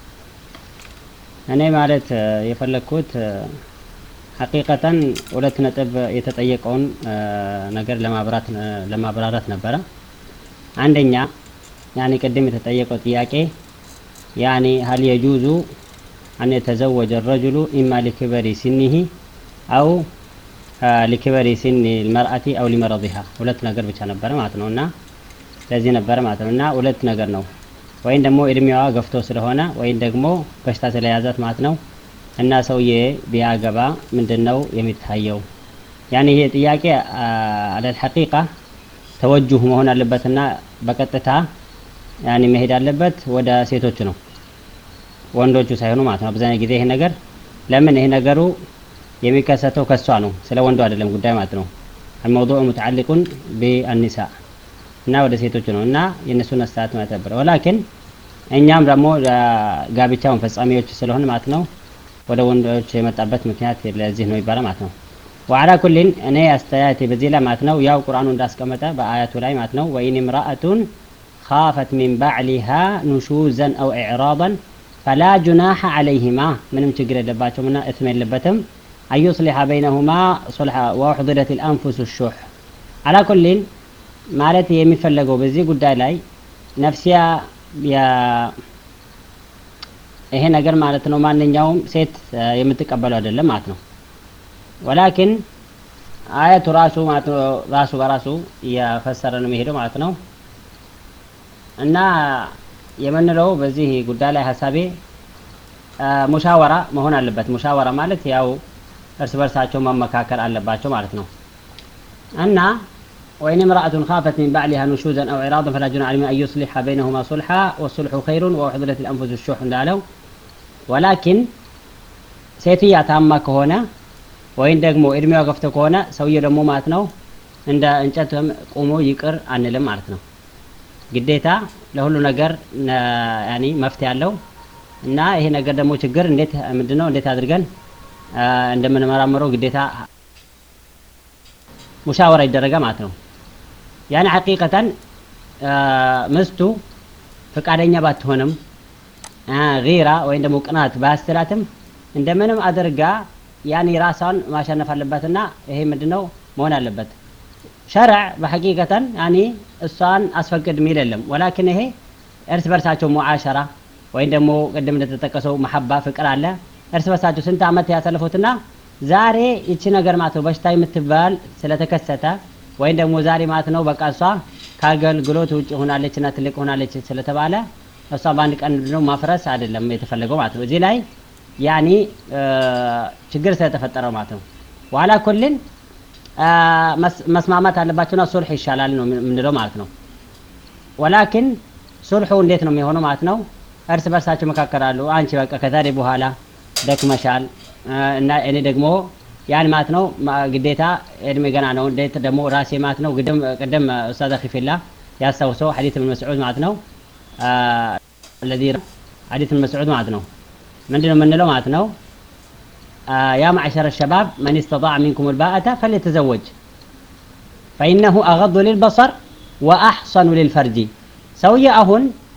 እኔ ማለት የፈለግኩት ሐቂቀተን ሁለት ነጥብ የተጠየቀውን ነገር ለማብራት ለማብራራት ነበረ አንደኛ ያኔ ቅድም የተጠየቀው ጥያቄ ያኔ ሀል የጁዙ አን የተዘወጀ ረጅሉ ኢማ ሊክበሪ ሲኒሂ አው ሊክበሪ ሲኒ ልመርአቲ አው ሊመረضሃ ሁለት ነገር ብቻ ነበረ ማለት ነው እና ለዚህ ነበረ ማለት ነው እና ሁለት ነገር ነው ወይም ደግሞ እድሜዋ ገፍቶ ስለሆነ ወይም ደግሞ በሽታ ስለያዛት ማለት ነው እና ሰውዬ ቢያገባ ምንድን ነው የሚታየው? ያኔ ይሄ ጥያቄ አለል ሐቂቃ ተወጁህ መሆን አለበትና በቀጥታ ያኔ መሄድ አለበት ወደ ሴቶቹ ነው ወንዶቹ ሳይሆኑ ማለት ነው። አብዛኛው ጊዜ ይሄ ነገር ለምን ይሄ ነገሩ የሚከሰተው ከሷ ነው፣ ስለ ወንዱ አይደለም ጉዳይ ማለት ነው። الموضوع متعلق بالنساء እና ወደ ሴቶቹ ነው እና የእነሱን አስተያየት ማለት ነበር። ወላኪን እኛም ደግሞ ጋብቻውን ፈጻሚዎች ስለሆን ማለት ነው ወደ ወንዶች የመጣበት ምክንያት ለዚህ ነው ይባላል ማለት ነው። ወዓላ ኩሊን እኔ አስተያየቴ በዚህ ላይ ማለት ነው ያው ቁርአኑ እንዳስቀመጠ በአያቱ ላይ ማለት ነው ወኢን እምራአቱን ካፈት ሚን ባዕሊሃ ኑሹዘን አው ኢዕራضን ፈላ ጁናሐ ዐለይሂማ ምንም ችግር የለባቸውምና እትም የለበትም አዩስሊሐ በይነሁማ ሱልሐ ወኡሕድረት ልአንፉስ ሹሕ አላ ኩሊን ማለት የሚፈለገው በዚህ ጉዳይ ላይ ነፍሲያ ይሄ ነገር ማለት ነው ማንኛውም ሴት የምትቀበለው አይደለም ማለት ነው። ወላኪን አያቱ ራሱ ማለት ነው ራሱ በራሱ እያፈሰረ ነው የሚሄደው ማለት ነው። እና የምንለው በዚህ ጉዳይ ላይ ሀሳቤ ሙሻወራ መሆን አለበት። ሙሻወራ ማለት ያው እርስ በርሳቸው መመካከል አለባቸው ማለት ነው እና وإن امرأة خافت من بعلها نشوزا أو إعراضا فلا جناح عليهما أن يصلح بينهما صلحا والصلح خير وأحضرت الأنفس الشح እንዳለው ወላኪን ሴትያ ታማ ከሆነ ወይም ደግሞ እድሜዋ ገፍቶ ከሆነ ሰውየው ደግሞ ማለት ነው እንደ እንጨት ቆሞ ይቅር አንልም ማለት ነው። ግዴታ ለሁሉ ነገር ያኒ መፍትሄ ያለው እና ይሄ ነገር ደግሞ ችግር እንዴት ምንድነው እንዴት አድርገን እንደምንመራምረው ግዴታ ሙሻወራ ይደረጋ ማለት ነው። ያኔ ሐቂቀተን ምስቱ ፈቃደኛ ባትሆንም ጊራ ወይም ደግሞ ቅናት ባያስተላትም እንደምንም አድርጋ ያኔ ራሷን ማሸነፍ አለበትና ይሄ ምንድነው መሆን አለበት። ሸርዕ በሐቂቀተን ያኔ እሷን አስፈቅድ የሚል የለም። ወላኪን ይሄ እርስ በርሳቸው ሙዓሸራ ወይም ደግሞ ቅድም እንደተጠቀሰው መሐባ ፍቅር አለ። እርስ በርሳቸው ስንት ዓመት ያሳለፉትና ዛሬ ይቺ ነገር ማለት ነው በሽታ የምትባል ስለተከሰተ ወይም ደግሞ ዛሬ ማለት ነው በቃ እሷ ከአገልግሎት ውጭ ሆናለች እና ትልቅ ሆናለች ስለተባለ እሷ በአንድ ቀን ነው ማፍረስ አይደለም የተፈለገው ማለት ነው። እዚህ ላይ ያኒ ችግር ስለተፈጠረ ማለት ነው። ዋላ ኩልን መስማማት አለባቸውና ሱልሕ ይሻላል ነው የምንለው ማለት ነው። ወላኪን ሱልሑ እንዴት ነው የሚሆነው ማለት ነው? እርስ በርሳቸው መካከራሉ። አንቺ በቃ ከዛሬ በኋላ ደክመሻል እና እኔ ደግሞ ያን ማለት ነው ግዴታ እድሜ ገና ነው። እንዴት ደግሞ ራሴ ማለት ነው ቅድም ቅድም ኡስታዝ ኺፊላ ያስታውሰው ሐዲስ ኢብኑ መስዑድ ማለት ነው الذي ሐዲስ ኢብኑ መስዑድ ማለት ነው ምንድነው የምንለው ማለት ነው ያ معشر الشباب من استطاع منكم الباءة فليتزوج فإنه أغض للبصر وأحصن للفرج ሰውዬ አሁን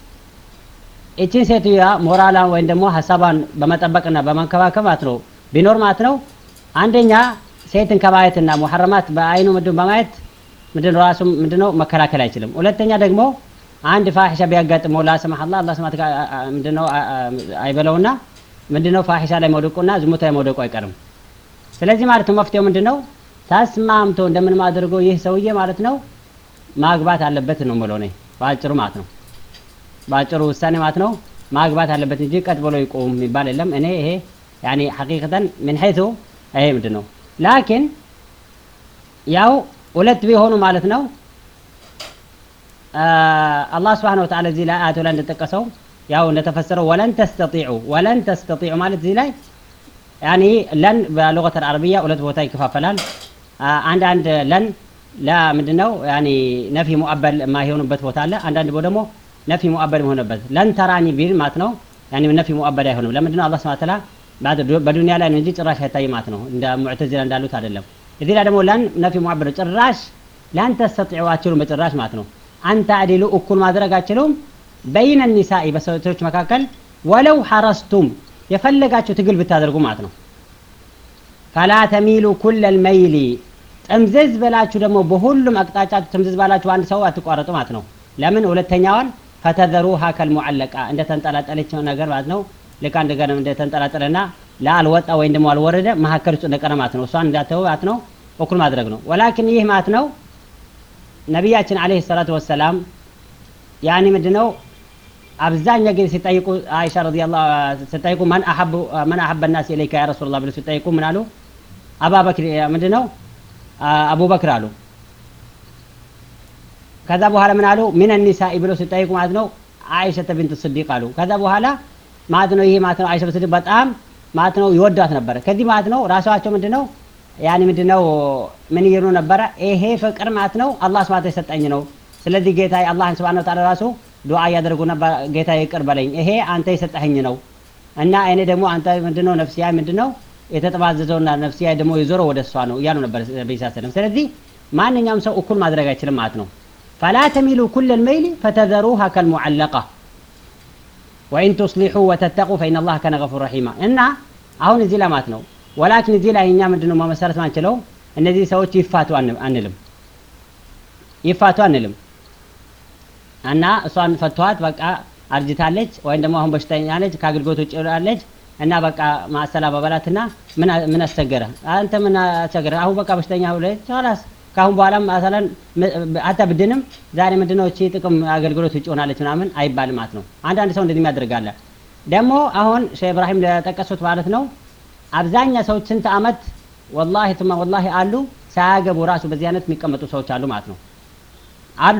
እቺን ሴትዮዋ ሞራላን ወይም ደግሞ ሀሳቧን በመጠበቅና በመንከባከብ ማለት ነው ቢኖር ማለት ነው አንደኛ ሴትን ከማየትና ሙሐረማት በአይኑ ምንድን በማየት ምንድነው ራሱ ምንድነው መከላከል አይችልም። ሁለተኛ ደግሞ አንድ ፋሒሻ ቢያጋጥመው ላሰማህ አላህ አላህ ስማት ምንድነው አይበለውና ምንድነው ፋሒሻ ላይ መውደቁና ዝሙት ላይ መውደቁ አይቀርም። ስለዚህ ማለት ነው መፍትሄው ምንድነው ተስማምቶ እንደምንም አድርጎ ይህ ሰውዬ ማለት ነው ማግባት አለበት ነው የምለው እኔ በአጭሩ ማለት ነው። በአጭሩ ውሳኔ ማለት ነው ማግባት አለበት እንጂ ቀጥ ብሎ ይቆም የሚባል የለም። እኔ ይሄ ያኒ ሐቂቀተን ምን ሐይቱ ይሄ ምንድን ነው ላኪን ያው ሁለት ቢሆኑ ማለት ነው አላህ ስብሓነ ወተዓላ እዚህ ላይ አያቱ ላይ እንደጠቀሰው ያው እንደተፈሰረው ወለን ተስተጢዑ ወለን ተስተጢዑ ማለት እዚህ ላይ ያኒ ለን በሉገት አልዓረቢያ ሁለት ቦታ ይከፋፈላል። አንዳንድ ለን ለምንድን ነው ያኒ ነፊ ሙአበል የማይሆኑበት ቦታ አለ። አንዳንድ ደግሞ ነፊ ሙአበል የሆነበት ለን ተራኒ ቢል ማለት ነው ያኒ ነፊ ሙአበል አይሆንም። ለምንድን ነው አላህ ስብሐ ወተዓላ በዱንያ ላይ ነው እንጂ ጭራሽ አይታይ ማለት ነው። እንደ ሙዕተዚላ እንዳሉት አይደለም። እዚህ ላይ ደግሞ ለን ነፊ ሙአበል ጭራሽ ለን ተስተጢዑ አትችሉም በጭራሽ ማለት ነው። አንተ አዲሉ እኩል ማድረግ አትችሉም በይነ ኒሳኢ በሴቶች መካከል ወለው ሐረስቱም የፈለጋችሁ ትግል ብታደርጉ ማለት ነው። ፈላ ተሚሉ ኩለል መይሊ ጥምዝዝ ብላችሁ ደግሞ በሁሉም አቅጣጫችሁ ጥምዝዝ ባላችሁ አንድ ሰው አትቋረጡ ማለት ነው። ለምን ሁለተኛዋን ፈተዘሩሃ ከልሙዓለቃ እንደተንጠላጠለች ነገር ማለት ነው። ልክ አንድ ገር እንደተንጠላጠለና ለአልወጣ ወይም ደግሞ አልወረደ መካከል ውስጥ እንደቀረ ማለት ነው። እሷን እንዳተው ማለት ነው እኩል ማድረግ ነው። ወላኪን ይህ ማለት ነው ነቢያችን አለይሂ ሰላቱ ወሰላም ያኒ ምንድነው አብዛኛ ጊዜ ሲጠይቁ አይሻ ረዲየላሁ ሲጠይቁ ማን አሐቡ ማን አሐበ الناس اليك يا رسول الله ብለው ሲጠይቁ ምን አሉ አባበክር ምንድነው አቡበክር አሉ ከዛ በኋላ ምን አሉ ምን النساء ብለው ሲጠይቁ ማለት ነው አይሸተ ቢንት ስዲቅ አሉ ከዛ በኋላ ማለት ነው ይሄ ማለት ነው አይሸ ስዲቅ በጣም ማለት ነው ይወዷት ነበረ ከዚህ ማለት ነው ራሳቸው ምንድነው ያኔ ምንድነው ምን ይሉ ነበረ ይሄ ፍቅር ማለት ነው አላህ ስብሐት የሰጠኝ ነው ስለዚህ ጌታ አላህን ስብሐነ ወተዓላ ራሱ ዱዓ እያደረጉ ነበር ጌታ ይቅር በለኝ ይሄ አንተ የሰጠኸኝ ነው እና እኔ ደግሞ አንተ ምንድነው ነፍሲያ ምንድነው የተጠባዘዘውና ነፍሲያ ደግሞ የዞረው ወደ እሷ ነው እያሉ ነበር ነብይ ሰለላሁ ስለዚህ ማንኛውም ሰው እኩል ማድረግ አይችልም ማለት ነው ፈላ ተሚሉ ኩል ልመይል ፈተዘሩሃ ከልሙዓለቃ ወኢን ቱስሊሑ ወተተቁ ፈኢን አላህ ከነ ገፉር ረሒማ እና አሁን እዚህ ላይ ማለት ነው ወላኪን እዚህ ላይ እኛ ምንድነው መመሰረት ማንችለው እነዚህ ሰዎች ይፋቱ አንልም ይፋቱ አንልም እና እሷን ፈቷት በቃ አርጅታለች ወይም ደግሞ አሁን በሽተኛ ነች ከአገልግሎት ውጭ ያለች እና በቃ ማሰላ በበላትና ምን አስቸገረ አንተ ምን አስቸገረ አሁን በቃ በሽተኛ ሁለች ላስ ከአሁን በኋላም መሰለን አታ ብድንም ዛሬ ምንድነው እቺ ጥቅም አገልግሎት ውጭ ሆናለች ምናምን አይባልም ማለት ነው አንዳንድ ሰው እንደዚህ ያደርጋለ ደግሞ አሁን ሼህ ኢብራሂም ለጠቀሱት ማለት ነው አብዛኛ ሰዎች ስንት አመት ወላሂ ትማ ወላሂ አሉ ሳያገቡ ራሱ በዚህ አይነት የሚቀመጡ ሰዎች አሉ ማለት ነው አሉ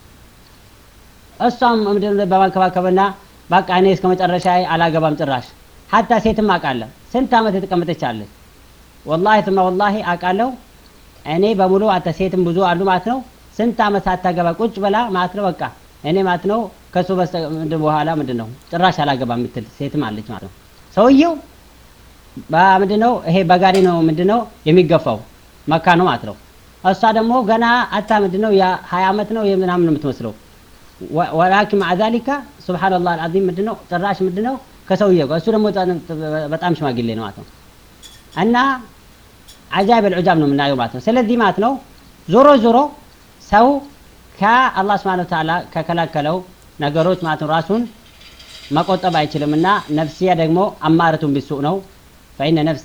እሷም ምንድን በማንከባከብና በቃ እኔ እስከ መጨረሻ አላገባም ጭራሽ ሀታ ሴትም አውቃለሁ ስንት አመት የተቀመጠች አለች ወላሂ ትማ ወላሂ አውቃለሁ እኔ በሙሉ አተ ሴትም ብዙ አሉ ማለት ነው ስንት አመት ሳታገባ ቁጭ ብላ ማለት ነው በቃ እኔ ማለት ነው ከሱ በስተ በኋላ ምንድን ነው ጭራሽ አላገባ የምትል ሴትም አለች ማለት ነው ሰውየው ምንድን ነው ይሄ በጋሪ ነው ምንድን ነው የሚገፋው መካ ነው ማለት ነው እሷ ደግሞ ገና አታ ምንድን ነው የሀያ አመት ነው ምናምን ነው የምትመስለው ወላኪን ማዓ ዛሊካ ሱብሓነላህ አልዓዚም ምንድን ነው ጭራሽ ምንድን ነው ከሰውየው ጋር እሱ ደግሞ በጣም ሽማግሌ ነው ማለት ነው እና አጃይብ ልዑጃብ ነው የምናየው ማለት ነው ስለዚህ ማለት ነው ዞሮ ዞሮ ሰው ከአላህ ስብሓን ተዓላ ከከላከለው ነገሮች ማለት ነው ራሱን መቆጠብ አይችልም እና ነፍሲያ ደግሞ አማረቱን ቢሱእ ነው ፈኢነ ነፍሲ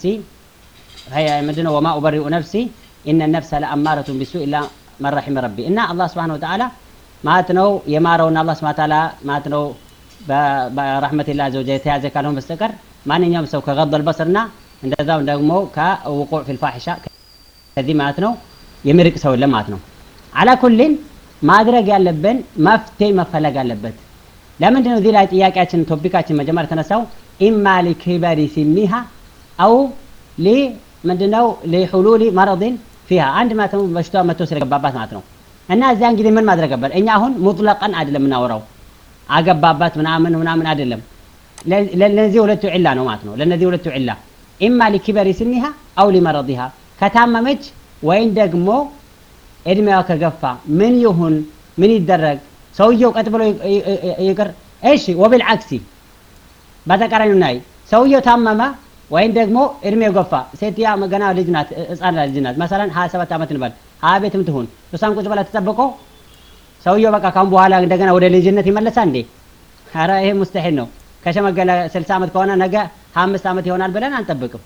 ምንድነው ወማ ኡበሪኡ ነፍሲ ኢነ ነፍሰ ለአማረቱን ቢሱእ ኢላ መን ረሒመ ረቢ እና አላህ ስብሓን ወተዓላ ማለት ነው የማረውና አላህ ስብሓን ተዓላ ማለት ነው በረሕመቲላ ዘወጀ የተያዘ ካልሆን በስተቀር ማንኛውም ሰው ከገض በስርና እንደዛው ደግሞ ከውቁዕ ፊ ልፋሒሻ ከዚህ ማለት ነው የሚርቅ ሰው የለም ማለት ነው አላ ኩልን ማድረግ ያለብን መፍትሄ መፈለግ አለበት ለምንድን ነው እዚህ ላይ ጥያቄያችን ቶፒካችን መጀመሪያ የተነሳው ኢማ ሊክበሪ ሲኒሃ አው ሊ ምንድነው ሊሑሉሊ መረድን ፊሃ አንድ ማለት ነው በሽታ መጥቶ ስለገባባት ማለት ነው እና እዚያን ጊዜ ምን ማድረግ ነበር እኛ አሁን ሙጥለቀን አይደለም የምናወራው አገባባት ምናምን ምናምን አይደለም ለነዚህ ሁለቱ ዒላ ነው ማለት ነው ለነዚህ ሁለቱ ዒላ ኢማ ሊክበሪ ስኒሃ አው ሊመረዲሃ ከታመመች ወይም ደግሞ እድሜዋ ከገፋ ምን ይሁን ምን ይደረግ ሰውየው ቀጥ ብሎ ይቅር እሺ ወብልዓክሲ በተቃራኒ ናይ ሰውየው ታመመ ወይም ደግሞ እድሜው ገፋ ሴትያ ገና ልጅ ናት ህፃን ልጅ ናት መሰለን ሀያ ሰባት ዓመት እንበል ሀያ ቤትም ትሁን እሷን ቁጭ ብላ ተጠብቆ ሰውየው በቃ ካሁን በኋላ እንደገና ወደ ልጅነት ይመለሳ እንዴ ኧረ ይሄ ሙስተሒል ነው ከሸመገለ ስልሳ ዓመት ከሆነ ነገ ሀያ አምስት ዓመት ይሆናል ብለን አንጠብቅም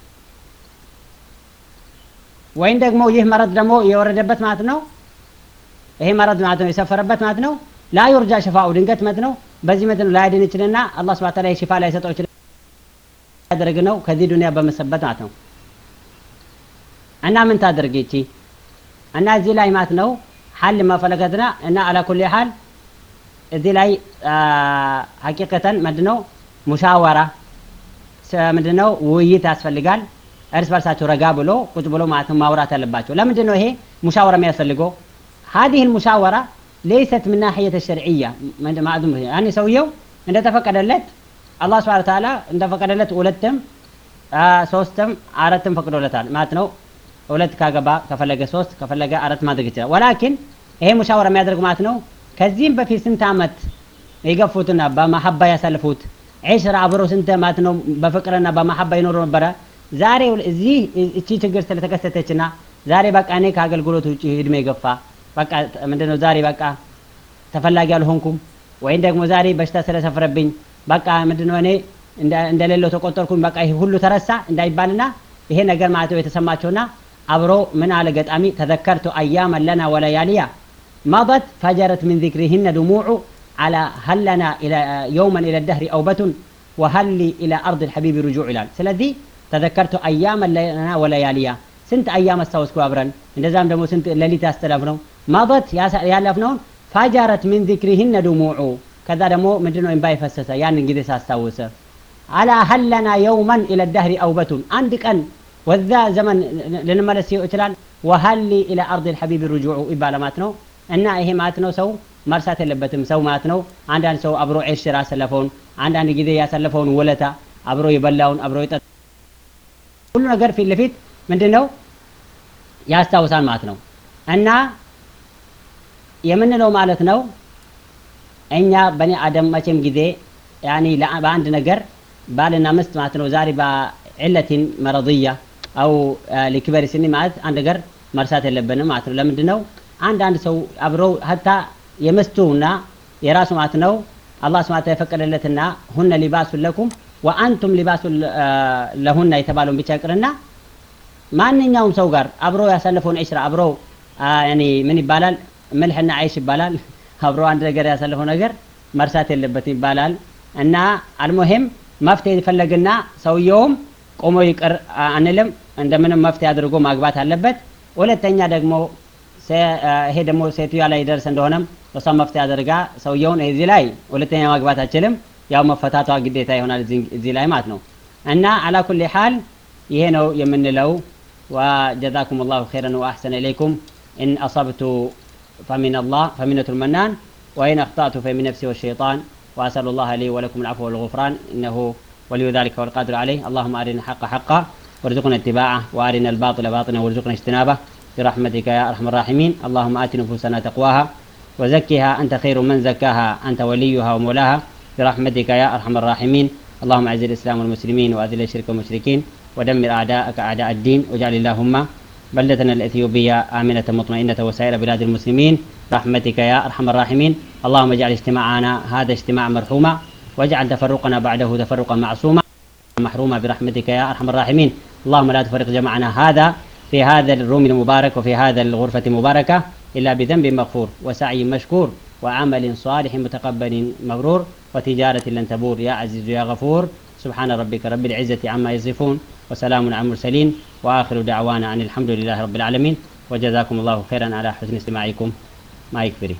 ወይም ደግሞ ይህ መረድ ደግሞ የወረደበት ማለት ነው ይሄ መረድ ማለት ነው የሰፈረበት ማለት ነው ላ ዩርጃ ሽፋኡ ድንገት መት ነው በዚህ መት ነው ላያድን ይችልና አላህ ስብሐ ተዓላ ሽፋ ላይ ሰጠው ይችላል ያደርግ ነው ከዚህ ዱንያ በመሰበት ማለት ነው እና ምን ታደርግ ይቺ እና እዚህ ላይ ማለት ነው ሐል ማፈለገትና እና አላ ኩሊ ሐል እዚህ ላይ ሐቂቀተን ምንድነው ሙሻወራ ምንድነው ውይይት ያስፈልጋል እርስ በርሳቸው ረጋ ብሎ ቁጭ ብሎ ማለት ነው ማውራት አለባቸው ለምንድን ነው ይሄ ሙሻወራ የሚያስፈልገው هذه المشاورة ليست من ناحية الشرعية معدوم يعني سويو عند تفقدلت الله سبحانه وتعالى عند فقدلت ولتم ሶስትም አራትም ፈቅዶለታል ማለት ነው ሁለት ካገባ ከፈለገ ሶስት ከፈለገ አራት ማድረግ ይችላል ወላኪን ይሄ ሙሻወራ የሚያደርግ ማለት ነው ከዚህም በፊት ስንት አመት የገፉትና በማሐባ ያሳልፉት ዒሽራ አብሮ ስንት ማለት ነው በፍቅርና በማሐባ ይኖሩ ነበረ ዛሬ እዚህ እቺ ችግር ስለተከሰተችና ዛሬ በቃ እኔ ከአገልግሎት ውጭ እድሜ ገፋ በቃ ምንድነው ዛሬ በቃ ተፈላጊ አልሆንኩም ወይም ደግሞ ዛሬ በሽታ ስለሰፍረብኝ በቃ ምንድነው እኔ እንደሌለው ተቆጠርኩኝ በቃ ይሄ ሁሉ ተረሳ እንዳይባልና ይሄ ነገር ማለት ነው የተሰማቸውና አብሮ ምን አለ ገጣሚ ተዘከርቱ አያመን ለና ወለያሊያ መضت فجرت من ذكرهن دموع على هل لنا إلى يوما إلى الدهر أوبة وهل لي إلى أرض الحبيب رجوع إلى سلذي تذكرت أياما لنا ولياليا سنت أيام استوسكو أبرن እንደዛም ደግሞ ስንት ሌሊት ያስተላልፍነው ማضት ያለፍነውን ፋጃረት ምን ذكرهن دموع ከዛ ደግሞ ምንድነው እንባ ፈሰሰ ያንን ጊዜ ሳስታውሰ አላ ሀለና የውመን ኢለ ዳህሪ አውበቱን አንድ ቀን ወዛ ዘመን ልንመለስ ይችላል ወሀሊ ኢለ አርድ ልሐቢብ ርጁዑ ይባለ ማለት ነው እና ይሄ ማለት ነው ሰው መርሳት የለበትም ሰው ማለት ነው አንዳንድ ሰው አብሮ ዒሽ ስራ ያሳለፈውን አንዳንድ ጊዜ ያሳለፈውን ውለታ አብሮ የበላውን አብሮ የጠ ሁሉ ነገር ፊት ለፊት ምንድን ነው ያስታውሳል ማለት ነው እና የምንለው ማለት ነው እኛ በኒ አደም መቼም ጊዜ ያኒ በአንድ ነገር ባልና ምስት ማለት ነው ዛሬ በዕለትን መረضያ አው ሊክበር ስኒ ማለት አንድ ነገር መርሳት የለብንም ማለት ነው ለምንድን ነው አንዳንድ ሰው አብረው ሀታ የምስቱና የራሱ ማለት ነው አላህ ስብሐ የፈቀደለትና ሁነ ሊባሱን ለኩም ወአንቱም ሊባሱ ለሁና የተባለውን ብቻ ይቅርና ማንኛውም ሰው ጋር አብሮ ያሳለፈውን ዒሽራ አብሮ ያኒ ምን ይባላል ምልሕና አይሽ ይባላል አብሮ አንድ ነገር ያሳለፈው ነገር መርሳት የለበትም ይባላል እና አልሙሂም መፍትሄ ይፈለግና ሰውየውም ቆሞ ይቅር አንልም እንደምንም መፍትሄ አድርጎ ማግባት አለበት ሁለተኛ ደግሞ ይሄ ደግሞ ሴትዮዋ ላይ ደርስ እንደሆነም እሷ መፍትሄ አድርጋ ሰውየውን እዚህ ላይ ሁለተኛ ማግባት አችልም ያው መፈታቷ ግዴታ ይሆናል እዚህ ላይ ማለት ነው እና አላ ኩል ሓል ይሄ ነው የምንለው وجزاكم الله خيرا وأحسن إليكم إن أصبت فمن الله فمنة المنان وإن أخطأت فمن نفسي والشيطان وأسأل الله لي ولكم العفو والغفران إنه ولي ذلك والقادر عليه اللهم أرنا الحق حقا وارزقنا اتباعه وأرنا الباطل باطلا وارزقنا اجتنابه برحمتك يا أرحم الراحمين اللهم آت نفوسنا تقواها وزكها أنت خير من زكاها أنت وليها ومولاها برحمتك يا أرحم الراحمين اللهم أعز الإسلام والمسلمين وأذل الشرك والمشركين ودمر أعداءك أعداء الدين واجعل اللهم بلدتنا الإثيوبية آمنة مطمئنة وسائر بلاد المسلمين برحمتك يا أرحم الراحمين اللهم اجعل اجتماعنا هذا اجتماع مرحوما واجعل تفرقنا بعده تفرقا معصوما محروما برحمتك يا أرحم الراحمين اللهم لا تفرق جمعنا هذا في هذا الروم المبارك وفي هذا الغرفة المباركة إلا بذنب مغفور وسعي مشكور وعمل صالح متقبل مبرور وتجارة لن تبور يا عزيز يا غفور سبحان ربك رب العزة عما يصفون وسلام على المرسلين وآخر دعوانا أن الحمد لله رب العالمين وجزاكم الله خيرا على حسن استماعكم ما يكفري